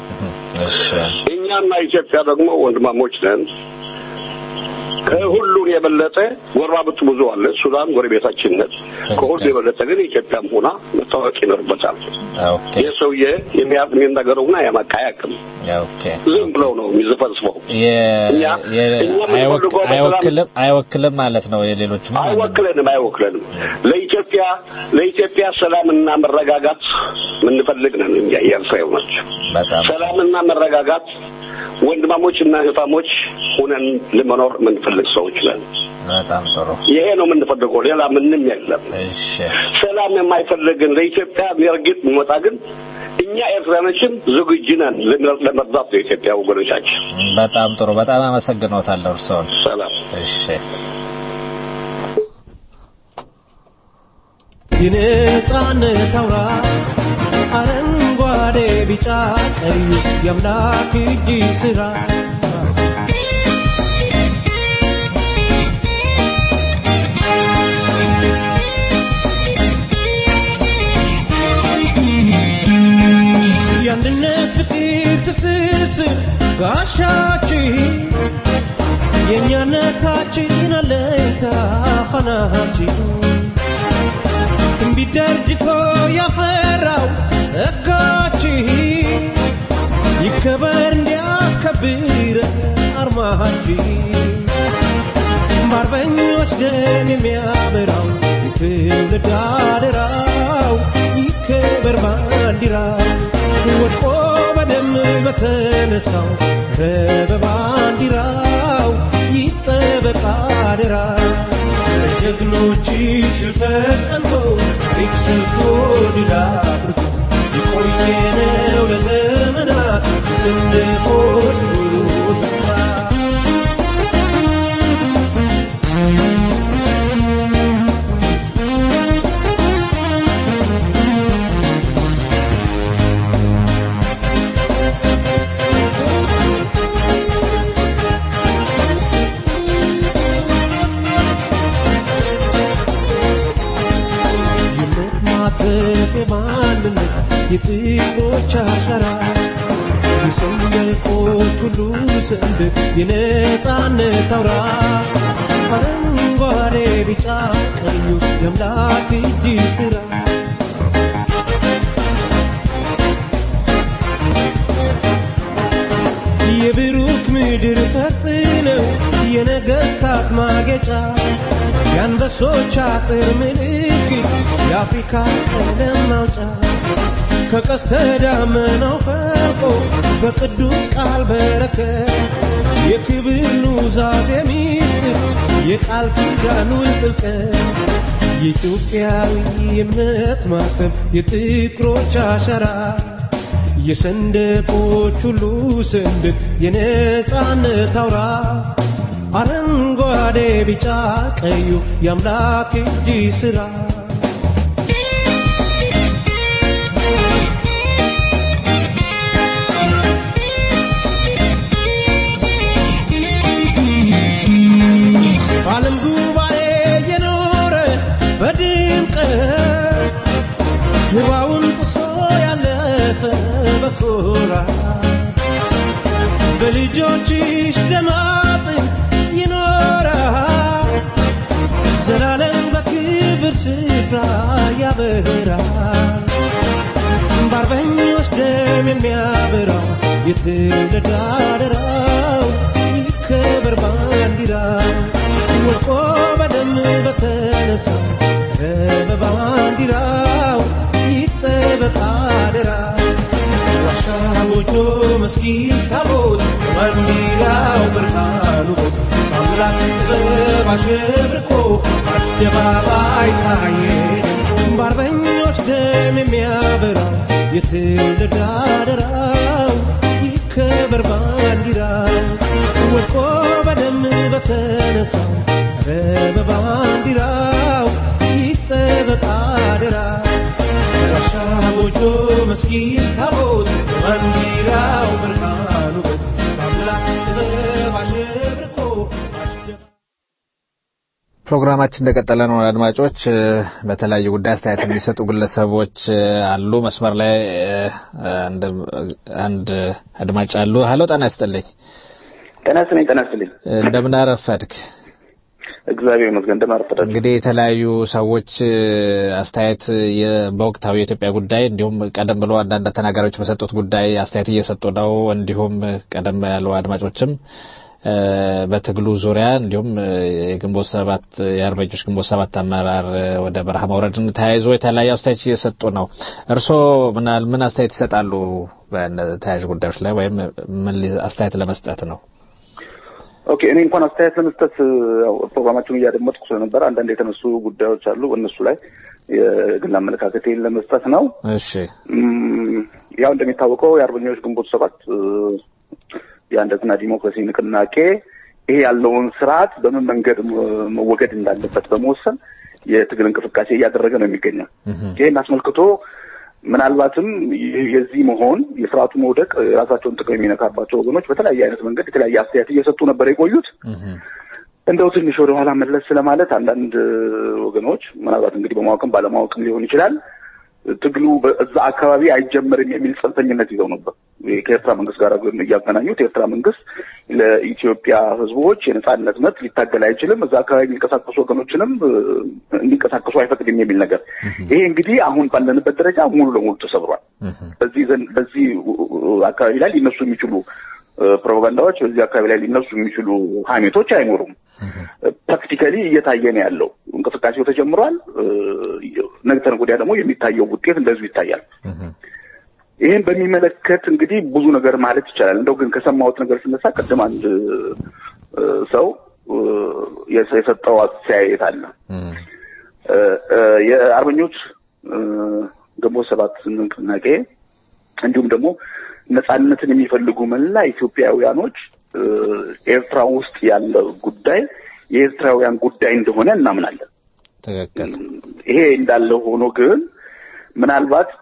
እኛና ኢትዮጵያ ደግሞ ወንድማሞች ነን ከሁሉን የበለጠ ጎረቤት ብዙ አለ። ሱዳን ጎረቤታችን ነች። ከሁሉ የበለጠ ግን ኢትዮጵያም ሆና መታወቅ ይኖርበታል። ይህ ሰውዬ የሚናገረውና ያማቃያቅም ዝም ብለው ነው የሚዘፈዝፈው። አይወክልም ማለት ነው። የሌሎች አይወክለንም፣ አይወክለንም። ለኢትዮጵያ ለኢትዮጵያ ሰላምና መረጋጋት የምንፈልግ ነን። እኛ የኤርትራው ናቸው። ሰላምና መረጋጋት ወንድማሞች እና እህታሞች ሁነን ለመኖር የምንፈልግ ሰዎች ነን። በጣም ጥሩ። ይሄ ነው የምንፈልገው፣ ሌላ ምንም የለም። እሺ ሰላም የማይፈልግን ለኢትዮጵያ የሚርግጥ የሚመጣ ግን እኛ ኤርትራኖችም ዝግጁ ነን ለመርዳት የኢትዮጵያ ወገኖቻችን። በጣም ጥሩ። በጣም አመሰግኖታለሁ እርስዎን። ሰላም። እሺ የነጻነት አውራ አረንጓዴ ቢጫ ቀዩ የአምላክ እጅ ስራ የአንድነት ፍቅር ትስስር ጋሻችን የእኛነታችን አለኝታ ፋናችን ትንቢት ደርጅቶ ያፈራው ጸጋችን ይከበር እንዲያስከብር አርማችን በአርበኞች ደም የሚያበራው የትውልድ አደራው ይከበር ባንዲራው ወድቆ በደም በተነሳው ኧረ በባንዲራው ይጠበቅ አደራው ጀግኖች ሽልፈት ጸንቶ ታሪክ ሰርቶ ድል አድርጎ የቆየነው ለዘመናት ስንቆይ ተስፋ ማተብ የማንነት የጥቁሮች አሻራ የሰንደቆች ሁሉ ሰንደቅ የነጻነት አውራ አረንጓዴ ቢጫ ቀዩ የአምላክ እጅ ስራ የብሩክ ምድር ፈርጥ ነው የነገስታት ማጌጫ የአንበሶች አጥር ምልክት የአፍሪካ ቀለም ማውጫ ከቀስተ ደመናው ፈልቆ በቅዱስ ቃል በረከት የክብር ኑዛዜ ሚስጥር የቃል ኪዳኑ ጥልቀት የኢትዮጵያዊ እምነት ማተብ የጥቁሮች አሻራ የሰንደቆች ሁሉ ሰንደቅ የነጻነት አውራ አረንጓዴ ቢጫ ቀዩ የአምላክ እጅ ስራ በዓለም ጉባኤ የኖረ በድምቀት ህዋውን ጥሶ ያለፈ በኩራት በልጆችሽ ደማጥን ይኖራል ዘላለም በክብር ስፍራ ያበራል በአርበኞች ደም የሚያበራው የትውልድ አደራው ይከበር ባንዲራው ወድቆ በደም በተነሳው በባንዲራው ይጠበቅ አደራው ዋሻ ጎጆ መስጊድ ታቦት ባንዲራው ብርሃኑ አምላክ ጥበብ አሸብርቆ አደባባይ ታየ በአርበኞች ደም የሚያበራው የትውልድ አደራው ይከበር ባንዲራው ወድቆ በደም በተነሳው ኧረ በባንዲራው ይጠበቅ አደራው ዋሻ ጎጆ መስጊድ ታቦት ባንዲራው ብርሃኑ በአምላክ ጥበብ አሸብርቆ ፕሮግራማችን እንደቀጠለ ነው። አድማጮች በተለያዩ ጉዳይ አስተያየት የሚሰጡ ግለሰቦች አሉ። መስመር ላይ አንድ አድማጭ አሉ። ሀሎ፣ ጤና ይስጥልኝ። ጤና ይስጥልኝ። ጤና ይስጥልኝ። እንደምን አረፈድክ? እግዚአብሔር ይመስገን። እንደምን አረፈዳችሁ? እንግዲህ የተለያዩ ሰዎች አስተያየት በወቅታዊ የኢትዮጵያ ጉዳይ እንዲሁም ቀደም ብሎ አንዳንድ ተናጋሪዎች በሰጡት ጉዳይ አስተያየት እየሰጡ ነው። እንዲሁም ቀደም ያሉ አድማጮችም በትግሉ ዙሪያ እንዲሁም የግንቦት ሰባት የአርበኞች ግንቦት ሰባት አመራር ወደ በረሃ መውረድን ተያይዞ የተለያዩ አስተያየት እየሰጡ ነው። እርስዎ ምናል ምን አስተያየት ይሰጣሉ በተያያዥ ጉዳዮች ላይ ወይም ምን አስተያየት ለመስጠት ነው? ኦኬ እኔ እንኳን አስተያየት ለመስጠት ያው ፕሮግራማቸውን እያደመጥኩ ስለነበረ አንዳንድ የተነሱ ጉዳዮች አሉ። እነሱ ላይ የግል አመለካከቴን ለመስጠት ነው። እሺ ያው እንደሚታወቀው የአርበኞች ግንቦት ሰባት የአንድነትና ዲሞክራሲ ንቅናቄ ይሄ ያለውን ስርዓት በምን መንገድ መወገድ እንዳለበት በመወሰን የትግል እንቅስቃሴ እያደረገ ነው የሚገኘው። ይህን አስመልክቶ ምናልባትም የዚህ መሆን የስርዓቱ መውደቅ የራሳቸውን ጥቅም የሚነካባቸው ወገኖች በተለያየ አይነት መንገድ የተለያየ አስተያየት እየሰጡ ነበር የቆዩት። እንደው ትንሽ ወደ ኋላ መለስ ስለማለት አንዳንድ ወገኖች ምናልባት እንግዲህ በማወቅም ባለማወቅም ሊሆን ይችላል ትግሉ በዛ አካባቢ አይጀመርም የሚል ጽንፈኝነት ይዘው ነበር። ከኤርትራ መንግስት ጋር እያገናኙት የኤርትራ መንግስት ለኢትዮጵያ ሕዝቦች የነጻነት መብት ሊታገል አይችልም፣ እዛ አካባቢ የሚንቀሳቀሱ ወገኖችንም እንዲንቀሳቀሱ አይፈቅድም የሚል ነገር። ይሄ እንግዲህ አሁን ባለንበት ደረጃ ሙሉ ለሙሉ ተሰብሯል። በዚህ በዚህ አካባቢ ላይ ሊነሱ የሚችሉ ፕሮፓጋንዳዎች በዚህ አካባቢ ላይ ሊነሱ የሚችሉ ሀሜቶች አይኖሩም። ፕራክቲካሊ እየታየ ነው ያለው። እንቅስቃሴው ተጀምሯል። ነገ ወዲያ ደግሞ የሚታየው ውጤት እንደዚሁ ይታያል። ይህን በሚመለከት እንግዲህ ብዙ ነገር ማለት ይቻላል። እንደው ግን ከሰማሁት ነገር ስነሳ ቅድም አንድ ሰው የሰጠው አስተያየት አለ። የአርበኞች ግንቦት ሰባት ንቅናቄ እንዲሁም ደግሞ ነጻነትን የሚፈልጉ መላ ኢትዮጵያውያኖች ኤርትራ ውስጥ ያለ ጉዳይ የኤርትራውያን ጉዳይ እንደሆነ እናምናለን። ትክክል። ይሄ እንዳለ ሆኖ ግን ምናልባት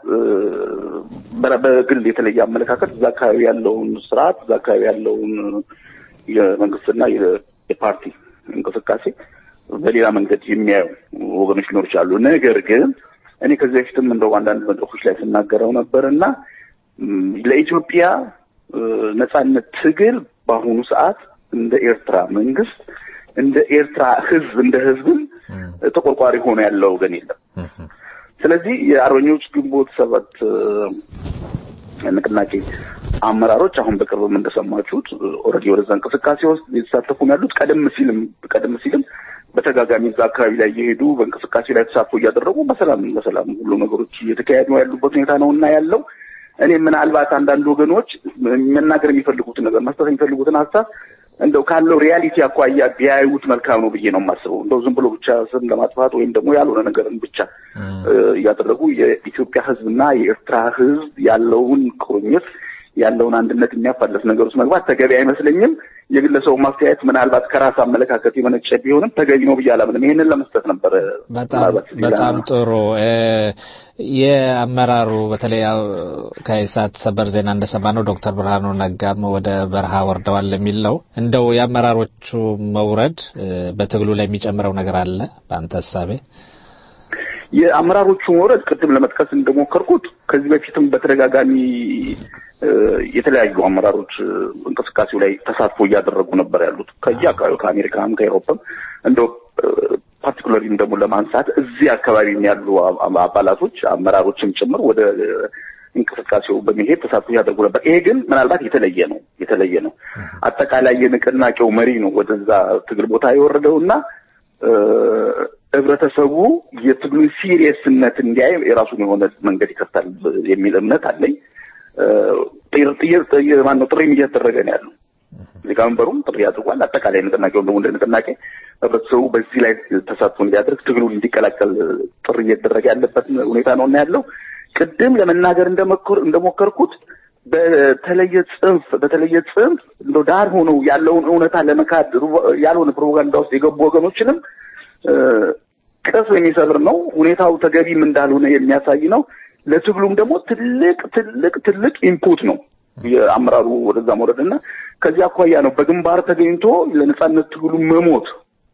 በግል የተለየ አመለካከት እዛ አካባቢ ያለውን ስርዓት እዛ አካባቢ ያለውን የመንግስትና የፓርቲ እንቅስቃሴ በሌላ መንገድ የሚያዩ ወገኖች ሊኖሩ ይችላሉ። ነገር ግን እኔ ከዚህ በፊትም እንደው አንዳንድ መድረኮች ላይ ስናገረው ነበር እና ለኢትዮጵያ ነጻነት ትግል በአሁኑ ሰዓት እንደ ኤርትራ መንግስት እንደ ኤርትራ ህዝብ እንደ ህዝብም ተቆርቋሪ ሆኖ ያለው ወገን የለም። ስለዚህ የአርበኞች ግንቦት ሰባት ንቅናቄ አመራሮች አሁን በቅርብም እንደሰማችሁት ኦልሬዲ ወደዛ እንቅስቃሴ ውስጥ የተሳተፉ ነው ያሉት። ቀደም ሲልም ቀደም ሲልም በተጋጋሚ እዛ አካባቢ ላይ እየሄዱ በእንቅስቃሴ ላይ ተሳትፎ እያደረጉ በሰላም በሰላም ሁሉ ነገሮች እየተካሄዱ ያሉበት ሁኔታ ነው እና ያለው እኔ ምናልባት አንዳንድ ወገኖች መናገር የሚፈልጉትን ነገር መስጠት የሚፈልጉትን ሀሳብ እንደው ካለው ሪያሊቲ አኳያ ቢያዩት መልካም ነው ብዬ ነው የማስበው። እንደው ዝም ብሎ ብቻ ስም ለማጥፋት ወይም ደግሞ ያልሆነ ነገርን ብቻ እያደረጉ የኢትዮጵያ ሕዝብና የኤርትራ ሕዝብ ያለውን ቁርኝት ያለውን አንድነት የሚያፋለስ ነገር ውስጥ መግባት ተገቢ አይመስለኝም። የግለሰቡ ማስተያየት ምናልባት ከራስ አመለካከት የመነጨ ቢሆንም ተገቢ ነው ብዬ አላምንም። ይሄንን ለመስጠት ነበረ። በጣም ጥሩ። የአመራሩ በተለይ ከኢሳት ሰበር ዜና እንደሰማነው ዶክተር ብርሃኑ ነጋም ወደ በረሃ ወርደዋል የሚል ነው። እንደው የአመራሮቹ መውረድ በትግሉ ላይ የሚጨምረው ነገር አለ በአንተ እሳቤ? የአመራሮቹ መውረድ ቅድም ለመጥቀስ እንደሞከርኩት ከዚህ በፊትም በተደጋጋሚ የተለያዩ አመራሮች እንቅስቃሴው ላይ ተሳትፎ እያደረጉ ነበር ያሉት ከየአካባቢው ከአሜሪካም ከኤሮፓም እንደው ፓርቲኩላሪም ደግሞ ለማንሳት እዚህ አካባቢ ያሉ አባላቶች አመራሮችም ጭምር ወደ እንቅስቃሴው በመሄድ ተሳትፎ ያደርጉ ነበር። ይሄ ግን ምናልባት የተለየ ነው የተለየ ነው። አጠቃላይ የንቅናቄው መሪ ነው ወደዛ ትግል ቦታ የወረደው እና ህብረተሰቡ የትግሉን ሲሪየስነት እንዲያይ የራሱን የሆነ መንገድ ይከፍታል የሚል እምነት አለኝ። ማነው ጥሪም እያደረገ ነው ያለው። ሊቀመንበሩም ጥሪ አድርጓል። አጠቃላይ ንቅናቄውን ደግሞ እንደ ንቅናቄ ህብረተሰቡ በዚህ ላይ ተሳትፎ እንዲያደርግ ትግሉን እንዲቀላቀል ጥሪ እየተደረገ ያለበት ሁኔታ ነው እና ያለው ቅድም ለመናገር እንደሞከርኩት በተለየ ጽንፍ በተለየ ጽንፍ እንደ ዳር ሆነው ያለውን እውነታ ለመካድ ያልሆነ ፕሮፓጋንዳ ውስጥ የገቡ ወገኖችንም ቅስም የሚሰብር ነው። ሁኔታው ተገቢም እንዳልሆነ የሚያሳይ ነው። ለትግሉም ደግሞ ትልቅ ትልቅ ትልቅ ኢንፑት ነው የአመራሩ ወደዛ መውረድ እና ከዚህ አኳያ ነው በግንባር ተገኝቶ ለነጻነት ትግሉ መሞት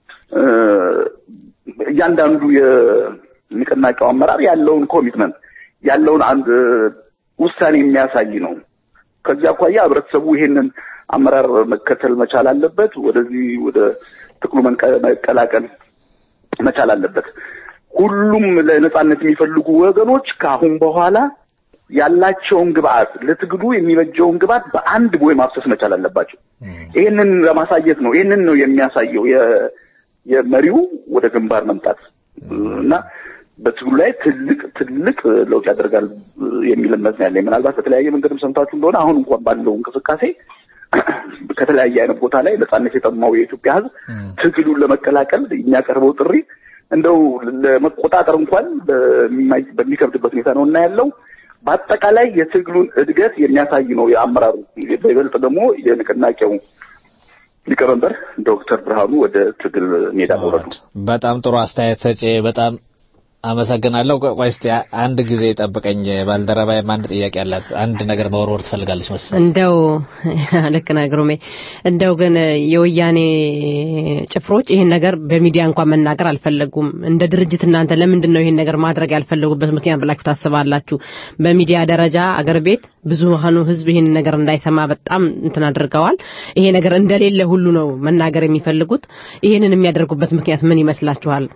እያንዳንዱ የንቅናቄው አመራር ያለውን ኮሚትመንት ያለውን አንድ ውሳኔ የሚያሳይ ነው። ከዚህ አኳያ ህብረተሰቡ ይሄንን አመራር መከተል መቻል አለበት። ወደዚህ ወደ ትግሉ መቀላቀል መቻል አለበት። ሁሉም ለነጻነት የሚፈልጉ ወገኖች ከአሁን በኋላ ያላቸውን ግብአት ለትግሉ የሚበጀውን ግብአት በአንድ ቦይ ማፍሰስ መቻል አለባቸው። ይህንን ለማሳየት ነው። ይህንን ነው የሚያሳየው የ- የመሪው ወደ ግንባር መምጣት እና በትግሉ ላይ ትልቅ ትልቅ ለውጥ ያደርጋል የሚል እምነት ነው ያለኝ። ምናልባት በተለያየ መንገድም ሰምታችሁ እንደሆነ አሁን እንኳን ባለው እንቅስቃሴ ከተለያየ አይነት ቦታ ላይ ነጻነት የጠማው የኢትዮጵያ ሕዝብ ትግሉን ለመቀላቀል የሚያቀርበው ጥሪ እንደው ለመቆጣጠር እንኳን በማይ- በሚከብድበት ሁኔታ ነው እና ያለው በአጠቃላይ የትግሉን እድገት የሚያሳይ ነው የአመራሩ በይበልጥ ደግሞ የንቅናቄው ሊቀመንበር ዶክተር ብርሃኑ ወደ ትግል ሜዳ መውረዱ በጣም ጥሩ አስተያየት ሰጪ፣ በጣም አመሰግናለሁ። ቆይ ቆይ እስቲ አንድ ጊዜ ጠብቀኝ። ባልደረባዬም አንድ ጥያቄ አላት። አንድ ነገር መወርወር ትፈልጋለች መሰለኝ። እንደው ልክ ነህ ግሩሜ። እንደው ግን የወያኔ ጭፍሮች ይህን ነገር በሚዲያ እንኳን መናገር አልፈለጉም። እንደ ድርጅት እናንተ ለምንድን ነው ይህን ነገር ማድረግ ያልፈለጉበት ምክንያት ብላችሁ ታስባላችሁ? በሚዲያ ደረጃ አገር ቤት ብዙሃኑ ሕዝብ ይህን ነገር እንዳይሰማ በጣም እንትን አድርገዋል። ይሄ ነገር እንደሌለ ሁሉ ነው መናገር የሚፈልጉት። ይህንን የሚያደርጉበት ምክንያት ምን ይመስላችኋል?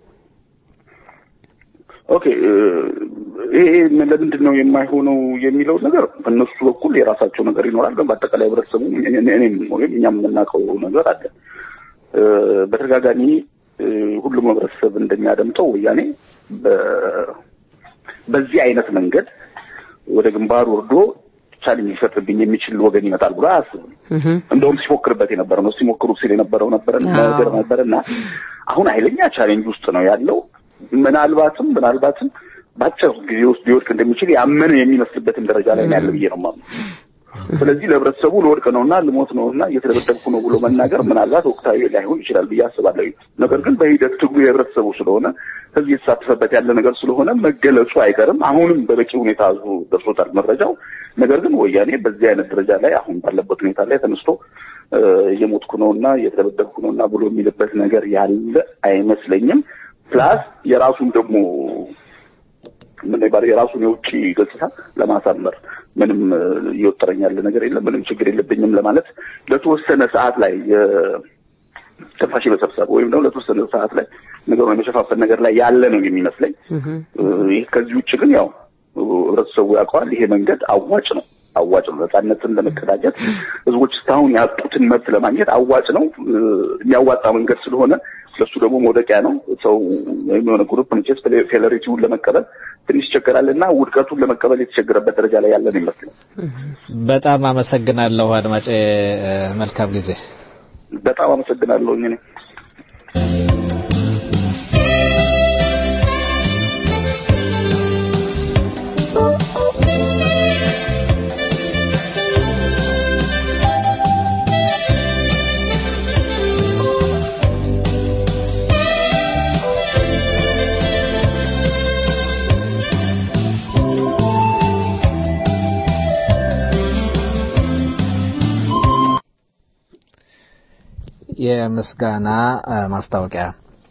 ኦኬ ይሄ ለምንድን ነው የማይሆነው የሚለው ነገር በእነሱ በኩል የራሳቸው ነገር ይኖራል። ግን በአጠቃላይ ህብረተሰቡ እኔም ወይም እኛም የምናውቀው ነገር አለ። እ፣ በተደጋጋሚ እ፣ ሁሉም ህብረተሰብ እንደሚያደምጠው ወያኔ በ- በዚህ አይነት መንገድ ወደ ግንባር ወርዶ ቻሌንጅ ሊፈጥርብኝ የሚችል ወገን ይመጣል ብሎ አያስብም። እንደውም ሲፎክርበት የነበረ ነው ሲሞክሩ ሲል የነበረው ነበረ ነገር ነበር እና አሁን ኃይለኛ ቻሌንጅ ውስጥ ነው ያለው። ምናልባትም ምናልባትም በአጭር ጊዜ ውስጥ ሊወድቅ እንደሚችል ያመነ የሚመስልበትን ደረጃ ላይ ነው ያለ ብዬ ነው የማምነው። ስለዚህ ለህብረተሰቡ ልወድቅ ነውና ልሞት ነውና እየተደበደብኩ ነው ብሎ መናገር ምናልባት ወቅታዊ ላይሆን ይችላል ብዬ አስባለሁ። ነገር ግን በሂደት ትግሉ የህብረተሰቡ ስለሆነ ህዝብ የተሳተፈበት ያለ ነገር ስለሆነ መገለጹ አይቀርም። አሁንም በበቂ ሁኔታ ህዝቡ ደርሶታል መረጃው። ነገር ግን ወያኔ በዚህ አይነት ደረጃ ላይ አሁን ባለበት ሁኔታ ላይ ተነስቶ እ፣ እየሞትኩ ነውና እየተደበደብኩ ነውና ብሎ የሚልበት ነገር ያለ አይመስለኝም። ፕላስ የራሱን ደግሞ ምን ይባል የራሱን የውጭ ገጽታ ለማሳመር ምንም እ፣ እየወጠረኝ ያለ ነገር የለም፣ ምንም ችግር የለብኝም ለማለት ለተወሰነ ሰዓት ላይ የ- ትንፋሽ የመሰብሰብ ወይም ደግሞ ለተወሰነ ሰዓት ላይ ነገሩን የመሸፋፈን ነገር ላይ ያለ ነው የሚመስለኝ። እ፣ ይህ ከዚህ ውጭ ግን ያው ህብረተሰቡ ያውቀዋል። ይሄ መንገድ አዋጭ ነው አዋጭ ነው። ነጻነትን ለመቀዳጀት ህዝቦች እስካሁን ያጡትን መብት ለማግኘት አዋጭ ነው። እ፣ የሚያዋጣ መንገድ ስለሆነ ለሱ ደግሞ መውደቂያ ነው። ሰው ወይም የሆነ ግሩፕ መቼስ ፌለሪቲውን ለመቀበል ትንሽ ይቸገራል እና ውድቀቱን ለመቀበል የተቸገረበት ደረጃ ላይ ያለ ነው ይመስላል። በጣም አመሰግናለሁ አድማጭ። መልካም ጊዜ። በጣም አመሰግናለሁ እኔ የምስጋና እ፣ ማስታወቂያ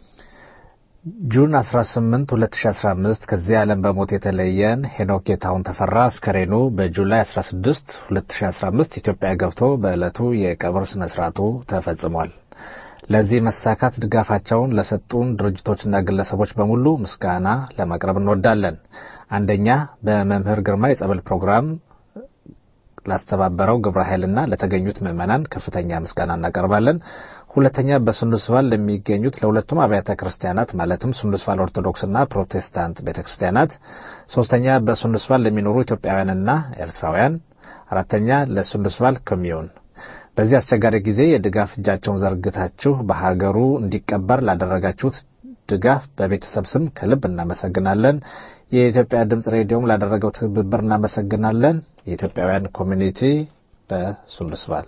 ጁን 18 2015 ከዚህ ዓለም በሞት የተለየን ሄኖክ ጌታሁን ተፈራ አስከሬኑ በጁላይ 16 2015 ኢትዮጵያ ገብቶ በዕለቱ የቀብር ስነ ስርዓቱ ተፈጽሟል። ለዚህ መሳካት ድጋፋቸውን ለሰጡን ድርጅቶችና ግለሰቦች በሙሉ ምስጋና ለማቅረብ እንወዳለን። አንደኛ በመምህር ግርማ የጸበል ፕሮግራም ላስተባበረው ግብረ ኃይልና ለተገኙት ምዕመናን ከፍተኛ ምስጋና እናቀርባለን። ሁለተኛ በሱንዱስቫል ለሚገኙት ለሁለቱም አብያተ ክርስቲያናት ማለትም ሱንዱስቫል ኦርቶዶክስና ፕሮቴስታንት ቤተ ክርስቲያናት፣ ሶስተኛ በሱንዱስቫል ለሚኖሩ ኢትዮጵያውያንና ኤርትራውያን፣ አራተኛ ለሱንዱስቫል ኮሚዩን በዚህ አስቸጋሪ ጊዜ የድጋፍ እጃቸውን ዘርግታችሁ በሀገሩ እንዲቀበር ላደረጋችሁት ድጋፍ በቤተሰብ ስም ከልብ እናመሰግናለን። የኢትዮጵያ ድምጽ ሬዲዮም ላደረገው ትብብር እናመሰግናለን። የኢትዮጵያውያን ኮሚኒቲ በሱንዱስቫል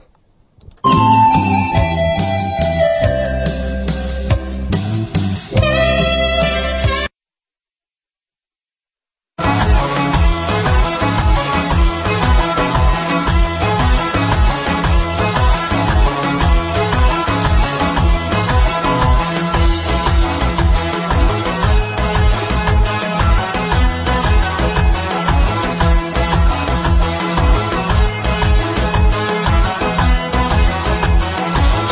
Thank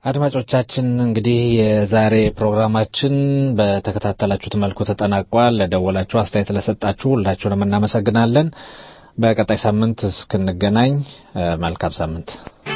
አድማጮቻችን እንግዲህ የዛሬ ፕሮግራማችን በተከታተላችሁት መልኩ ተጠናቋል። ለደወላችሁ አስተያየት ለሰጣችሁ ሁላችሁንም እናመሰግናለን። በቀጣይ ሳምንት እስክንገናኝ መልካም ሳምንት